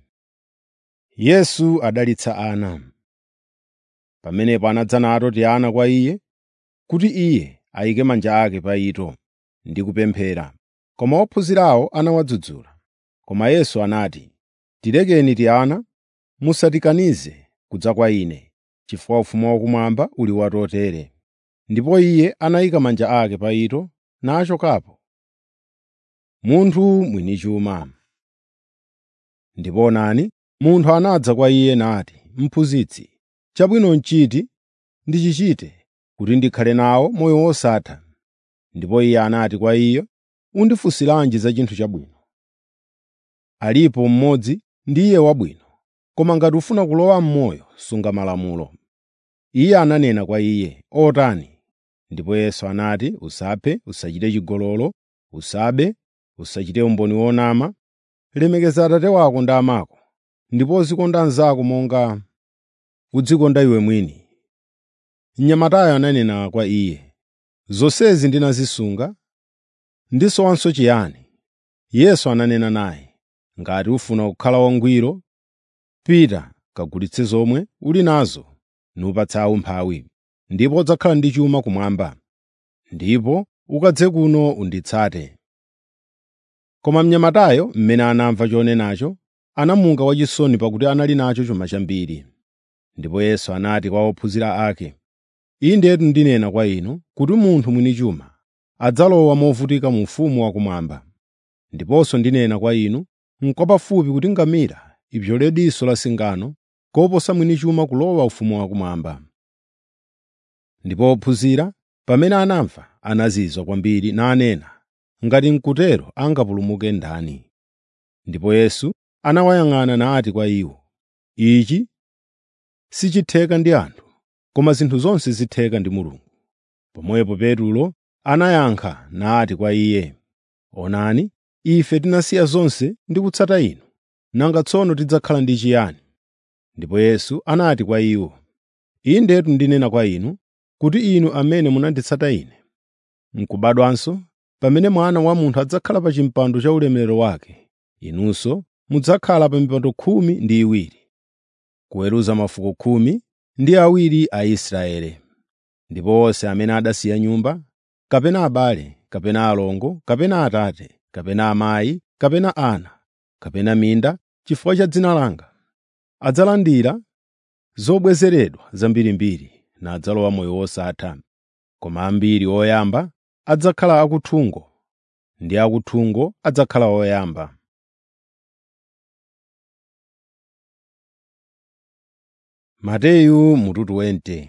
Yesu adalitsa ana. Pamenepo anadza nato Tiana kwa iye, kuti iye ayike manja ake pa ito ndi kupemphera. Koma ophunzirawo anawadzudzula. Koma Yesu anati, “Tilekeni Tiana, musatikanize kudza kwa Ine, chifukwa ufumu wakumwamba uli watotere.” Ndipo iye anayika manja ake pa ito nachokapo. Munthu mwini chuma Ndipo onani, munthu anadza kwa iye nati, “Mphunzitsi, chabwino n'chiti ndichichite kuti ndikhale nawo moyo wosatha?” Ndipo iye anati kwa iye, “Undifunsiranji za chinthu chabwino? Alipo mmodzi ndiye wabwino, koma ngati ufuna kulowa m'moyo, sunga malamulo.” Iye ananena kwa iye, “Otani?” Ndipo Yesu anati, “Usaphe, usachite chigololo, usabe, usachite umboni wonama, lemekeza abambo wako ndi amako, ndipo uzikonda anzako monga udzikonda iwe mwini.” Mnyamatayo ananena kwa iye, “Zonsezi ndinazisunga, ndisowanso chiyani?” Yesu ananena naye, “Ngati ufuna kukhala wangwiro, pita kagulitse zomwe uli nazo nupatse aumphawi, ndipo udzakhala ndi chuma kumwamba. Ndipo ukadze kuno unditsate.” Koma mnyamatayo, mmene anamva chonenacho, anamuka wachisoni pakuti anali nacho chuma chambiri. Ndipo Yesu anati kwa ophunzira ake, “Indetu ndinena kwa inu kuti munthu mwini chuma adzalowa movutika mu ufumu wakumwamba. Ndiponso ndinena kwa inu, n'kwapafupi kuti ngamira ipyole diso la singano koposa mwini chuma kulowa ufumu wakumwamba.” Ndipo ophunzira pamene anamva anazizwa kwambiri nanena, “Ngati n'kutero angapulumuke ndani?” Ndipo Yesu anawayang'ana nati kwa iwo, “Ichi sichitheka ndi anthu, koma zinthu zonse zitheka ndi Mulungu.” Pomwepo Petulo anayankha nati kwa iye, “Onani, ife tinasiya zonse ndi kutsata Inu. Nanga tsono tidzakhala ndi chiyani?” Ndipo Yesu anati kwa iwo, “Indetu ndinena kwa inu kuti inu amene munanditsata Ine, n'kubadwanso, pamene Mwana wa Munthu adzakhala pa chipando cha ulemerero wake, inunso mudzakhala pa mipando khumi ndi iwiri, kuweruza mafuko khumi ndi awiri a Israeli. Ndipo onse amene adasiya nyumba, kapena abale, kapena alongo, kapena atate, kapena amayi, kapena ana, kapena minda, chifukwa cha dzina langa, adzalandira zobwezeredwa zambirimbiri nadzalowa moyo wosatha. Koma ambiri oyamba adzakhala akuthungo, ndi akuthungo adzakhala oyamba. Mateyu mutu 20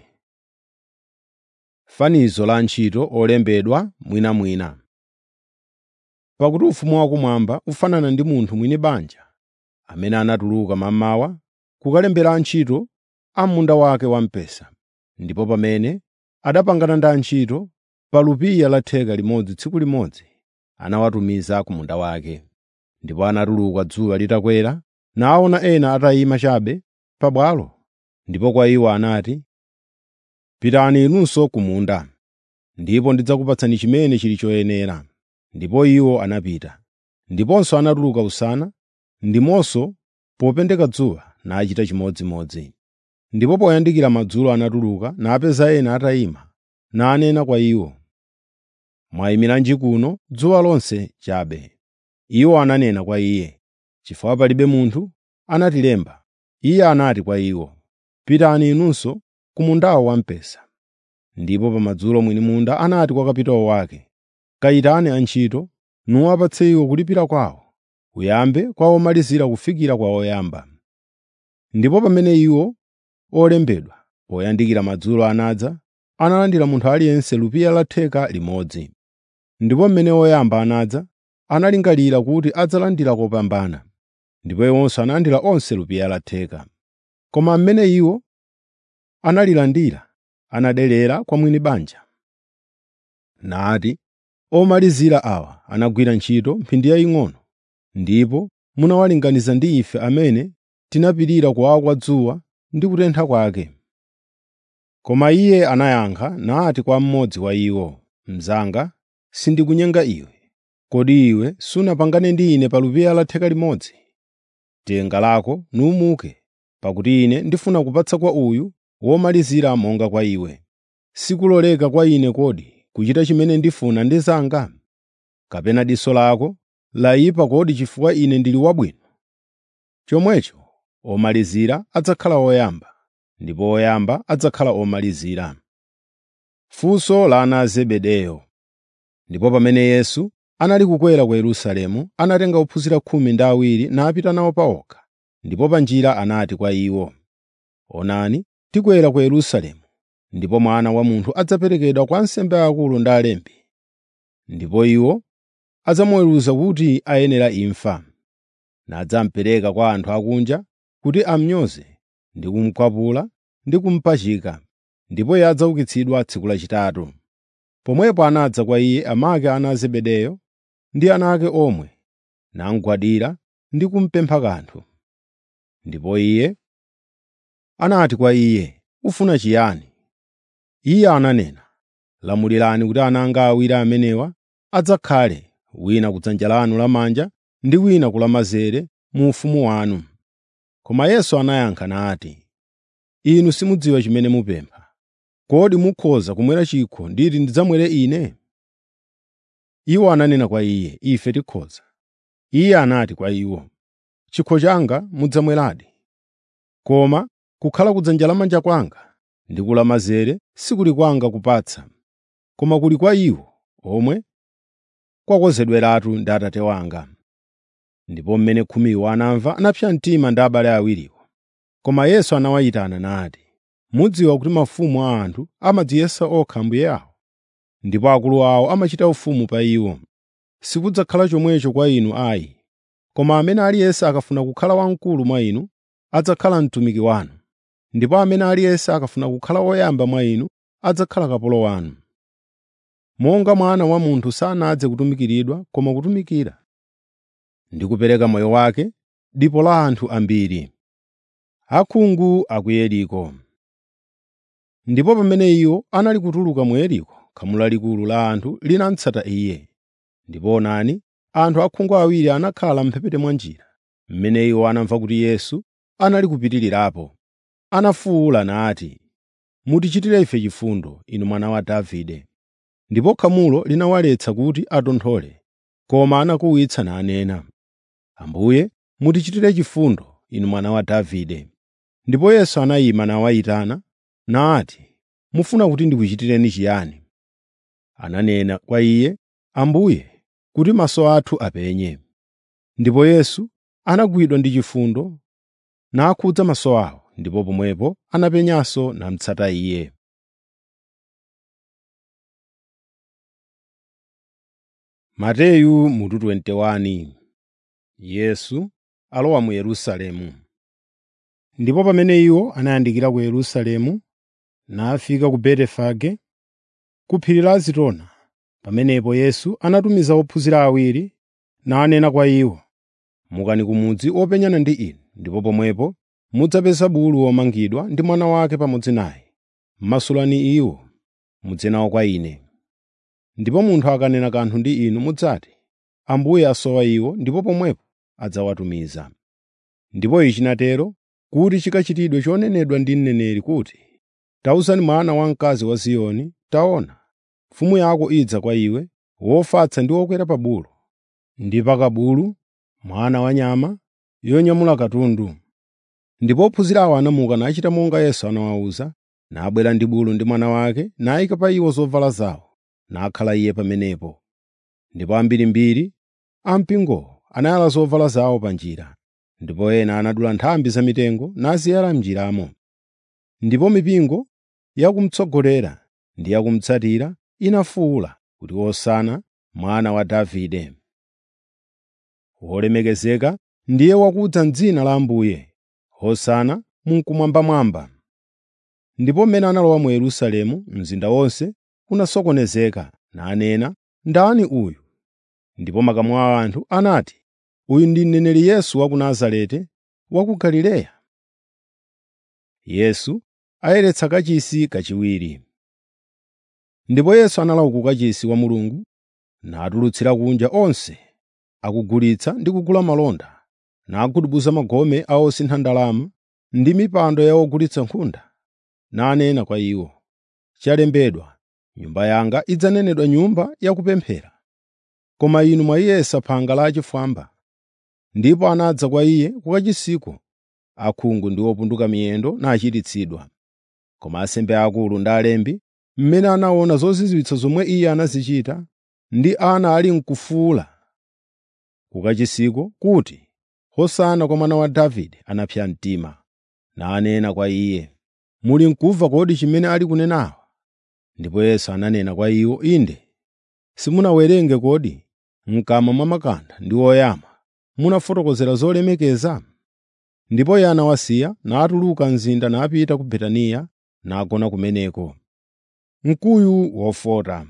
Fanizo la antchito olembedwa mwinamwina. Pakuti ufumu wakumwamba ufanana ndi munthu mwini banja, amene anatuluka mammawa kukalembera antchito a munda wake wamphesa. Ndipo pamene adapangana ndi antchito pa lupiya la theka limodzi tsiku limodzi, anawatumiza ku munda wake. Ndipo anatuluka dzuwa litakwera, naona ena atayima chabe pabwalo. Ndipo kwa iwo anati, “Pitani inunso ku munda, ndipo ndidzakupatsani chimene chili choyenera.” Ndipo iwo anapita. Ndiponso anatuluka usana, ndiponso popendeka dzuwa nachita chimodzimodzi. Ndipo poyandikira madzulo anatuluka napeza ena atayima, nanena kwa iwo, “Mwayimiranji kuno dzuwa lonse chabe?” Iwo ananena kwa iye, “Chifukwa palibe munthu anatilemba.” Iye anati kwa iwo, “Pitani inunso ku mundawo wamphesa.” Ndipo pamadzulo mwini munda anati kwa kapitawo wake, “Kayitane antchito, nuwapatse iwo kulipira kwawo, kuyambe kwa omalizira kufikira kwa oyamba.” Ndipo pamene iwo olembedwa poyandikira madzulo anadza, analandira munthu aliyense lupiya la theka limodzi. Ndipo mmene oyamba anadza, analingalira kuti adzalandira kopambana, ndipo iwonso analandira onse lupiya la theka. Koma mmene iwo analilandira, anadelera kwa mwini banja, nati, “Omalizira awa anagwira ntchito mphindi yaying'ono, ndipo munawalinganiza ndi ife amene tinapirira kuwawa kwa dzuwa ndi kutentha kwake.” Koma iye anayankha nati kwa mmodzi wa iwo, “Mnzanga, sindikunyenga iwe. Kodi iwe sunapangane ndi ine pa lupiya la theka limodzi? Tenga lako numuke, pakuti ine ndifuna kupatsa kwa uyu womalizira monga kwa iwe. Sikuloleka kwa ine kodi kuchita chimene ndifuna ndi zanga? Kapena diso lako layipa kodi chifukwa ine ndili wabwino? Chomwecho omalizira adzakhala oyamba, ndipo oyamba adzakhala omalizira. Funso la ana a Zebedeyo Ndipo pamene Yesu anali kukwera ku Yerusalemu, anatenga ophunzira khumi ndi awiri napita nawo pawokha. Ndipo pa njira anati kwa iwo, “Onani, tikwera ku Yerusalemu, ndipo Mwana wa Munthu adzaperekedwa kwa ansembe akulu ndi alembi. Ndipo iwo adzamuweruza kuti ayenera imfa, nadzamupereka kwa anthu akunja kuti amnyoze ndi kumukwapula ndi kumupachika, ndipo iye adzaukitsidwa tsiku lachitatu.” Pomwepo anadza kwa iye amake ana a Zebedeyo ndi ana ake omwe, namugwadira ndi kumupempha kanthu. Ndipo iye anati kwa iye, “Ufuna chiyani?” Iye ananena, “Lamulirani kuti ana anga awiri amenewa adzakhale, wina kudzanja lanu lamanja ndi wina ku lamanzere mu ufumu wanu.” Koma Yesu anayankha nati, “Inu simudziwa chimene mupempha. Kodi mukhoza kumwera chikho nditi ndidzamwere ine?” Iwo ananena kwa iye, “Ife tikhoza.” Iye anati kwa iwo, “Chikho changa mudzamweradi, koma kukhala kudzanja lamanja kwanga ndi kulamanzere sikuli kwanga kupatsa, koma kuli kwa iwo omwe kwakonzedweratu ndi Atate wanga.” Ndipo mmene khumiwo anamva anapsa mtima ndi abale awiriwo. Koma Yesu anawayitana nati, “Mudziwa kuti mafumu a anthu amadziyesa okha ambuye awo, ndipo akulu awo amachita ufumu pa iwo. Sikudzakhala chomwecho kwa inu ayi. Koma amene aliyense akafuna kukhala wamkulu mwa inu, adzakhala mtumiki wanu, ndipo amene aliyense akafuna kukhala woyamba mwa inu, adzakhala kapolo wanu. Monga Mwana wa Munthu sanadze kutumikiridwa koma kutumikira, ndi kupereka moyo wake dipo la anthu ambiri. Akhungu a ku Yeriko Ndipo pamene iwo anali kutuluka mu Yeriko, khamu lalikulu la anthu linamutsata Iye. Ndipo onani, anthu akhungu awiri anakhala m'mphepete mwa njira. Mmene iwo anamva kuti Yesu anali kupitirirapo, anafuwula nati, “Mutichitire ife chifundo, Inu Mwana wa Davide.” Ndipo khamulo linawaletsa kuti atonthole, koma anakuwitsa nanena, “Ambuye, mutichitire chifundo, Inu Mwana wa Davide.” Ndipo Yesu anayima nawayitana, nati, “Mufuna kuti ndikuchitireni chiyani?” Ananena kwa Iye, “Ambuye, kuti maso athu apenye.” Ndipo Yesu anagwidwa ndi chifundo, nakhudza maso awo, ndipo pomwepo anapenyanso namutsata Iye. Mateyu mutu 21 Yesu alowa mu Yerusalemu. Ndipo pamene iwo anayandikira ku Yerusalemu, nafika ku Betefage, ku phiri la Zitona, pamenepo Yesu anatumiza ophunzira awiri, nanena kwa iwo, “Mukani ku mudzi openyana ndi inu, ndipo pomwepo mudzapeza bulu womangidwa ndi mwana wake pamodzi naye. Masulani iwo, mudze nawo kwa Ine. Ndipo munthu akanena kanthu ndi inu mudzati, Ambuye asowa iwo ndipo pomwepo adzawatumiza. Ndipo ichi chinatero kuti chikachitidwe chonenedwa ndi mneneri kuti, “Tawuzani mwana wamkazi wa Ziyoni, taona, mfumu yako idza kwa iwe, wofatsa ndi wokwera pa bulu, ndi pa kabulu, mwana wa nyama yonyamula katundu.” Ndipo ophunzira awo anamuka nachita monga Yesu anawawuza, nabwera ndi bulu ndi mwana wake, nayika pa iwo zovala zawo, nakhala iye pamenepo. Ndipo ambirimbiri a mpingowo anayala zovala zawo pa njira, ndipo ena anadula nthambi za mitengo naziyala m'njiramo. Ndipo mipingo yakumtsogolera ndi yakumutsatira inafuwula kuti, “Hosana mwana wa Davide!” Wolemekezeka ndiye wakudza m'dzina la Ambuye, Hosana mmwambamwamba. Ndipo mmene analowa mu Yerusalemu, mzinda wonse unasokonezeka, nanena, “Ndani uyu?” Ndipo makamu a anthu anati, “Uyu ndi mneneri Yesu wa ku Nazareti wa ku Galileya.” Yesu ayeretsa kachisi kachiwiri. Ndipo Yesu analowa ku kachisi wa Mulungu, natulutsira kunja onse akugulitsa ndi kugula malonda, nagubuduza magome a osintha ndalama ndi mipando ya ogulitsa nkhunda, nanena kwa iwo, “Chalembedwa, Nyumba yanga idzanenedwa nyumba yakupemphera.” Koma inu mwayiyesa phanga lachifwamba. Ndipo anadza kwa iye ku kachisiko akhungu ndi opunduka miyendo nachiritsidwa. Koma ansembe aakulu ndi alembi, mmene anaona zozizwitsa zomwe iye anazichita, ndi ana ali n'kufuwula ku kachisiko kuti, “Hosana kwa mwana wa Davide,” anapsa mtima, nanena kwa iye, “Muli n'kumva kodi chimene ali kunenawa?” Ndipo Yesu ananena kwa iwo, “Inde, simunawerenge kodi m'kamwa mwa makanda ndi oyama munafotokozera zolemekeza?” Ndipo iye anawasiya natuluka mzinda napita ku Betaniya nagona kumeneko. Mkuyu wofota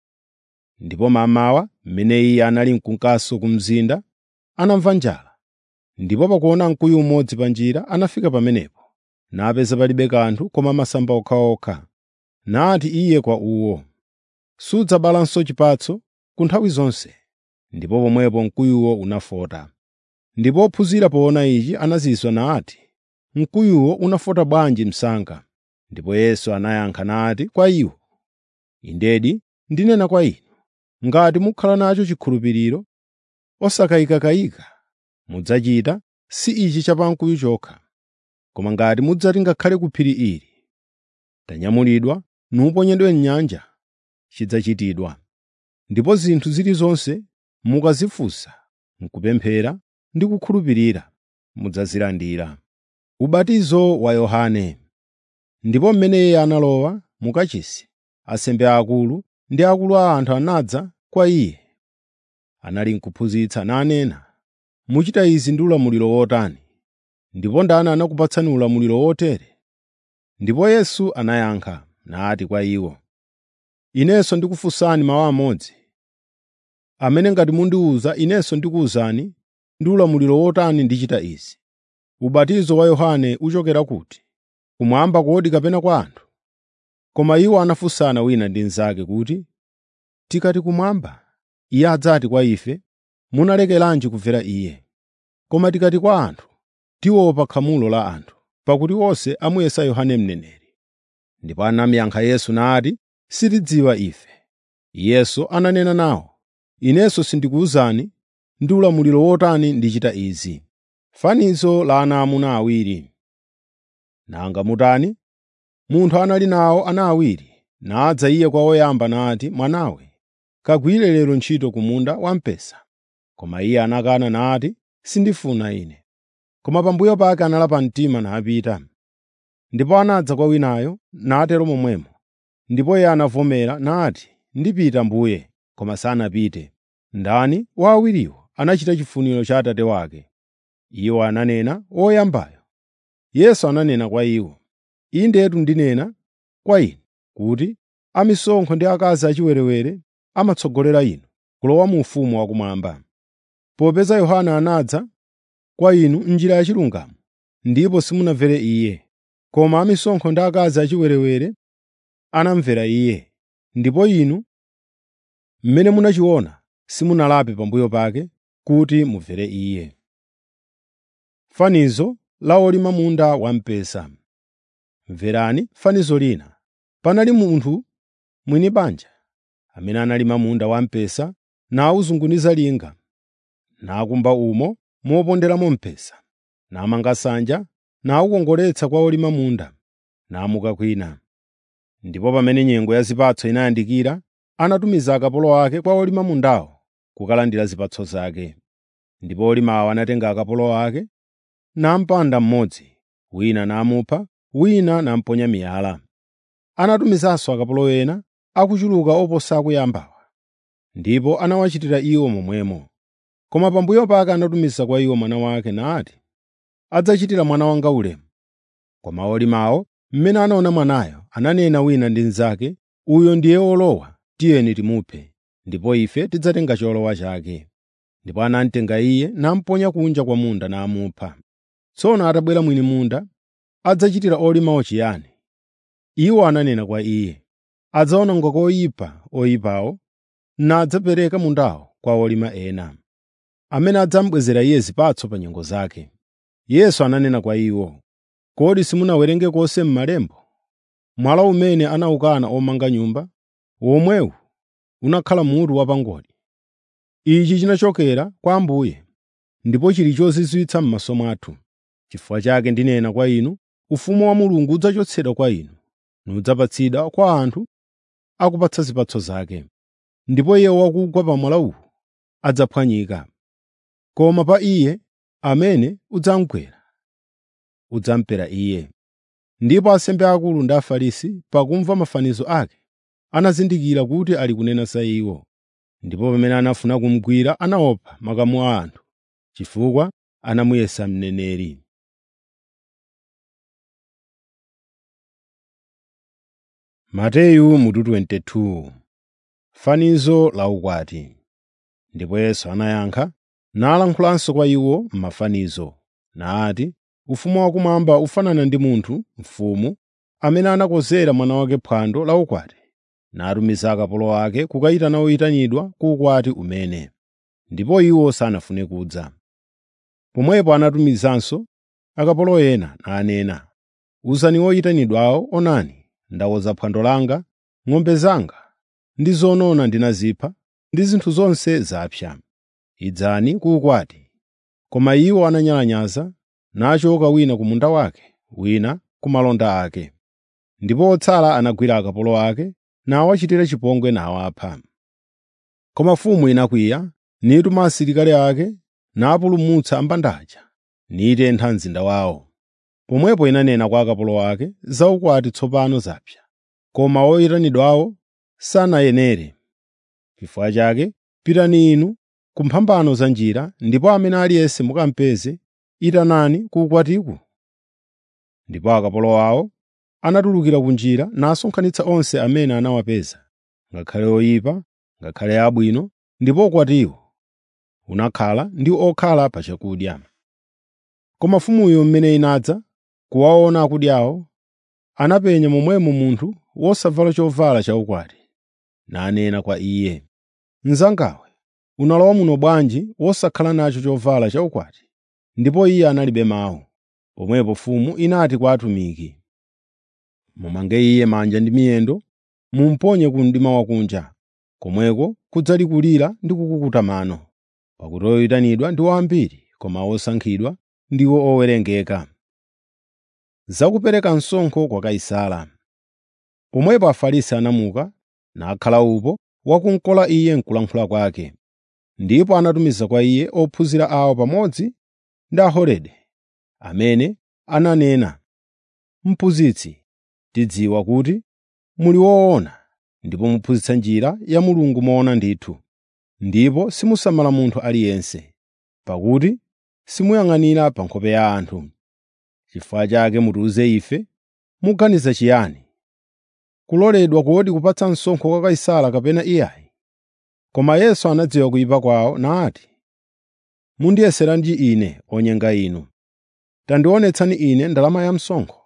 Ndipo mammawa, mmene iye anali mkunkanso ku mzinda, anamva njala. Ndipo pakuona mkuyu umodzi pa njira, anafika pamenepo, napeza palibe kanthu koma masamba okhaokha. Nati iye kwa uwo, “Sudzabalanso chipatso ku nthawi zonse.” Ndipo pomwepo mkuyuwo unafota. Ndipo ophunzira poona ichi anazizwa nati, “Mkuyuwo unafota bwanji msanga?” Ndipo Yesu anayankha nati kwa iwo, “Indedi ndinena kwa inu, ngati mukhala nacho chikhulupiriro osakayikakayika, mudzachita si ichi cha pamkuyu chokha, koma ngati mudzati ngakhale ku phiri ili, “Tanyamulidwa nuponyedwe m'nyanja,” chidzachitidwa. Ndipo zinthu zilizonse mukazifunsa m'kupemphera ndi kukhulupirira, mudzazilandira. Ubatizo wa Yohane Ndipo mmene iye analowa mu kachisi, ansembe aakulu ndi akulu a anthu anadza kwa iye. Anali n'kuphunzitsa nanena, “Muchita izi ndi ulamuliro wotani? Ndipo ndani anakupatsani ulamuliro wotere?” Ndipo Yesu anayankha nati kwa iwo, “Inenso ndikufunsani mawu amodzi, amene ngati mundiwuza inenso ndikuwuzani ndi ulamuliro wotani ndichita izi. Ubatizo wa Yohane uchokera kuti? Kumwamba kodi kapena kwa anthu?” Koma iwo anafunsana wina ndi mnzake kuti, “Tikati kumwamba, iye adzati kwa ife, ‘Munalekeranji kumvera iye?’ Koma tikati kwa anthu, tiopa khamulo la anthu, pakuti onse amuyesa Yohane mneneri.” Ndipo anamuyankha Yesu nati, “Sitidziwa ife.” Yesu ananena nawo, “Inenso sindikuwuzani ndi ulamuliro wotani ndichita izi.” Fanizo la ana amuna awiri. Nanga mutani? Munthu anali nawo ana awiri, nadza iye kwa woyamba nati, “Mwanawe, kagwire lero ntchito ku munda wamphesa.” Koma iye anakana nati, “Sindifuna ine.” Koma pambuyo pake analapa mtima napita. Ndipo anadza kwa winayo, natero momwemo. Ndipo iye anavomera nati, “Ndipita mbuye,” koma sanapite. Ndani wa awiriwo anachita chifuniro cha atate wake? Iwo ananena, “Woyambayo.” Yesu ananena kwa iwo, “Indetu ndinena kwa inu kuti amisonkho ndi akazi achiwerewere amatsogolera inu kulowa mu ufumu wakumwamba. Popeza Yohane anadza kwa inu m'njira yachilungamo, ndipo simunamvere iye, koma amisonkho ndi akazi achiwerewere anamvera iye. Ndipo inu, mmene munachiona, simunalape pambuyo pake kuti mumvere Iye. Fanizo la olima munda wamphesa. Mverani fanizo lina. Panali munthu mwini banja amene analima munda wamphesa nawuzunguniza linga, nakumba umo moponderamo mphesa, namanga nsanja, nawukongoletsa kwa olima munda, namuka kwina. Ndipo pamene nyengo ya zipatso inayandikira, anatumiza akapolo ake kwa olima mundawo kukalandira zipatso zake. Ndipo olimawo anatenga akapolo ake, nampanda mmodzi, wina namupha, wina namponya miyala. Anatumizanso akapolo ena akuchuluka oposa akuyambawa, ndipo anawachitira iwo momwemo. Koma pambuyo pake anatumiza kwa iwo mwana wake nati, “Adzachitira mwana wanga ulemu.” Koma olimawo, mmene anaona mwanayo, ananena wina ndi mnzake, “Uyo ndiye olowa, tiyeni timuphe, ndipo ife tidzatenga cholowa chake.” Ndipo anamutenga iye namuponya kunja kwa munda namupha. Tsono atabwera mwini munda, adzachitira olimawo chiyani? Iwo ananena kwa iye, “Adzawononga koyipa oyipawo, nadzapereka mundawo kwa olima ena, amene adzamubwezera iye zipatso pa nyengo zake.” Yesu ananena kwa iwo, “Kodi simunawerenge konse m'malemba? Mwala umene anawukana omanga nyumba, womwewu unakhala mutu wapangodi. Ichi chinachokera kwa Ambuye, ndipo chili chozizwitsa m'maso mwathu. Chifukwa chake ndinena kwa inu, ufumu wa Mulungu udzachotsedwa kwa inu, nudzapatsidwa kwa anthu akupatsa zipatso zake. Ndipo iye wakugwa pa mwala uwu adzaphwanyika. Koma pa iye amene udzamugwera, udzamupera iye.” Ndipo ansembe akulu ndi Afarisi, pakumva mafanizo ake, anazindikira kuti ali kunena za iwo. Ndipo pamene anafuna kumugwira anaopa makamu a anthu, chifukwa anamuyesa mneneri. Mateyu mutu 22 Fanizo la ukwati. Ndipo Yesu anayankha, nalankhulanso kwa iwo m'mafanizo, nati, “Ufumu wakumwamba ufanana ndi munthu, mfumu, amene anakonzera mwana wake phwando la ukwati, natumiza akapolo ake kukayitana oyitanidwa ku ukwati umene. Ndipo iwo sanafune kudza. Pomwepo anatumizanso akapolo ena nanena, ‘Uzani oyitanidwawo, onani, ndakonza phwando langa, ng'ombe zanga ndi zonona ndinazipha, ndi zinthu zonse zapsa. Idzani ku ukwati.’ Koma iwo ananyalanyaza, nachoka wina ku munda wake, wina ku malonda ake. Ndipo otsala anagwira akapolo ake, nawachitira chipongwe nawapha. Koma mfumu inakwiya, nituma asilikali ake, napulumutsa ambandaja, nitentha mzinda wawo. Pomwepo inanena kwa akapolo ake, “Za ukwati tsopano zapsa, koma oyitanidwawo sanayenere. Chifukwa chake pitani inu ku mphambano za njira, ndipo amene aliyense mukamupeze, itanani ku ukwatiku.” Ndipo akapolo awo anatulukira kunjira nasonkhanitsa onse amene anawapeza, ngakhale oyipa, ngakhale abwino, ndipo ukwatiwo unakhala ndi okhala pa chakudya. Koma mfumuyo mmene inadza kuwaona akudyawo, anapenya momwemo munthu wosavala chovala chaukwati, nanena kwa iye, “Mnzangawe, unalowa muno bwanji wosakhala nacho chovala chaukwati?” Ndipo iye analibe mawu. Pomwepo mfumu inati kwa atumiki, “Mumange iye manja ndi miyendo, mumuponye ku mdima wakunja. Komweko kudzali kulira ndi kukukuta mano, pakuti oyitanidwa ndiwo ambiri, koma osankhidwa ndiwo owerengeka.” Zakupereka msonkho kwa Kaisara Pomwepo Afarisi anamuka, nakhala upo wakumkola iye m'kulankhula kwake. Ndipo anatumiza kwa iye ophunzira awo pamodzi ndi Aherode, amene ananena, “Mphunzitsi, tidziwa kuti muli woona ndipo muphunzitsa njira ya Mulungu moona ndithu, ndipo simusamala munthu aliyense, pakuti simuyang'anira pa nkhope ya anthu. Chifukwa chake mutiwuze ife, muganiza chiyani? Kuloledwa kodi kupatsa msonkho kwa Kaisara kapena iyayi?” Koma Yesu anadziwa kuyipa kwawo nati, “Mundiyeseranji ine onyenga inu? Tandionetsani ine ndalama ya msonkho.”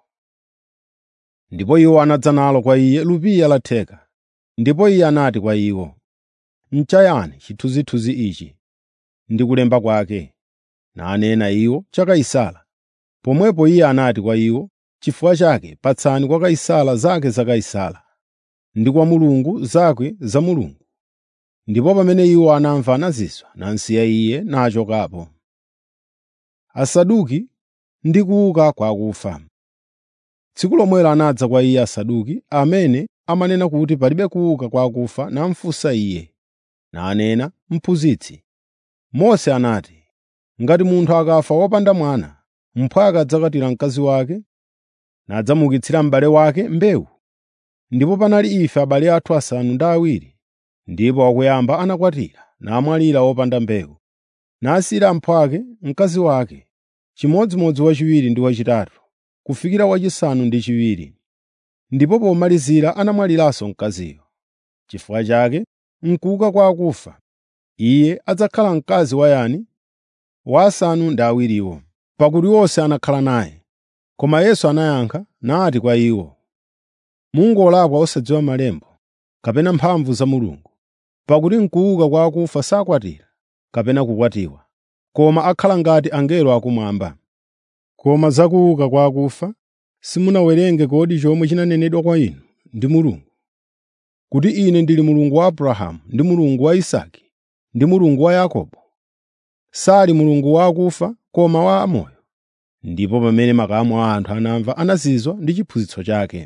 Ndipo iwo anadza nalo kwa iye lupiya la theka. Ndipo iye anati kwa iwo, “N'chayani chithunzithunzi ichi ndi kulemba kwake?” Nanena iwo, “Cha Kaisara.” Pomwepo iye anati kwa iwo, “Chifukwa chake patsani kwa Kaisara zake za Kaisara, ndi kwa Mulungu zake za Mulungu.” Ndipo pamene iwo anamva anazizwa, namsiya iye nachokapo. Asaduki ndi kuuka kwa akufa Tsiku lomwelo anadza kwa iye Asaduki, amene amanena kuti palibe kuuka kwa akufa namufunsa iye, nanena, “Mphunzitsi, Mose anati, ngati munthu akafa wopanda mwana, mphwake adzakwatira mkazi wake nadzamuukitsira m'bale wake mbewu. Ndipo panali ife abale athu asanu ndi awiri, ndipo wakuyamba anakwatira namwalira wopanda mbewu, nasiyira mphwake mkazi wake, chimodzimodzi wachiwiri ndi wachitatu, kufikira wachisanu ndi chiwiri. Ndipo pomalizira anamwaliranso mkaziyo. Chifukwa chake m'kuuka kwa akufa, iye adzakhala mkazi wa yani? Wa asanu ndi awiriwo, pakuti onse anakhala naye. Koma Yesu anayankha nati kwa iwo, “Mungolakwa osadziwa malemba kapena mphamvu za Mulungu. Pakuti m'kuuka kwa akufa sakwatira kapena kukwatiwa, koma akhala ngati angelo akumwamba. Koma za kuuka kwa akufa simunawerenge kodi chomwe chinanenedwa kwa inu ndi Mulungu, kuti Ine ndili Mulungu wa Abrahamu ndi Mulungu wa Isake ndi Mulungu wa Yakobo? Sali Mulungu wa akufa koma wa amoyo.” Ndipo pamene makamu a anthu anamva anazizwa ndi chiphunzitso chake.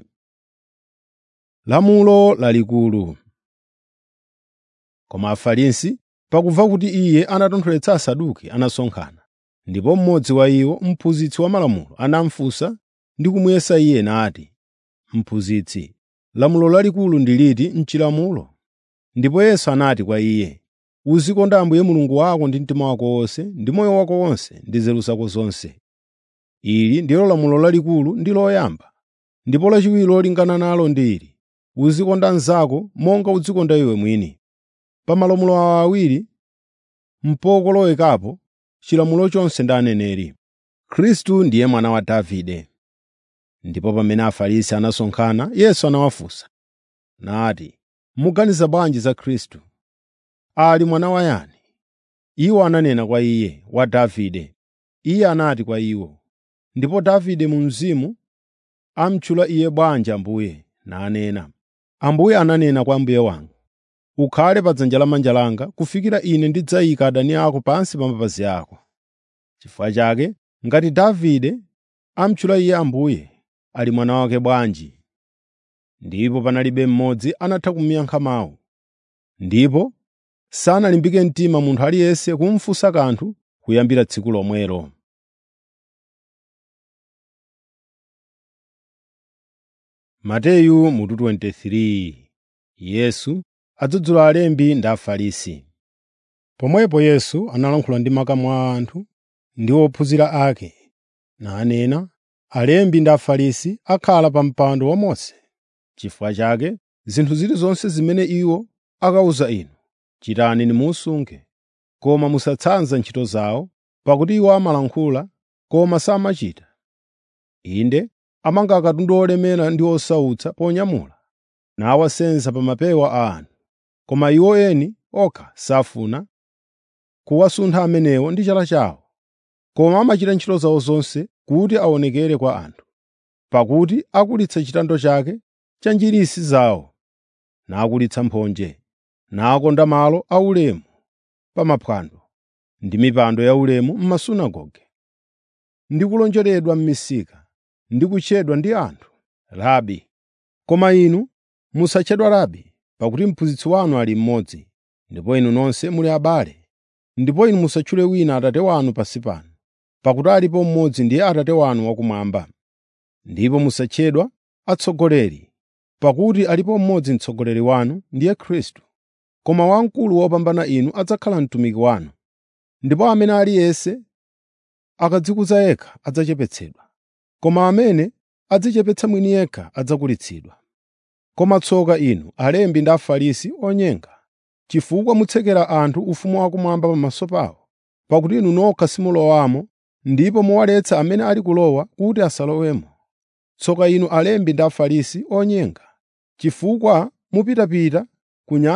Lamulo lalikulu Koma Afarisi, pakumva kuti iye anatontholetsa Asaduki, anasonkhana. Ndipo mmodzi wa iwo, mphunzitsi wa malamulo, anamufunsa ndi kumuyesa iye nati, “Mphunzitsi, lamulo lalikulu ndi liti m'chilamulo?” Ndipo Yesu anati kwa iye, “Uzikonda Ambuye Mulungu wako ndi mtima wako wonse, ndi moyo wako wonse, ndi nzeru zako zonse. Ili ndilo lamulo lalikulu ndi loyamba. Ndipo lachiwiri lolingana nalo ndi ili: Uzikonda mnzako monga udzikonda iwe mwini. Pa malamulo awa awiri n'pokolowekapo chilamulo chonse ndi aneneri. Khristu ndiye mwana wa Davide. Ndipo pamene Afarisi anasonkhana, Yesu anawafunsa nati, “Muganiza bwanji za Khristu? Ali mwana wa yani?” Iwo ananena kwa iye, “Wa Davide.” Iye anati kwa iwo, “Ndipo Davide mu mzimu amutchula iye bwanji Ambuye?” Nanena, “Ambuye ananena kwa Mbuye wanga, ‘Ukhale pa dzanja lamanja langa kufikira Ine ndidzayika adani ako pansi pa mapazi ako.’ Chifukwa chake, ngati Davide amutchula iye Ambuye, ali mwana wake bwanji?” Ndipo panalibe mmodzi anatha kumuyankha mawu. Ndipo sanalimbike mtima munthu aliyense kumufunsa kanthu kuyambira tsiku lomwelo. Mateyu mutu 23 Yesu adzudzula alembi ndi Afarisi. Pomwepo Yesu analankhula ndi makamu a anthu ndi ophunzira ake, nanena, “Alembi ndi Afarisi akhala pa mpando wa Mose. Chifukwa chake zinthu zilizonse zimene iwo akawuza inu, chitani nimusunge, koma musatsanza ntchito zawo, pakuti iwo amalankhula, koma samachita. Inde amanga katundu olemera ndi osautsa ponyamula, nawasenza pa mapewa a anthu, koma iwo eni okha safuna kuwasuntha amenewo ndi chala chawo, koma amachita ntchito zawo zonse kuti aonekere kwa anthu. Pakuti akulitsa chitando chake cha njirisi zawo, nakulitsa mphonje, nakonda malo aulemu pa maphwando ndi mipando yaulemu m'masunagoge, ndi kulonjeredwa m'misika, ndi kutchedwa ndi anthu, ‘Rabi.’ Koma inu musatchedwa Rabi, pakuti Mphunzitsi wanu ali mmodzi, ndipo inu nonse muli abale. Ndipo inu musatchule wina Atate wanu pansi pano, pakuti alipo mmodzi ndiye Atate wanu wakumwamba. Ndipo musatchedwa atsogoleri, pakuti alipo mmodzi mtsogoleri wanu, ndiye Khristu. Koma wamkulu wopambana inu adzakhala mtumiki wanu. Ndipo amene aliyense akadzikuza yekha adzachepetsedwa, koma amene adzichepetsa mwini yekha adzakulitsidwa. Koma tsoka inu, alembi ndi Afarisi onyenga, chifukwa mutsekera anthu ufumu wakumwamba pamaso pawo, pakuti inu nokha simulowamo ndipo muwaletsa amene ali kulowa kuti asalowemo. Tsoka inu alembi ndi Afarisi onyenga, chifukwa mupitapita ku nyanja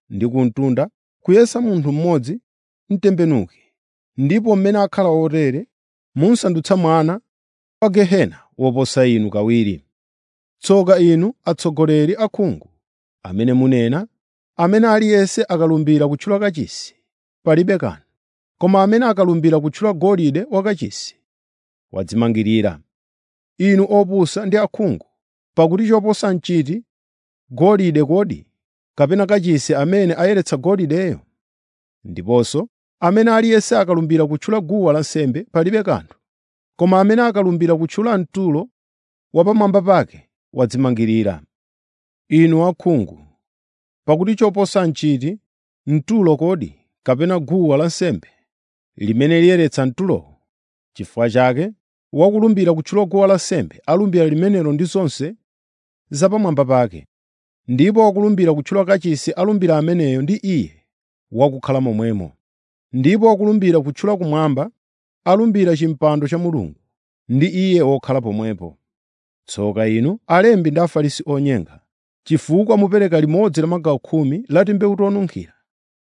ndi ku mtunda kuyesa munthu mmodzi mtembenuke ndipo mmene akhala otere munsandutsa mwana wa gehena woposa inu kawiri tsoka inu atsogoleri akhungu amene munena amene aliyense akalumbira kutchula kachisi palibe kanthu koma amene akalumbira kutchula golide wakachisi wadzimangirira inu opusa ndi akhungu pakuti choposa nchiti golide kodi kapena kachisi amene ayeretsa golideyo ndiponso amene aliyense akalumbira kutchula guwa lansembe palibe kanthu koma amene akalumbira kutchula mtulo wapamwamba pake wadzimangirira inu akhungu pakuti choposa nchiti mtulo kodi kapena guwa lansembe limene liyeretsa mtulowo chifukwa chake wakulumbira kutchula guwa lansembe alumbira limenelo ndi zonse zapamwamba pake ndipo wakulumbira kutchula kachisi alumbira ameneyo ndi iye wakukhala momwemo ndipo wakulumbira kutchula kumwamba alumbira chimpando cha mulungu ndi iye wokhala pomwepo tsoka inu alembi ndi afarisi onyenga chifukwa mupereka limodzi la magawo khumi la timbewu tonunkhira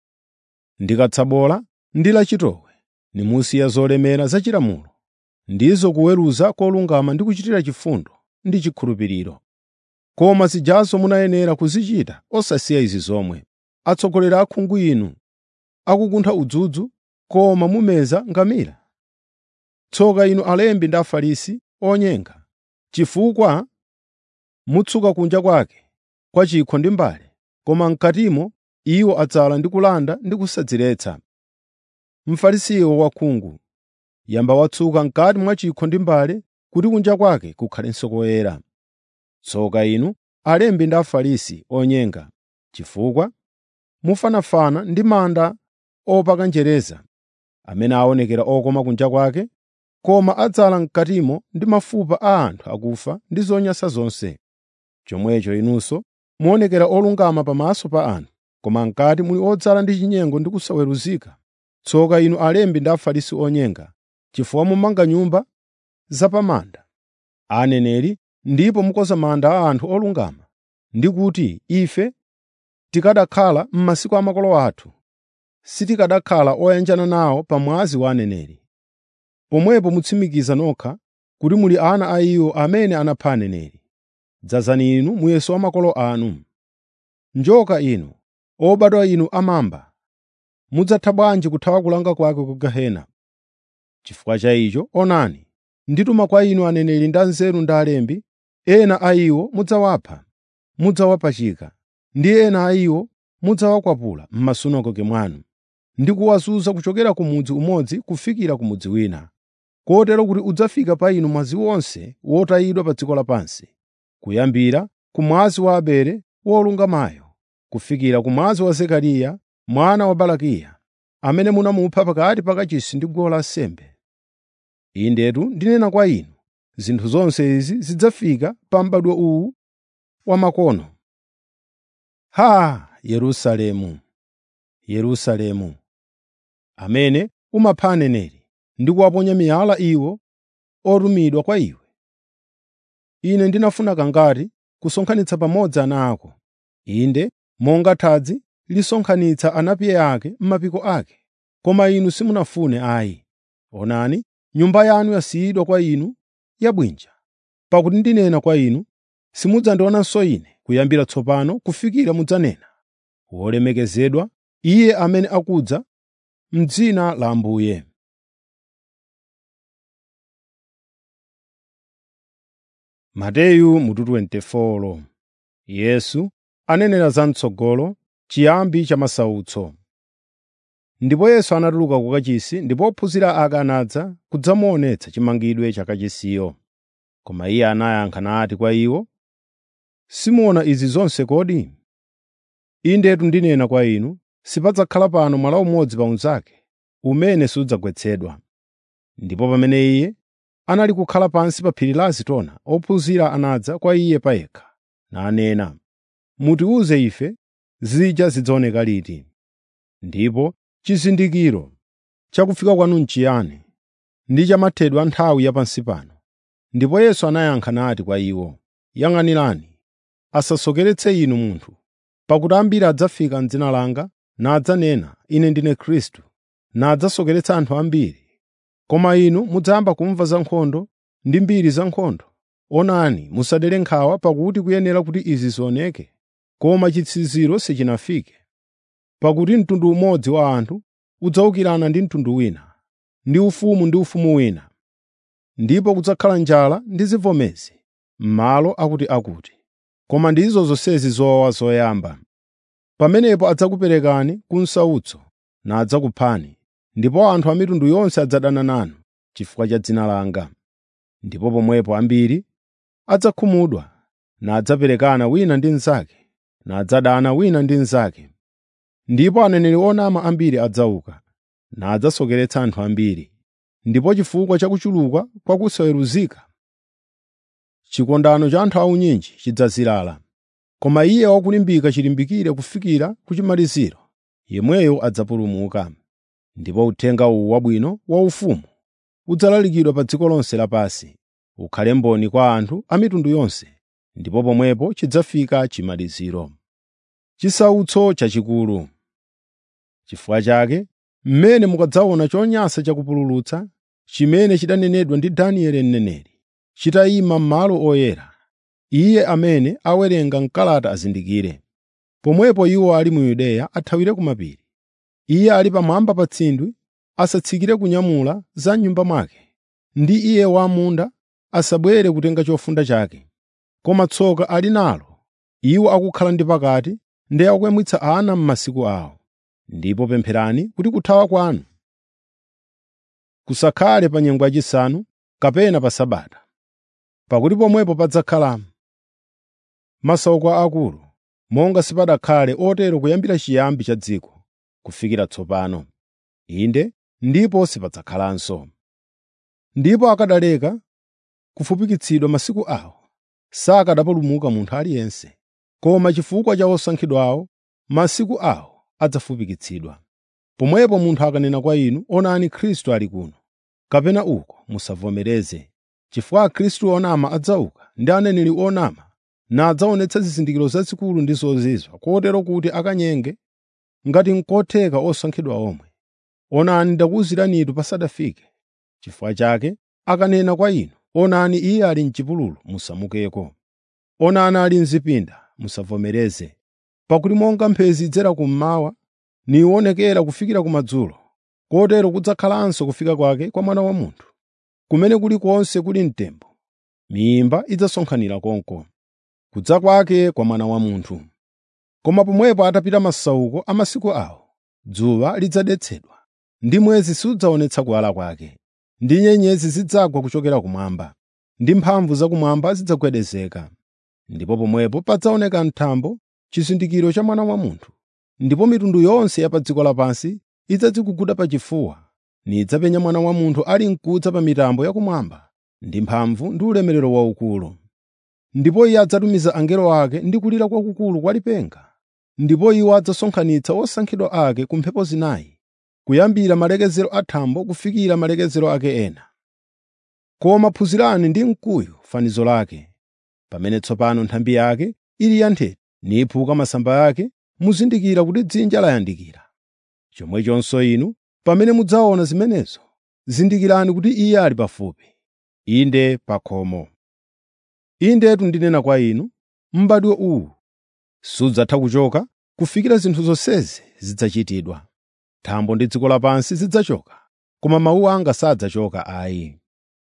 ndi katsabola ndi lachitowe nimusiya zolemera zachilamulo ndizo kuweruza kolungama ndi kuchitira chifundo ndi chikhulupiriro koma zijazo munayenera kuzichita osasiya izi zomwe atsogoleri akhungu inu akukuntha udzudzu koma mumeza ngamira tsoka inu alembi ndi afarisi onyenga chifukwa mutsuka kunja kwake kwa chikho ndi mbale koma mkatimo iwo adzala ndi kulanda ndi kusadziretsa mfarisiyo wakhungu yamba watsuka mkati mwa chikho ndi mbale kuti kunja kwake kukhalenso koyera tsoka inu alembi ndi afarisi onyenga chifukwa mufanafana ndi manda opaka njereza amene aonekera okoma kunja kwake koma adzala mkatimo ndi mafupa a anthu akufa ndi zonyansa zonse chomwecho inunso muonekera olungama pamaso pa anthu koma mkati muli odzala ndi chinyengo ndi kusaweruzika tsoka inu alembi ndi afarisi onyenga chifukwa mumanga nyumba zapamanda aneneri ndipo mukoza manda a anthu olungama ndi kuti ife tikadakhala m'masiku a makolo athu sitikadakhala oyanjana nawo pa mwazi wa aneneri pomwepo mutsimikiza nokha kuti muli ana a iwo amene anapha aneneri dzazani inu muyeso wa makolo anu njoka inu obadwa inu amamba mudzatha bwanji kuthawa kulanga kwake ku gehena chifukwa cha icho onani ndituma kwa inu aneneri ndi anzeru ndi alembi ena a iwo mudzawapha mudzawapachika ndi ena a iwo mudzawakwapula m'masunagoge mwanu ndi kuwazunza kuchokera ku mudzi umodzi kufikira ku mudzi wina kotero kuti udzafika pa inu mwazi wonse wotayidwa pa dziko lapansi kuyambira ku mwazi wa abele wolungamayo kufikira ku mwazi wa zekariya mwana wa barakiya amene munamupha pakati pa kachisi ndi guwa lansembe indetu ndinena kwa inu zinthu zonse izi zidzafika pa m'badwo uwu wamakono ha yerusalemu yerusalemu amene umapha aneneri ndi kuwaponya miyala iwo otumidwa kwa iwe ine ndinafuna kangati kusonkhanitsa pamodzi ana ako inde monga thadzi lisonkhanitsa anapiye ake m'mapiko ake koma inu simunafune ayi onani nyumba yanu yasiyidwa kwa inu yabwinja pakuti ndinena kwa inu simudzandionanso ine kuyambira tsopano kufikira mudzanena wolemekezedwa iye amene akudza m'dzina la ambuye mateyu mutu 24 yesu anenera zam'tsogolo chiyambi cha masautso ndipo yesu anatuluka ku kachisi ndipo ophunzira ake anadza kudzamuonetsa chimangidwe cha kachisiyo koma iye anayankha nati kwa iwo simuona izi zonse kodi indetu ndinena kwa inu sipadzakhala pano mwala umodzi pa unzake umene sudzagwetsedwa ndipo pamene iye anali kukhala pansi pa phiri la azitona ophunzira anadza kwa iye payekha nanena mutiwuze ife zija zidzaoneka liti ndipo chizindikiro chakufika kwanu n'chiyani ndi chamathedwe a nthawi yapansi pano ndipo yesu anayankha nati kwa iwo yang'anirani asasokeretse inu munthu Pakuti ambiri adzafika m'dzina langa nadzanena, ‘Ine ndine Khristu,’ nadzasokeretsa anthu ambiri. Koma inu mudzayamba kumva za nkhondo ndi mbiri za nkhondo. Onani, musadere nkhawa pakuti kuyenera kuti izi zioneke, koma chitsiziro sichinafike. Pakuti mtundu umodzi wa anthu udzawukirana ndi mtundu wina, ndi ufumu ndi ufumu wina. Ndipo kudzakhala njala ndi zivomezi m'malo akutiakuti. Koma ndizo zonsezi zowawa zoyamba. Pamenepo adzakuperekani ku msautso nadzakuphani, ndipo anthu a mitundu yonse adzadana nanu chifukwa cha dzina langa. Ndipo pomwepo ambiri adzakhumudwa, nadzaperekana wina ndi mnzake, nadzadana wina ndi mnzake. Ndipo aneneri onama ambiri adzauka, nadzasokeretsa anthu ambiri. Ndipo chifukwa cha kuchuluka kwa kusaweruzika, chikondano cha anthu aunyinji chidzazilala. Koma iye wakulimbika chilimbikire kufikira ku chimaliziro, yemweyo adzapulumuka. Ndipo uthenga uwu wabwino waufumu udzalalikidwa pa dziko lonse lapansi, ukhale mboni kwa anthu a mitundu yonse, ndipo pomwepo chidzafika chimaliziro. Chisautso chachikulu Chifukwa chake, mmene mukadzaona chonyansa chakupululutsa, chimene chidanenedwa ndi Danieli mneneri, chitayima m'malo oyera, iye amene awerenga m'kalata azindikire. Pomwepo iwo ali mu Yudeya athawire ku mapiri. Iye ali pamwamba pa tsindwi asatsikire kunyamula za m'nyumba mwake, ndi iye wam'munda asabwere kutenga chofunda chake. Koma tsoka ali nalo iwo akukhala ndi pakati ndi akuyamwitsa ana m'masiku awo. Ndipo pempherani kuti kuthawa kwanu kusakhale pa nyengo yachisanu kapena pa Sabata, pakuti pomwepo padzakhala masautso akulu, monga sipadakhale otero kuyambira chiyambi cha dziko kufikira tsopano. Inde, ndipo sipadzakhalanso. Ndipo akadaleka kufupikitsidwa masiku awo, sakanapulumuka munthu aliyense. Koma chifukwa cha osankhidwawo, masiku awo adzafupikitsidwa. Pomwepo munthu akanena kwa inu, “Onani Khristu ali kuno,” kapena uko, musavomereze. Chifukwa Khristu onama adzauka ndi aneneri onama, nadzaonetsa zizindikiro zazikulu ndi zozizwa, kotero kuti akanyenge ngati n'kotheka osankhidwa omwe. Onani ndakuwuziranitu pasadafike. Chifukwa chake akanena kwa inu, “Onani iye ali m'chipululu,” musamukeko. Onani ali m'zipinda, musavomereze. Pakuti monga mphezi idzera kummawa niwonekera kufikira kumadzulo, kotero kudzakhalanso kufika kwake kwa Mwana wa Munthu. Kumene kulikonse kuli mtembo, miyimba idzasonkhanira konko. Kudza kwake kwa Mwana wa Munthu. Koma pomwepo atapita masauko a masiku awo, dzuwa lidzadetsedwa, ndi mwezi sudzaonetsa kuwala kwake, ndi nyenyezi zidzagwa kuchokera kumwamba, ndi mphamvu zakumwamba zidzagwedezeka. Ndipo pomwepo padzaoneka m'thambo chizindikiro cha Mwana wa Munthu. Ndipo mitundu yonse ya pa dziko lapansi idzadziguguda pachifuwa, nidzapenya Mwana wa Munthu ali m'kudza pa mitambo yakumwamba ndi mphamvu ndi ulemerero waukulu. Ndipo iye adzatumiza angelo ake ndi kulira kwakukulu kwa lipenga, ndipo iwo adzasonkhanitsa osankhidwa ake ku mphepo zinayi, kuyambira malekezero a thambo kufikira malekezero ake ena. Koma phunzirani ndi mkuyu fanizo lake. Pamene tsopano nthambi yake ili yanthete niphuka masamba ake, muzindikira kuti dzinja layandikira. Chomwechonso inu, pamene mudzaona zimenezo, zindikirani kuti iye ali pafupi, inde pa khomo. Indetu ndinena kwa inu, m'badwo uwu sudzatha kuchoka kufikira zinthu zonsezi zidzachitidwa. Thambo ndi dziko lapansi zidzachoka, koma mawu anga sadzachoka ayi.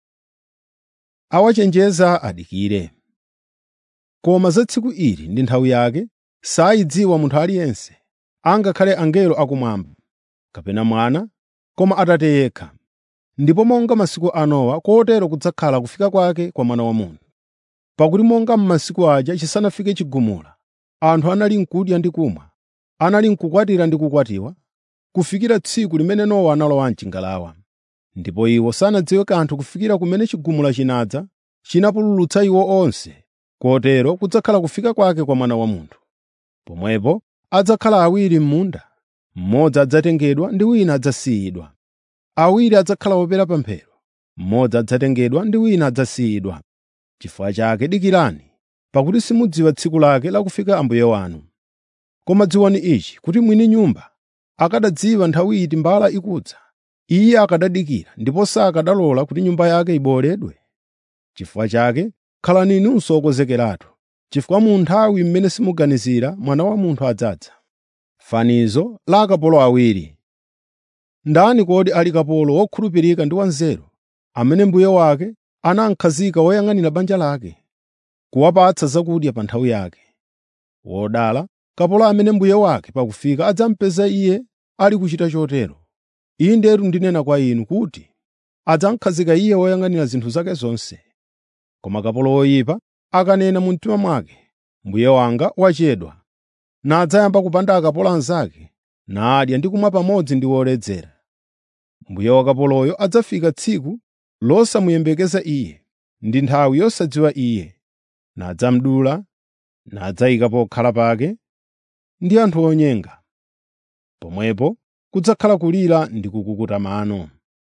Awachenjeza adikire. Koma za tsiku ili ndi nthawi yake sayidziwa munthu aliyense, angakhale angelo akumwamba, kapena Mwana, koma Atate yekha. Ndipo monga masiku a Nowa, kotero kudzakhala kufika kwake kwa Mwana wa Munthu. Pakuti monga m'masiku aja chisanafike chigumula, anthu anali n'kudya ndi kumwa, anali n'kukwatira ndi kukwatiwa, kufikira tsiku limene Nowa analowa m'chingalawa. Ndipo iwo sanadziwe kanthu kufikira kumene chigumula chinadza chinapululutsa iwo onse, kotero kudzakhala kufika kwake kwa Mwana wa Munthu. Pomwepo adzakhala awiri m'munda, mmodzi adzatengedwa ndi wina adzasiyidwa. Awiri adzakhala opera pamphero, mmodzi adzatengedwa ndi wina adzasiyidwa. Chifukwa chake dikirani, pakuti simudziwa tsiku lake la kufika Ambuye wanu. Koma dziwani ichi kuti mwini nyumba akadadziwa nthawi iti mbala ikudza, iye akadadikira ndipo sakadalola kuti nyumba yake ibowoledwe. Chifukwa chake khalani inunso okonzekeratu, chifukwa mu nthawi mmene simuganizira Mwana wa Munthu adzadza. Fanizo la akapolo awiri Ndani kodi ali kapolo wokhulupirika ndi wanzeru, amene mbuye wake anamukhazika woyang'anira banja lake, kuwapatsa zakudya pa nthawi yake? Wodala kapolo amene mbuye wake pakufika adzamupeza iye ali kuchita chotero. Indetu ndinena kwa inu kuti adzamukhazika iye woyang'anira zinthu zake zonse. Koma kapolo woyipa akanena mu mtima mwake, “Mbuye wanga wachedwa,” nadzayamba kupanda akapolo anzake, nadya ndi kumwa pamodzi ndi woledzera. Mbuye wa kapoloyo adzafika tsiku losamuyembekeza iye, ndi nthawi yosadziwa iye, nadzamudula, nadzayika pokhala pake ndi anthu onyenga. Pomwepo kudzakhala kulira ndi kukukuta mano.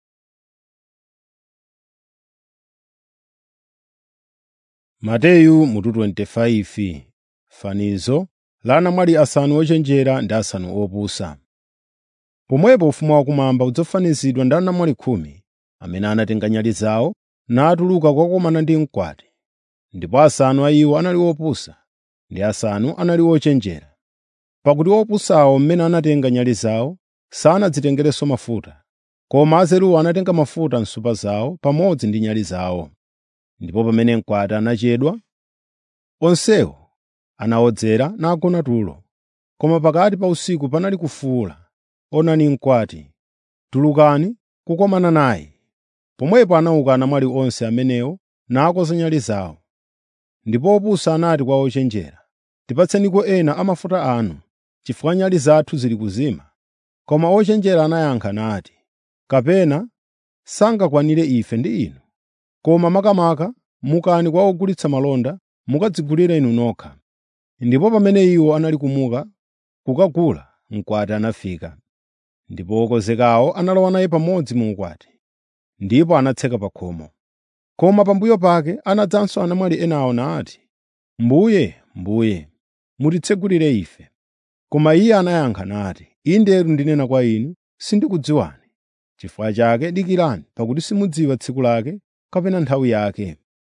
Mateyu mutu 25 Fanizo la anamwali asanu ochenjera ndi asanu opusa. Pomwepo ufumu wakumwamba udzafanizidwa ndi anamwali khumi amene anatenga nyale zawo natuluka kukakumana ndi mkwati. Ndipo asanu a iwo anali opusa ndi asanu anali ochenjera. Pakuti opusawo mmene anatenga nyale zawo sanadzitengerenso mafuta, koma azeruwo anatenga mafuta m'nsupa zawo pamodzi ndi nyale zawo. Ndipo pamene mkwati anachedwa, onsewo anawodzera nagona tulo. Koma pakati pa usiku panali kufuwula, “Onani mkwati! Tulukani kukomana naye!” Pomwepo anauka anamwali onse amenewo nakonza nyale zawo. Ndipo opusa anati kwa ochenjera, “Tipatseniko ena a mafuta anu, chifukwa nyale zathu zili kuzima.” Koma ochenjera anayankha nati, “Kapena sangakwanire ife ndi inu. Koma makamaka mukani kwa ogulitsa malonda mukadzigulire inu nokha.” Ndipo pamene iwo anali kumuka kukagula, mkwati anafika. Ndipo okonzekawo analowa naye pamodzi mu ukwati, ndipo anatseka pa khomo. Koma pambuyo pake anadzanso anamwali enawo nati, “Mbuye, Mbuye, mutitsegulire ife.” Koma iye anayankha nati, “Indetu ndinena kwa inu, sindikudziwani. Chifukwa chake dikirani, pakuti simudziwa tsiku lake kapena nthawi yake.”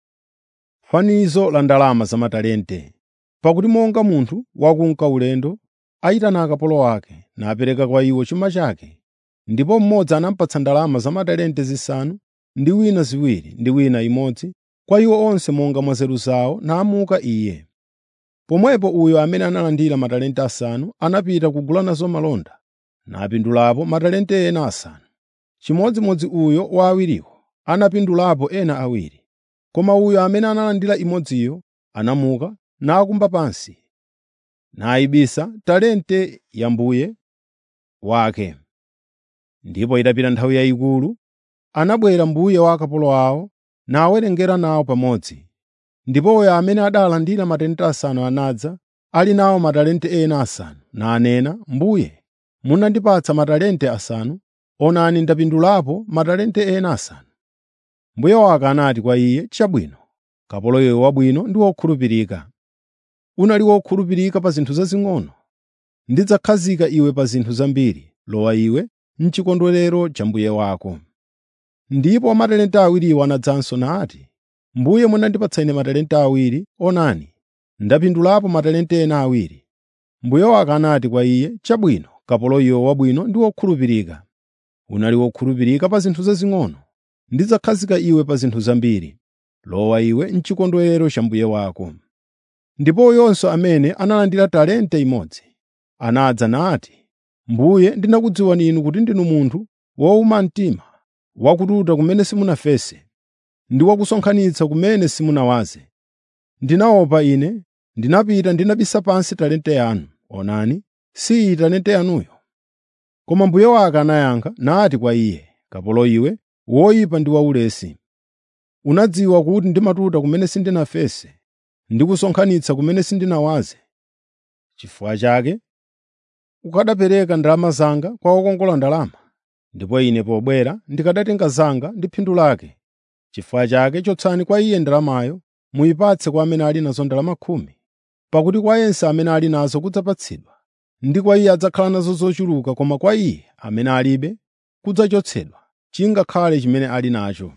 Fanizo la ndalama za matalente Pakuti monga munthu wakunka ulendo ayitana akapolo ake napereka kwa iwo chuma chake, ndipo mmodzi anamupatsa ndalama za matalente zisanu, ndi wina ziwiri, ndi wina imodzi, kwa iwo onse monga mwa nzeru zawo, namuka iye. Pomwepo uyo amene analandira matalente asanu anapita kugula nazo malonda, napindulapo matalente ena asanu. Chimodzimodzi uyo wa awiriwo anapindulapo ena awiri. Koma uyo amene analandira imodziyo anamuka nakumba pansi, nayibisa talente ya mbuye wake. Ndipo itapita nthawi yayikulu, anabwera mbuye wa akapolo awo nawerengera nawo pamodzi. Ndipo uyo amene adalandira matalente asanu anadza, ali nawo matalente ena asanu, nanena, “Mbuye, munandipatsa matalente asanu, onani ndapindulapo matalente ena asanu.” Mbuye wake anati kwa iye, “Chabwino, kapolo iwe wabwino ndi wokhulupirika. Unali wokhulupirika pa zinthu zazing'ono, ndidzakhazika iwe pa zinthu zambiri. Lowa iwe m'chikondwerero cha mbuye wako.” Ndipo amatalente awiriwo anadzanso nati, “Mbuye munandipatsa ine matalente awiri, onani, ndapindulapo matalente ena awiri.” Mbuye wake anati kwa iye, “Chabwino, kapolo iwe wabwino ndi wokhulupirika. Unali wokhulupirika pa zinthu zazing'ono, ndidzakhazika iwe pa zinthu zambiri. Lowa iwe m'chikondwerero cha mbuye wako.” Ndipo uyonso amene analandira talente imodzi anadza nati, “Mbuye ndinakudziwani inu kuti ndinu munthu wowuma mtima, wakututa kumene simunafese, ndi wakusonkhanitsa kumene simunawaze. Ndinaopa ine, ndinapita ndinabisa pansi talente yanu. Onani, si iyi talente yanuyo.” Koma mbuye wake anayankha nati kwa iye, “Kapolo iwe, woyipa ndi waulesi! Unadziwa kuti ndimatuta kumene sindinafese, ndi kusonkhanitsa kumene sindinawaze. Chifukwa chake ukanapereka ndalama zanga kwa wokongola ndalama, ndipo ine pobwera ndikanatenga zanga ndi phindu lake. Chifukwa chake chotsani kwa iye ndalamayo, muyipatse kwa amene ali nazo ndalama khumi, pakuti kwa yense amene ali nazo kudzapatsidwa, ndi kwa iye adzakhala nazo zochuluka koma kwa iye amene alibe kudzachotsedwa chingakhale chimene ali nacho.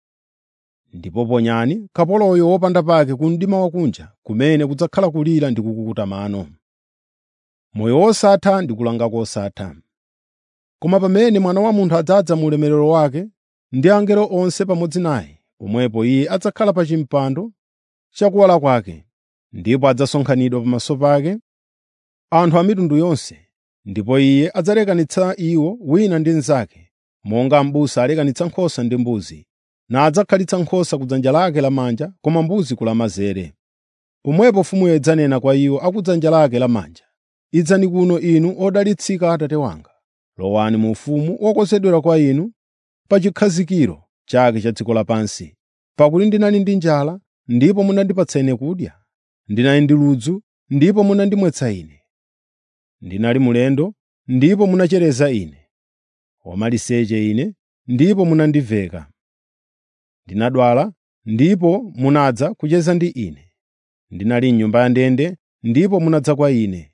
Ndipo ponyani kapoloyo wopanda pake ku mdima wakunja kumene kudzakhala kulira ndi kukukuta mano. Moyo wosatha ndi kulanga kosatha. Koma pamene Mwana wa Munthu adzadza mu ulemerero wake ndi angelo onse pamodzi naye, pomwepo iye adzakhala pa chimpando chakuwala kwake, ndipo adzasonkhanidwa pamaso pake anthu a mitundu yonse, ndipo iye adzalekanitsa iwo wina ndi mnzake, monga m'busa alekanitsa nkhosa ndi mbuzi, nadzakhalitsa nkhosa ku dzanja lake lamanja koma mbuzi ku lamanzere. Pomwepo mfumuyo idzanena kwa iwo a ku dzanja lake lamanja, “Idzani kuno inu odalitsika Atate wanga, lowani mu ufumu wokonzedwera kwa inu pa chikhazikiro chake cha dziko lapansi. Pakuti ndinali ndi njala, ndipo munandipatsa ine kudya, ndinali ndi ludzu, ndipo munandimwetsa ine, ndinali mulendo, ndipo munachereza ine, wamaliseche ine, ndipo munandiveka, ndinadwala, ndipo munadza kucheza ndi ine, ndinali m'nyumba ya ndende, ndipo munadza kwa ine.”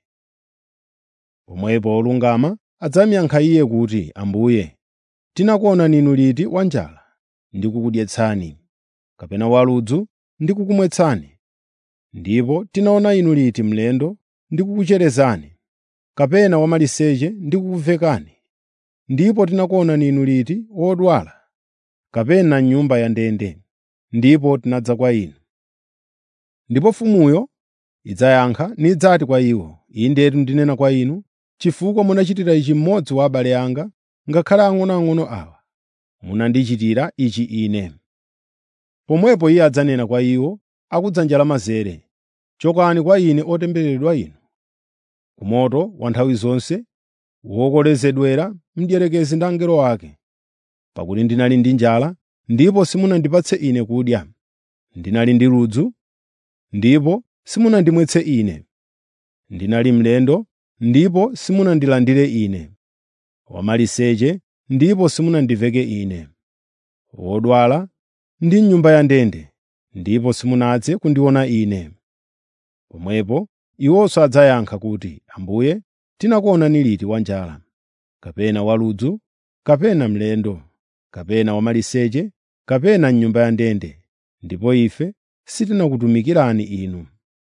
Pomwepo olungama adzamuyankha iye kuti, “Ambuye, tinakuonani inu liti wanjala ndi kukudyetsani, kapena waludzu ndi kukumwetsani? Ndipo tinaona inu liti mlendo ndi kukucherezani, kapena wamaliseche ndi kukuvekani? Ndipo tinakuonani inu liti wodwala, kapena m'nyumba ya ndende, ndipo tinadza kwa inu?” Ndipo mfumuyo idzayankha nidzati kwa iwo, “Indetu ndinena kwa inu, chifukwa munachitira ichi mmodzi wa abale anga, ngakhale ang'onoang'ono awa, munandichitira ichi ine.” Pomwepo iye adzanena kwa iwo a ku dzanja lamanzere, “Chokani kwa ine otembereredwa inu, ku moto wa nthawi zonse, wokolezedwera mdierekezi ndi angelo ake. Pakuti ndinali ndi njala, ndipo simunandipatse ine kudya, ndinali ndi ludzu, ndipo simunandimwetse ine, ndinali mlendo, ndipo simunandilandire ine, wamaliseche, ndipo simunandiveke ine, wodwala ndi m'nyumba ya ndende, ndipo simunadze kundiona ine.” Pomwepo iwonso adzayankha kuti, “Ambuye, tinakuonani liti wanjala, kapena waludzu, kapena mlendo, kapena wamaliseche, kapena m'nyumba ya ndende, ndipo ife sitinakutumikirani inu?”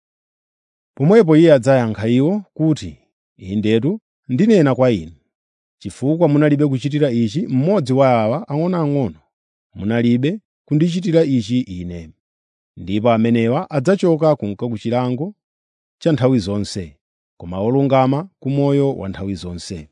Pomwepo iye adzayankha iwo kuti, “Indetu ndinena kwa inu, chifukwa munalibe kuchitira ichi mmodzi wa awa ang'onoang'ono, munalibe kundichitira ichi ine.” Ndipo amenewa adzachoka kunka ku chilango cha nthawi zonse, koma olungama ku moyo wa nthawi zonse.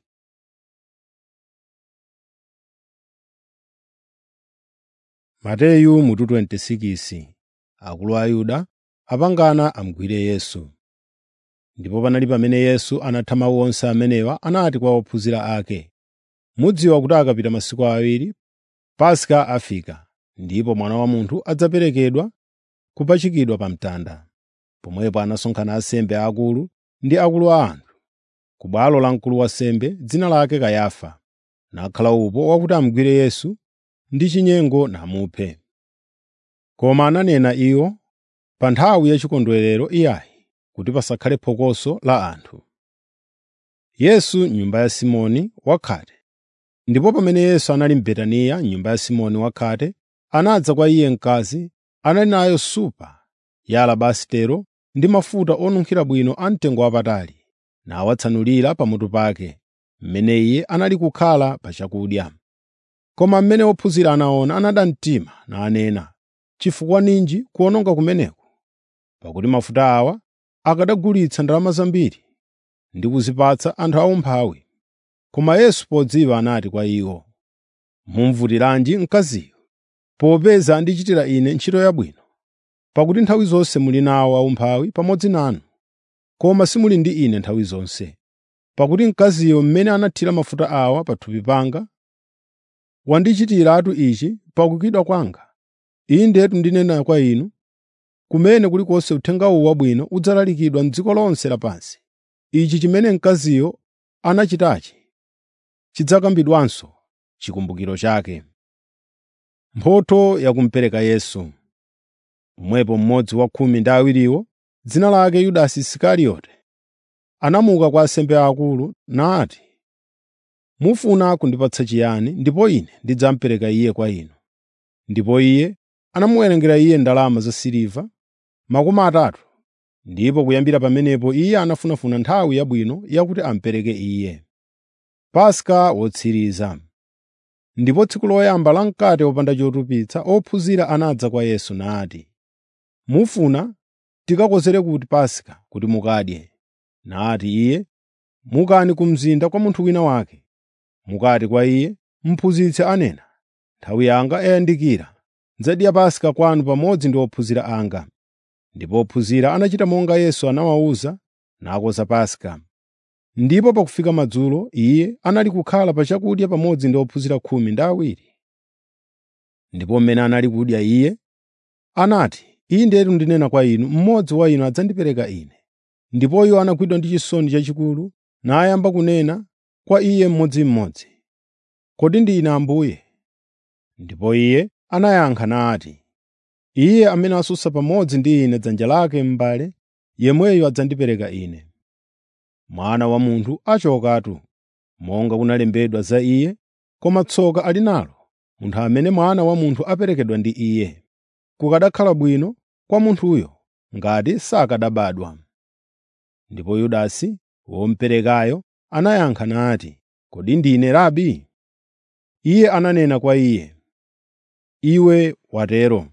Mateyu mutu 26 Akulu a Ayuda apangana amugwire Yesu. Ndipo panali pamene Yesu anatha mawu onse amenewa anati kwa ophunzira ake, “Mudziwa kuti akapita masiku awiri Paska afika, ndipo Mwana wa Munthu adzaperekedwa kupachikidwa pa mtanda.” Pomwepo anasonkhana ansembe aakulu ndi akulu a anthu ku bwalo la mkulu wa ansembe, dzina lake Kayafa, nakhala upo wakuti amugwire Yesu ndi chinyengo namuphe. Koma ananena iwo pa nthawi ya chikondwerero iyayi, kuti pasakhale phokoso la anthu. Yesu m'nyumba ya Simoni wakhate. Ndipo pamene Yesu anali m'Betaniya m'nyumba ya Simoni wakhate, anadza kwa iye mkazi anali nayo supa ya alabasitero ndi mafuta onunkhira bwino amtengo wapatali, nawatsanulira pamutu pake, mmene iye anali kukhala pa chakudya. Koma mmene ophunzira anaona anada mtima nanena, “Chifukwa ninji kuwononga kumeneku? Pakuti mafuta awa akanagulitsa ndalama zambiri ndi kuzipatsa anthu aumphawi.” Koma Yesu podziwa anati kwa iwo, “Mumuvutiranji mkaziyo, popeza andichitira ine ntchito yabwino. Pakuti nthawi zonse muli nawo aumphawi pamodzi nanu, koma simuli ndi ine nthawi zonse. Pakuti mkaziyo mmene anathira mafuta awa pa thupi panga, wandichitiratu ichi pakukidwa kwanga. Indetu ndinena kwa inu, kumene kulikonse uthenga uwu wabwino udzalalikidwa m'dziko lonse lapansi, ichi chimene mkaziyo anachitachi chidzakambidwanso chikumbukiro chake. Mphotho ya kumupereka Yesu Pomwepo mmodzi wa khumi ndi awiriwo, dzina lake Yudasi Isikarioti, anamuka kwa ansembe aakulu nati, “Mufuna kundipatsa chiyani ndipo ine ndidzamupereka iye kwa inu?” Ndipo iye anamuwerengera iye ndalama zasiliva makumi atatu, ndipo kuyambira pamenepo iye anafunafuna nthawi yabwino yakuti amupereke iye. Paska wotsiriza Ndipo tsiku loyamba la mkate wopanda chotupitsa ophunzira anadza kwa Yesu nati, “Mufuna tikakozere kuti Paska kuti mukadye?” Nati iye, “Mukani ku mzinda kwa munthu wina wake, mukati kwa iye, ‘Mphunzitsi anena, nthawi yanga yayandikira, ndidzadya Paska kwanu pamodzi ndi ophunzira anga.” Ndipo ophunzira anachita monga Yesu anawawuza, nakoza Paska. Ndipo pakufika madzulo iye anali kukhala pa chakudya pamodzi ndi ophunzira khumi ndi awiri. Ndipo mmene anali kudya iye anati, “Indetu ndinena kwa inu, mmodzi wa inu adzandipereka ine.” Ndipo iwo anagwidwa ndi chisoni chachikulu nayamba kunena kwa iye mmodzimmodzi, “Kodi ndine Ambuye?” Ndipo iye anayankha nati, “Iye amene asusa pamodzi ndi ine dzanja lake m'mbale, yemweyo adzandipereka ine. Mwana wa Munthu achokatu, monga kunalembedwa za iye, koma tsoka ali nalo munthu amene Mwana wa Munthu aperekedwa ndi iye. Kukanakhala bwino kwa munthuyo ngati sakanabadwa.” Ndipo Yudasi womuperekayo anayankha nati, “Kodi ndine Rabi?” Iye ananena kwa iye, “Iwe watero.”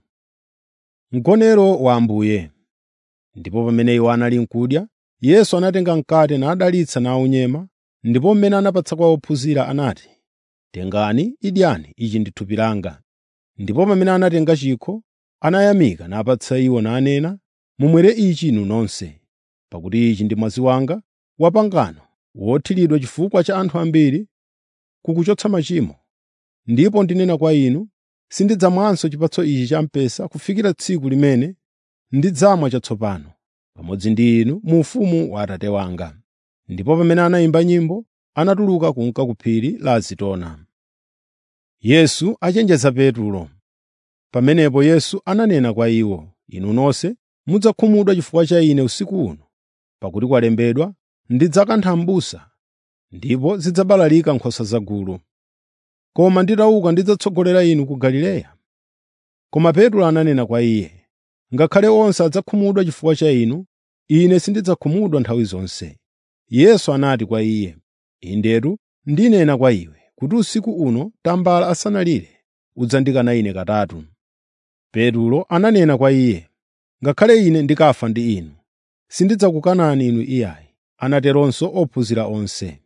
Mgonero wa Ambuye Ndipo pamene iwo anali n'kudya, Yesu anatenga mkate nadalitsa nawunyema, ndipo mmene anapatsa kwa ophunzira anati, “Tengani, idyani, ichi ndi thupi langa.” Ndipo pamene anatenga chikho, anayamika napatsa iwo nanena, “Mumwere ichi inu nonse, pakuti ichi ndi mwazi wanga wa pangano wothiridwa chifukwa cha anthu ambiri kukuchotsa machimo. Ndipo ndinena kwa inu, sindidzamwanso chipatso ichi cha mpesa kufikira tsiku limene ndidzamwa chatsopano pamodzi ndi inu mu ufumu wa Atate wanga.” Ndipo pamene anayimba nyimbo, anatuluka kunka ku phiri la Zitona. Yesu achenjeza Petulo Pamenepo Yesu ananena kwa iwo, “Inu nonse mudzakhumudwa chifukwa cha Ine usiku uno, pakuti kwalembedwa, ‘Ndidzakantha m'busa, ndipo zidzabalalika nkhosa zagulu.’ Koma nditauka ndidzatsogolera inu ku Galileya.” Koma Petro ananena kwa Iye, “Ngakhale onse adzakhumudwa chifukwa cha Inu, ine sindidzakhumudwa nthawi zonse.” Yesu anati kwa iye, “Indetu ndinena kwa iwe kuti usiku uno tambala asanalire udzandikana Ine katatu.” Petulo ananena kwa Iye, “Ngakhale ine ndikafa ndi Inu, sindidzakukanani Inu iyayi.” Anateronso ophunzira onse.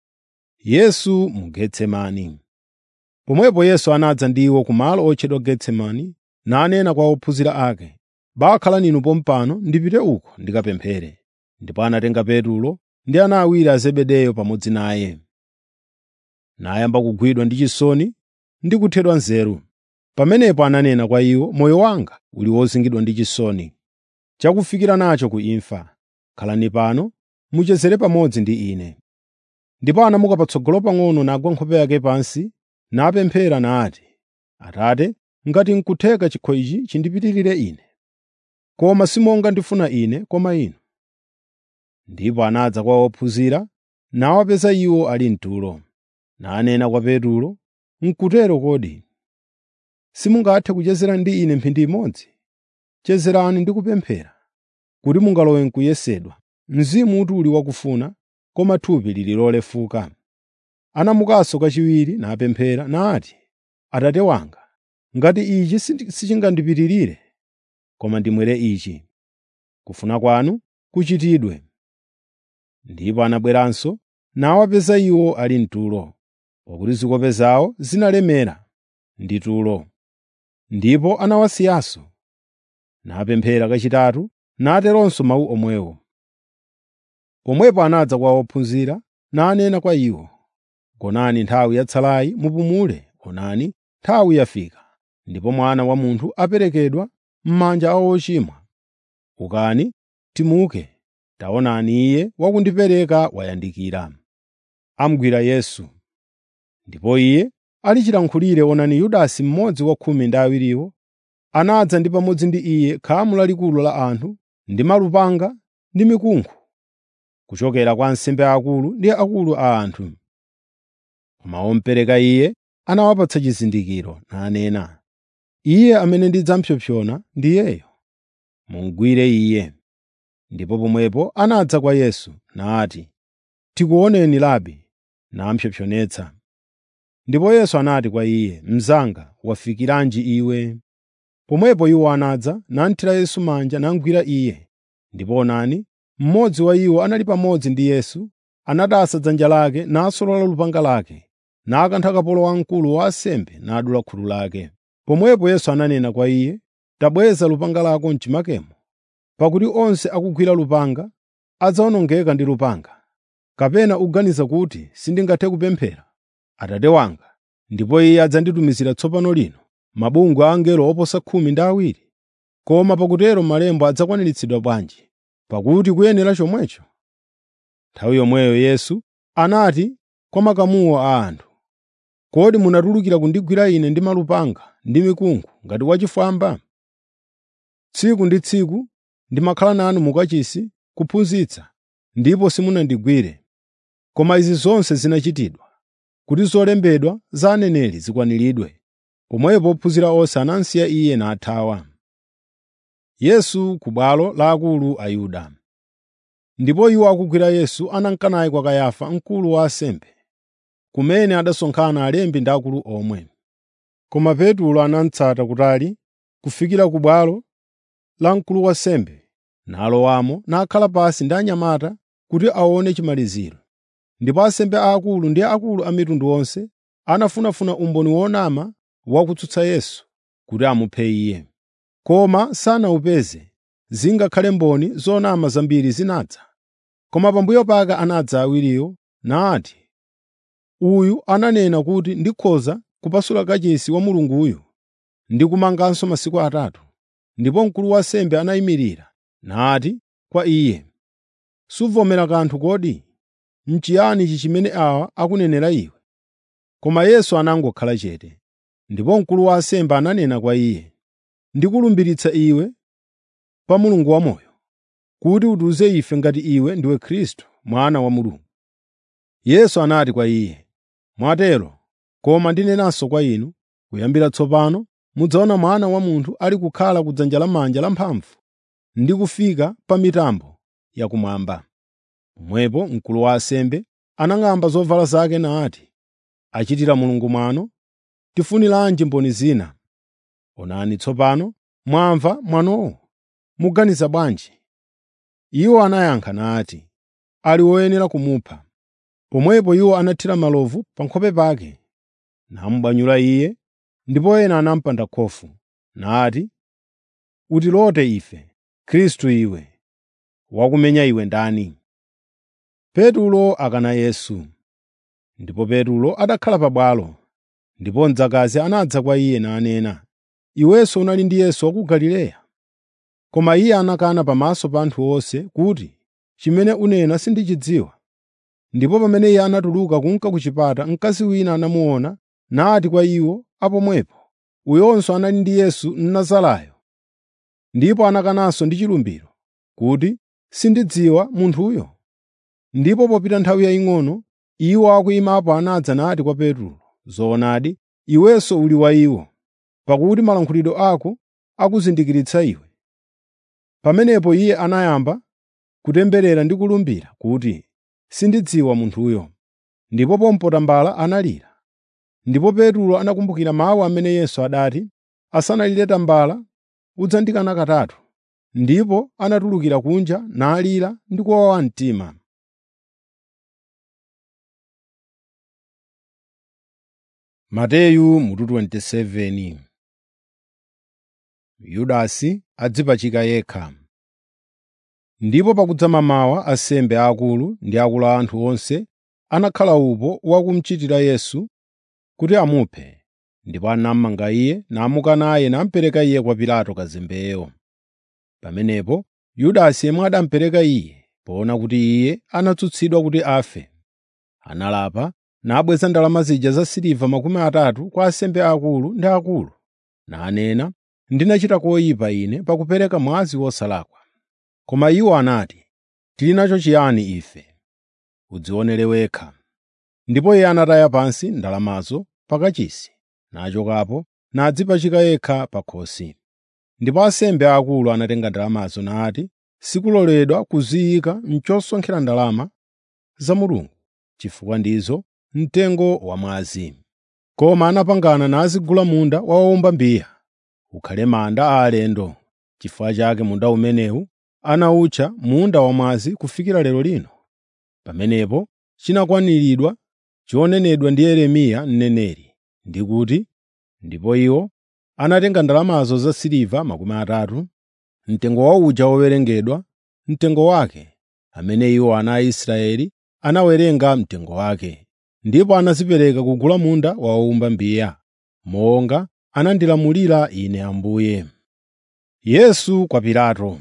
Yesu mu Getsemani Pomwepo Yesu anadza ndi iwo kumalo otchedwa Getsemani nanena kwa ophunzira ake, “Bakhalani inu pompano ndipite uko ndikapemphere.” Ndipo anatenga Petulo ndi ana awiri a Zebedeyo pamodzi naye. Nayamba kugwidwa ndi chisoni ndi kuthedwa nzeru. Pamenepo ananena kwa iwo, “Moyo wanga uli wozingidwa ndi chisoni, chakufikira nacho ku imfa. Khalani pano muchezere pamodzi ndi ine.” Ndipo anamuka patsogolo pang'ono nagwa nkhope yake pansi napemphera nati, “Atate, ngati n'kutheka chikho ichi chindipitirire ine. Koma si monga ndifuna ine koma inu.” Ndipo anadza kwa ophunzira nawapeza iwo ali mtulo. Nanena kwa Petulo, “N'kutero kodi? Simungathe kuchezera ndi ine mphindi imodzi? Chezerani ndi kupemphera, kuti mungalowe m'kuyesedwa. Mzimu uli wakufuna, koma thupi lili lolefuka.” Anamukanso kachiwiri napemphera nati, “Atate wanga, ngati ichi sichingandipitirire, koma ndimwere ichi. Kufuna kwanu kuchitidwe.” Ndipo anabweranso nawapeza iwo ali mtulo, pakuti zikope zawo zinalemera ndi tulo. Ndipo anawasiyanso, napemphera kachitatu, nateronso mawu omwewo. Pomwepo anadza kwa ophunzira nanena kwa iwo, “Gonani nthawi yatsalayi mupumule, onani nthawi yafika, ndipo Mwana wa Munthu aperekedwa m'manja a ochimwa. Ukani, timuke, taonani Iye wakundipereka wayandikira.” Amugwira Yesu. Ndipo Iye ali chilankhulire onani Yudasi mmodzi wa khumi ndi awiriwo, anadza ndi pamodzi ndi Iye khamu lalikulu la anthu ndi malupanga ndi mikunkhu. kuchokera kwa ansembe akulu ndi akulu a anthu. Koma omupereka Iye anawapatsa chizindikiro nanena, “Iye amene ndidzapsompsona ndiyeyo. Mumugwire Iye.” Ndipo pomwepo anadza kwa Yesu nati, “Tikuoneni Rabi,” namupsompsonetsa. Ndipo Yesu anati kwa iye, “Mnzanga, wafikiranji iwe?” Pomwepo iwo anadza, nathira Yesu manja namugwira Iye. Ndipo onani, mmodzi wa iwo anali pamodzi ndi Yesu, anadasa dzanja lake nasolola lupanga lake, nakantha kapolo wamkulu wa ansembe nadula khutu lake. Pomwepo Yesu ananena kwa iye, “Tabweza lupanga lako m'chimakemo, pakuti onse akugwira lupanga adzawonongeka ndi lupanga. Kapena uganiza kuti sindingathe kupemphera Atate wanga, ndipo Iye adzanditumizira tsopano lino mabungwe a angelo oposa khumi ndi awiri? Koma pakutero malemba adzakwaniritsidwa bwanji? Pakuti kuyenera chomwecho.” Nthawi yomweyo Yesu anati kwa makamuwo a anthu, “Kodi munatulukira kundigwira Ine ndi malupanga ndi mikunkhu ngati wachifwamba? Tsiku ndi tsiku ndimakhala nanu mu kachisi kuphunzitsa, ndipo simunandigwire. Koma izi zonse zinachitidwa kuti zolembedwa za aneneri zikwaniridwe.” Pomwepo ophunzira onse anamsiya Iye nathawa. Yesu ku bwalo la akulu a Yuda Ndipo iwo akugwira Yesu anamka naye kwa Kayafa mkulu wa ansembe, kumene adasonkhana alembi ndi akulu omwe. Koma Petulo anamutsata kutali kufikira ku bwalo la mkulu wa ansembe, nalowamo nakhala pansi ndi anyamata kuti aone chimaliziro. Ndipo ansembe aakulu ndi akulu a mitundu yonse anafunafuna umboni wonama wakutsutsa Yesu kuti amuphe Iye. Koma sanawupeze, zingakhale mboni zonama zambiri zinadza. Koma pambuyo pake anadza awiriwo nati, “Uyu ananena kuti ndikhoza kupasula kachisi wa Mulunguyu ndi kumanganso masiku atatu.” Ndipo mkulu wa ansembe anayimirira nati kwa iye, “Suvomera kanthu kodi? N'chiyani ichi chimene awa akunenera iwe?” Koma Yesu anangokhala chete. Ndipo mkulu wa ansembe ananena kwa iye, “Ndikulumbiritsa iwe pa Mulungu wamoyo, kuti utiwuze ife ngati iwe ndiwe Khristu, Mwana wa Mulungu.” Yesu anati kwa iye, “Mwatero, koma ndinenanso kwa inu, kuyambira tsopano mudzaona Mwana wa Munthu ali kukhala ku dzanja lamanja lamphamvu ndi kufika pa mitambo yakumwamba.” Pomwepo mkulu wa ansembe anang'amba zovala zake nati, “Achitira Mulungu mwano, tifuniranji mboni zina? Onani tsopano mwamva mwanowo. Muganiza bwanji?” Iwo anayankha nati, “Ali woyenera kumupha.” Pomwepo iwo anathira malovu pa nkhope pake, namubwanyula iye, ndipo ena anamupanda khofu, nati, “Utilote ife, Khristu iwe! Wakumenya iwe ndani?” Petulo akana Yesu Ndipo Petulo adakhala pabwalo, ndipo mdzakazi anadza kwa iye nanena, “Iwenso unali ndi Yesu wa ku Galileya.” Koma iye anakana pamaso pa anthu onse kuti, “Chimene unena sindichidziwa.” Ndipo pamene iye anatuluka kunka ku chipata, mkazi wina anamuona nati kwa iwo apomwepo, “Uyonso anali ndi Yesu Mnazarayo.” Ndipo anakananso ndi chilumbiro kuti, “Sindidziwa munthuyo.” Ndipo popita nthawi yaying'ono, iwo akuyimapo anadza nati kwa Petulo, “Zoonadi, iwenso uli wa iwo, pakuti malankhulidwe ako akuzindikiritsa iwe.” Pamenepo iye anayamba kutemberera ndi kulumbira kuti, “Sindidziwa munthuyo.” Ndipo pompota mbala analira. Ndipo Petulo anakumbukira mawu amene Yesu adati, “Asanalire tambala udzandikana katatu.” Ndipo anatulukira kunja nalira ndi kuwawa mtima. Mateyu mutu 27 Yudasi adzipachika yekha. Ndipo pakudza mamawa ansembe aakulu ndi akulu a anthu onse anakhala upo wakumuchitira Yesu kuti amuphe. Ndipo anamumanga iye, namuka naye namupereka iye kwa Pilato kazembeyo. Pamenepo Yudasi yemwe anamupereka iye, poona kuti iye anatsutsidwa kuti afe, analapa nabweza ndalama zija zasiliva makumi atatu kwa ansembe aakulu ndi akulu, nanena, “Ndinachita koyipa ine pakupereka mwazi wosalakwa.” Koma iwo anati, tili nacho chiyani ife? Udzionere wekha.” Ndipo iye anataya pansi ndalamazo pakachisi, nachokapo nadzipachika yekha pa khosi. Ndipo ansembe aakulu anatenga ndalamazo nati, “Sikuloledwa kuziyika m'chosonkhera ndalama za Mulungu, chifukwa ndizo mtengo wamwazi.” Koma anapangana nazigula munda wa wowumba mbiya, ukhale manda a alendo. Chifukwa chake munda umenewu anawutcha Munda Wamwazi kufikira lero lino. Pamenepo chinakwaniridwa chonenedwa ndi Yeremiya mneneri, ndi kuti, “Ndipo iwo anatenga ndalamazo zasiliva makumi atatu, mtengo wa uja wowerengedwa, mtengo wake, amene iwo ana a Israeli anawerenga mtengo wake, ndipo anazipereka kugula munda wa wowumba mbiya, monga anandilamulira Ine Ambuye.” Yesu kwa Pilato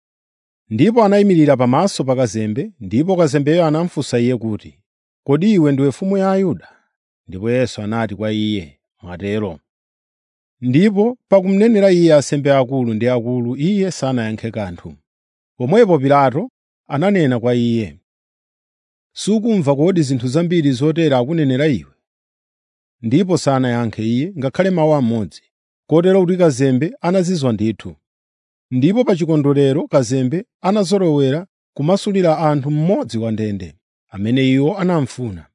Ndipo anayimirira pamaso pa kazembe, ndipo kazembeyo anamufunsa iye kuti, “Kodi iwe ndiwe mfumu ya Ayuda?” Ndipo Yesu anati kwa iye, “Mwatero.” Ndipo pakumnenera iye ansembe akulu ndi akulu, iye sanayankhe kanthu. Pomwepo Pilato ananena kwa iye, “Sukumva kodi zinthu zambiri zotere akunenera iwe?” Ndipo sanayankhe iye ngakhale mawu amodzi, kotero kuti kazembe anazizwa ndithu. Ndipo pa chikondwerero kazembe anazolowera kumasulira anthu mmodzi wa ndende, amene iwo anamufuna.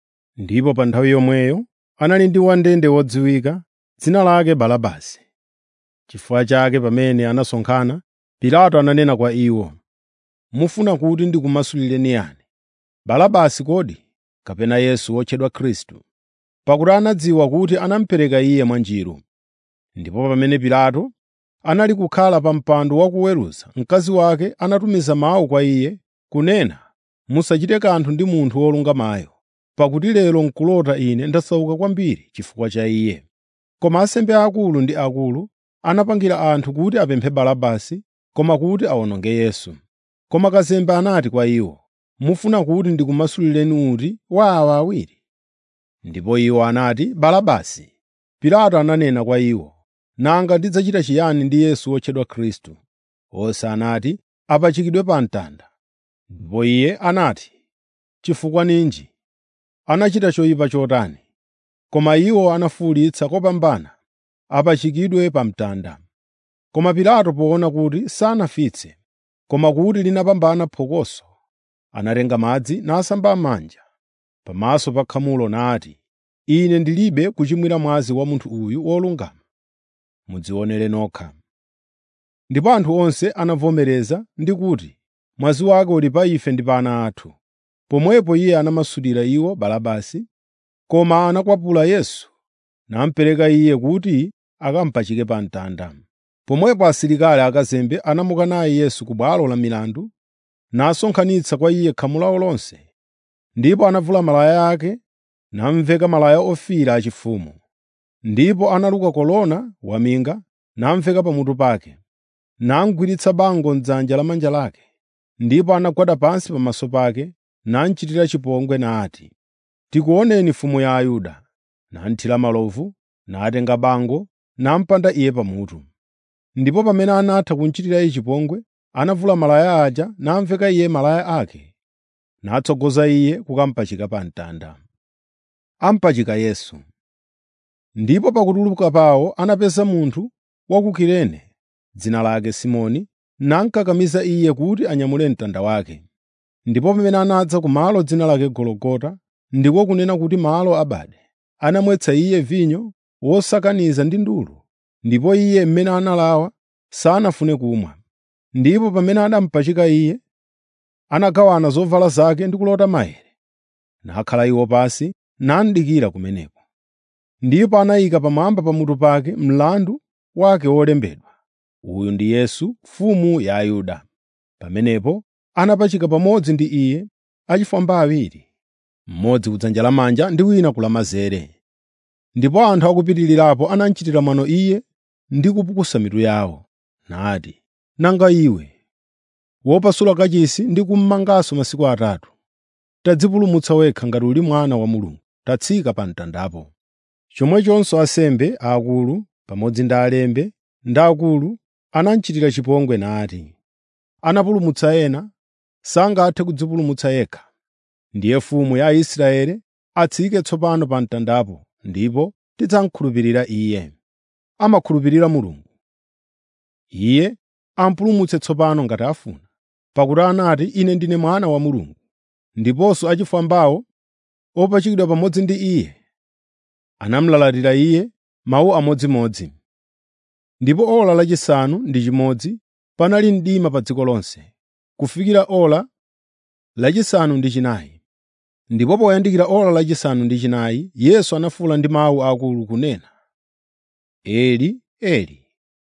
Ndipo pa nthawi yomweyo anali ndi wandende wodziwika, dzina lake Barabasi. Chifukwa chake pamene anasonkhana, Pilato ananena kwa iwo, “Mufuna kuti ndikumasulireni yani, Barabasi kodi, kapena Yesu wotchedwa Khristu?” Pakuti anadziwa kuti anamupereka iye mwa njiru. Ndipo pamene Pilato anali kukhala pa mpando wakuweruza, mkazi wake anatumiza mawu kwa iye kunena, “Musachite kanthu ndi munthu wolungamayo, pakuti lero n'kulota ine ndasauka kwambiri chifukwa cha iye.” Koma ansembe aakulu ndi akulu anapangira anthu kuti apemphe Barabasi, koma kuti awononge Yesu. Koma kazembe anati kwa iwo, “Mufuna kuti ndikumasulireni uti wa awa awiri?” Ndipo iwo anati, “Barabasi.” Pilato ananena kwa iwo, “Nanga ndidzachita chiyani ndi Yesu wotchedwa Khristu?” Onse anati, “Apachikidwe pa mtanda.” Ndipo iye anati, “Chifukwa ninji? Anachita choyipa chotani?” Koma iwo anafuwulitsa kopambana, “Apachikidwe pa mtanda.” Koma Pilato poona kuti sanafitse, koma kuti linapambana phokoso, anatenga madzi nasamba manja pamaso pa khamulo nati, “Ine ndilibe kuchimwira mwazi wa munthu uyu wolungama. Mudzionere nokha.” Ndipo anthu onse anavomereza ndi kuti, “Mwazi wake uli pa ife ndi pa ana athu.” Pomwepo iye anamasulira iwo Barabasi, koma anakwapula Yesu namupereka iye kuti akamupachike pa mtanda. Pomwepo asilikali akazembe anamuka naye Yesu ku bwalo la milandu, nasonkhanitsa kwa iye khamu lawo lonse. Ndipo anavula malaya ake, namuveka malaya ofiira achifumu. Ndipo analuka kolona waminga, namuveka pamutu pake, namugwiritsa bango m'dzanja lamanja lake. Ndipo anagwada pansi pamaso pake, namuchitira chipongwe nati, “Tikuoneni mfumu ya Ayuda.” Namuthira malovu, natenga bango, namupanda iye pamutu. Ndipo pamene anatha kumuchitira iye chipongwe, anavula malaya aja namuveka iye malaya ake, natsogoza iye kukamupachika pa mtanda. Amupachika Yesu Ndipo pakutuluka pawo anapeza munthu wa ku Kirene, dzina lake Simoni, namukakamiza iye kuti anyamule mtanda wake. Ndipo pamene anadza ku malo dzina lake Gologota, ndiko kunena kuti malo abade, anamwetsa iye vinyo wosakaniza ndi ndulu, ndipo iye mmene analawa sanafune kumwa. Ndipo pamene anamupachika iye, anagawana zovala zake ndi kulota maere, nakhala iwo pansi namudikira kumeneko. Ndipo anayika pamwamba pamutu pake mlandu wake wolembedwa, “Uyu ndi Yesu, mfumu ya Ayuda.” Pamenepo anapachika pamodzi ndi iye achifwamba awiri, mmodzi kudzanja lamanja ndi wina ku lamanzere. Ndipo anthu akupitirirapo anamuchitira mwano iye ndi kupukusa mitu yawo, nati, “Nanga iwe, wopasula kachisi ndi kummanganso masiku atatu, tadzipulumutsa wekha ngati uli Mwana wa Mulungu, tatsika pa mtandapo.” Chomwechonso ansembe aakulu pamodzi ndi alembi ndi akulu anamuchitira chipongwe nati, “Anapulumutsa ena, sangathe kudzipulumutsa yekha. Ndiye mfumu ya Aisraeli atsike tsopano pa mtandapo, ndipo tidzamukhulupirira Iye. Amakhulupirira Mulungu. Iye ampulumutse tsopano ngati afuna, pakuti anati, “Ine ndine mwana wa Mulungu.” Ndiponso achifwambawo opachikidwa pamodzi ndi Iye anamulalatira Iye mawu amodzimodzi. Ndipo ora lachisanu ndi chimodzi panali mdima pa dziko lonse, kufikira ora lachisanu ndi chinayi. Ndipo poyandikira ora lachisanu ndi chinayi, Yesu anafuwula ndi mawu akulu kunena, “Eli, Eli,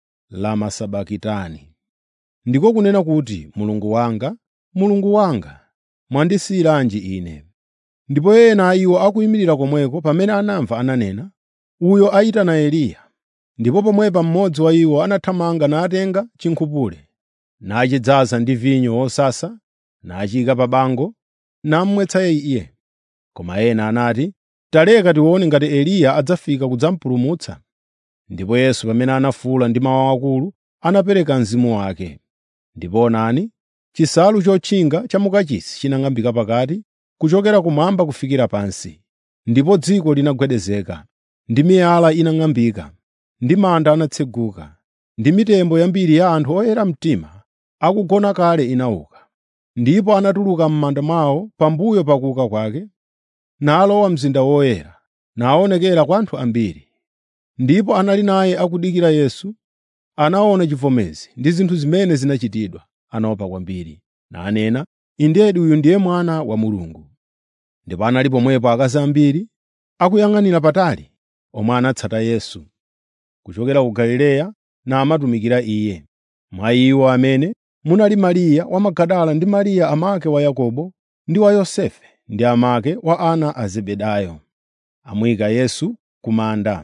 lama sabakitani?” Ndiko kunena kuti, “Mulungu wanga, Mulungu wanga, mwandisiyiranji ine?” Ndipo ena a iwo akuyimirira komweko pamene anamva ananena, “Uyo ayitana Eliya.” Ndipo pomwepa mmodzi wa iwo anathamanga natenga chinkhupule, nachidzaza ndi vinyo wosasa, nachiyika pa bango, namumwetsa iye. Koma ena anati, “Taleka tione ngati Eliya adzafika kudzamupulumutsa.” Ndipo Yesu pamene anafuwula ndi mawu akulu, anapereka mzimu wake. Ndipo onani, chisalu chotchinga cha mukachisi chinang'ambika pakati, kuchokera kumwamba kufikira pansi. Ndipo dziko linagwedezeka, ndi miyala inang'ambika, ndi manda anatseguka, ndi mitembo yambiri ya anthu oyera mtima akugona kale inauka. Ndipo anatuluka m'manda mwawo pambuyo pa kuuka kwake, nalowa mzinda woyera, naonekera kwa anthu ambiri. Ndipo anali naye akudikira Yesu, anaona chivomezi ndi zinthu zimene zinachitidwa, anaopa kwambiri, nanena, “Indedi uyu ndiye Mwana wa Mulungu.” Ndipo anali pomwepo akazi ambiri akuyang'anira patali, omwe anatsata Yesu kuchokera ku Galileya namatumikira Iye. Mwa iwo amene munali Mariya wa Magadala ndi Mariya amake wa Yakobo ndi wa Yosefe ndi amake wa ana a Zebedayo, amuyika Yesu ku manda.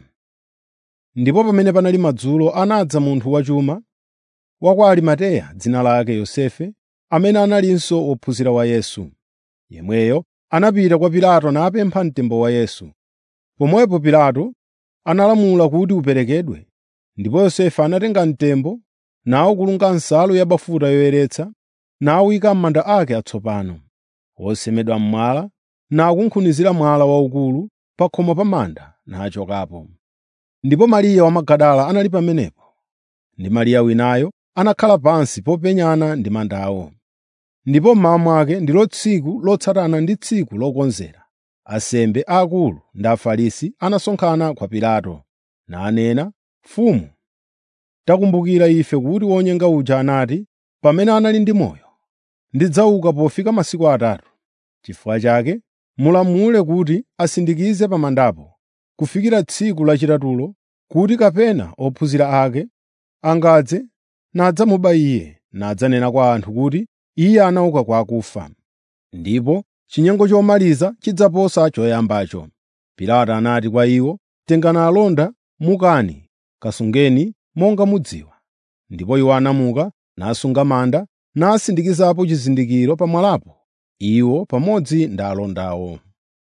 Ndipo pamene panali madzulo anadza munthu wachuma wa kwa Arimateya dzina lake Yosefe, amene analinso wophunzira wa Yesu. Yemweyo anapita kwa Pilato napempha mtembo wa Yesu. Pomwepo Pilato analamula kuti uperekedwe, ndipo Yosefe anatenga mtembo nawukulunga nsalu yabafuta yoyeretsa, nawuyika m'manda ake atsopano, wosemedwa m'mwala, nakunkhunizira mwala waukulu pa khomo pa manda, nachokapo. Ndipo Mariya wa Magadala anali pamenepo, ndi Mariya winayo anakhala pansi popenyana ndi mandawo. Ndipo mmawa mwake ndilo tsiku lotsatana ndi tsiku lokonzera, ansembe aakulu ndi Afarisi anasonkhana kwa Pilato, nanena, “Mfumu, takumbukira ife kuti wonyenga uja anati, pamene anali ndi moyo, ‘Ndidzauka pofika masiku atatu.’ Chifukwa chake mulamule kuti asindikize pa mandapo kufikira tsiku lachitatulo, kuti kapena ophunzira ake angadze nadzamuba Iye, nadzanena kwa anthu kuti Iye anauka kwa akufa. Ndipo chinyengo chomaliza chidzaposa choyambacho.” Pilato anati kwa iwo, “Tengani alonda mukani, kasungeni monga mudziwa.” Ndipo iwo anamuka, nasunga manda, nasindikizapo chizindikiro pa mwalapo, iwo pamodzi ndi alondawo.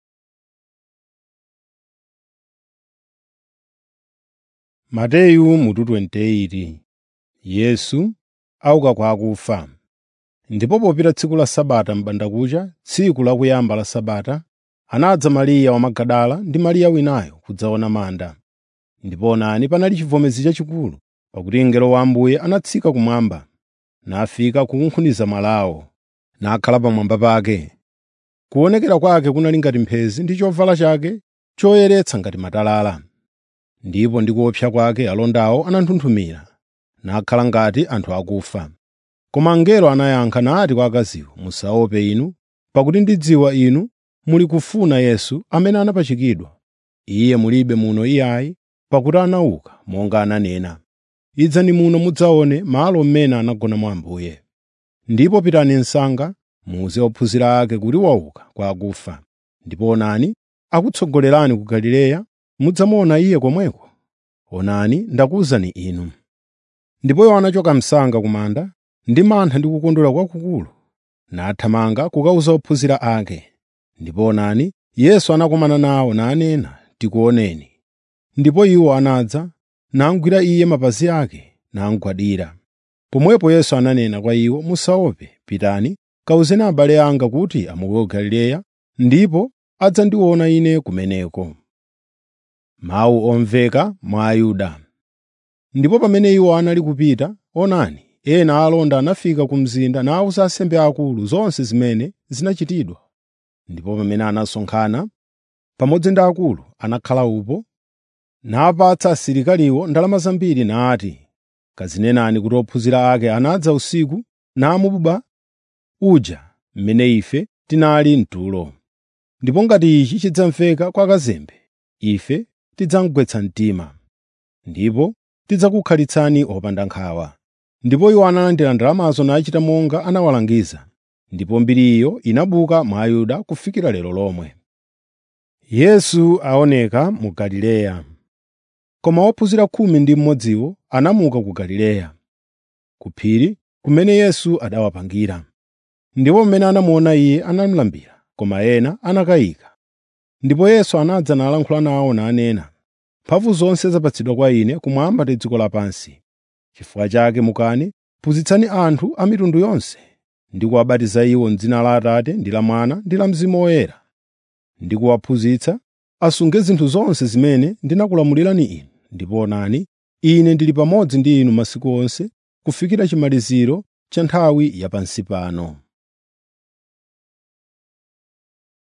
Mateyu mutu 28 Yesu auka kwa akufa. Ndipo popita tsiku la Sabata m'bandakucha, tsiku lakuyamba la Sabata, anadza Mariya wa Magadala ndi Mariya winayo kudzaona manda. Ndipo onani panali chivomezi chachikulu, pakuti mngelo wa Ambuye anatsika kumwamba, nafika kukunkhuniza mwalawo, nakhala pamwamba pake. Kuonekera kwake kunali ngati mphezi ndi chovala chake choyeretsa ngati matalala. Ndipo ndi kuopsa kwake alondawo ananthunthumira, nakhala ngati anthu akufa. Koma mngelo anayankha nati kwa akaziwo, “Musaope inu, pakuti ndidziwa inu muli kufuna Yesu amene anapachikidwa. Iye mulibe muno iyayi, pakuti anauka monga ananena. Idzani muno mudzaone malo mmene anagonamo Ambuye. Ndipo pitani msanga muwuze ophunzira ake kuti wauka kwa akufa. Ndipo onani, akutsogolerani ku Galileya, mudzamuona Iye komweko. Onani, ndakuwuzani inu.” Ndipo iwo anachoka msanga ku manda ndi mantha ndi kukondwera kwakukulu, nathamanga kukawuza ophunzira ake. Ndipo onani, Yesu anakumana nawo nanena, “Tikuoneni.” Ndipo iwo anadza, namugwira Iye mapazi ake, namugwadira. Pomwepo Yesu ananena kwa iwo, “Musaope, pitani kawuzeni abale anga kuti amuke ku Galileya, ndipo adzandiona Ine kumeneko.” Mawu omveka mwa Ayuda. Ndipo pamene iwo anali kupita, onani, ena a alonda anafika ku mzinda nawuza ansembe akulu zonse zimene zinachitidwa. Ndipo pamene anasonkhana pamodzi ndi akulu, anakhala upo, napatsa asilikaliwo ndalama zambiri nati, “Kazinenani kuti ophunzira ake anadza usiku namuba uja mmene ife tinali mtulo. Ndipo ngati ichi chidzamveka kwa kazembe, ife tidzamugwetsa mtima, ndipo tidzakukhalitsani opanda nkhawa.” Ndipo iwo analandira ndalamazo nachita monga anawalangiza. Ndipo mbiriyo inabuka mwa Ayuda kufikira lero lomwe. Yesu aoneka mu Galileya. Koma ophunzira khumi ndi mmodziwo anamuka ku Galileya, ku phiri kumene Yesu adawapangira. Ndipo pamene anamuona Iye anamulambira, koma ena anakayika. Ndipo Yesu anadza nalankhula nawo nanena, “Mphamvu zonse zapatsidwa kwa Ine kumwamba ndi dziko lapansi. Chifukwa chake mukani, phunzitsani anthu a mitundu yonse, ndi kuwabatiza iwo m'dzina la Atate ndi la Mwana ndi la Mzimu Woyera, ndi kuwaphunzitsa asunge zinthu zonse zimene ndinakulamulirani inu. Ndipo onani, Ine ndili pamodzi ndi inu masiku onse kufikira chimaliziro cha nthawi yapansi pano.”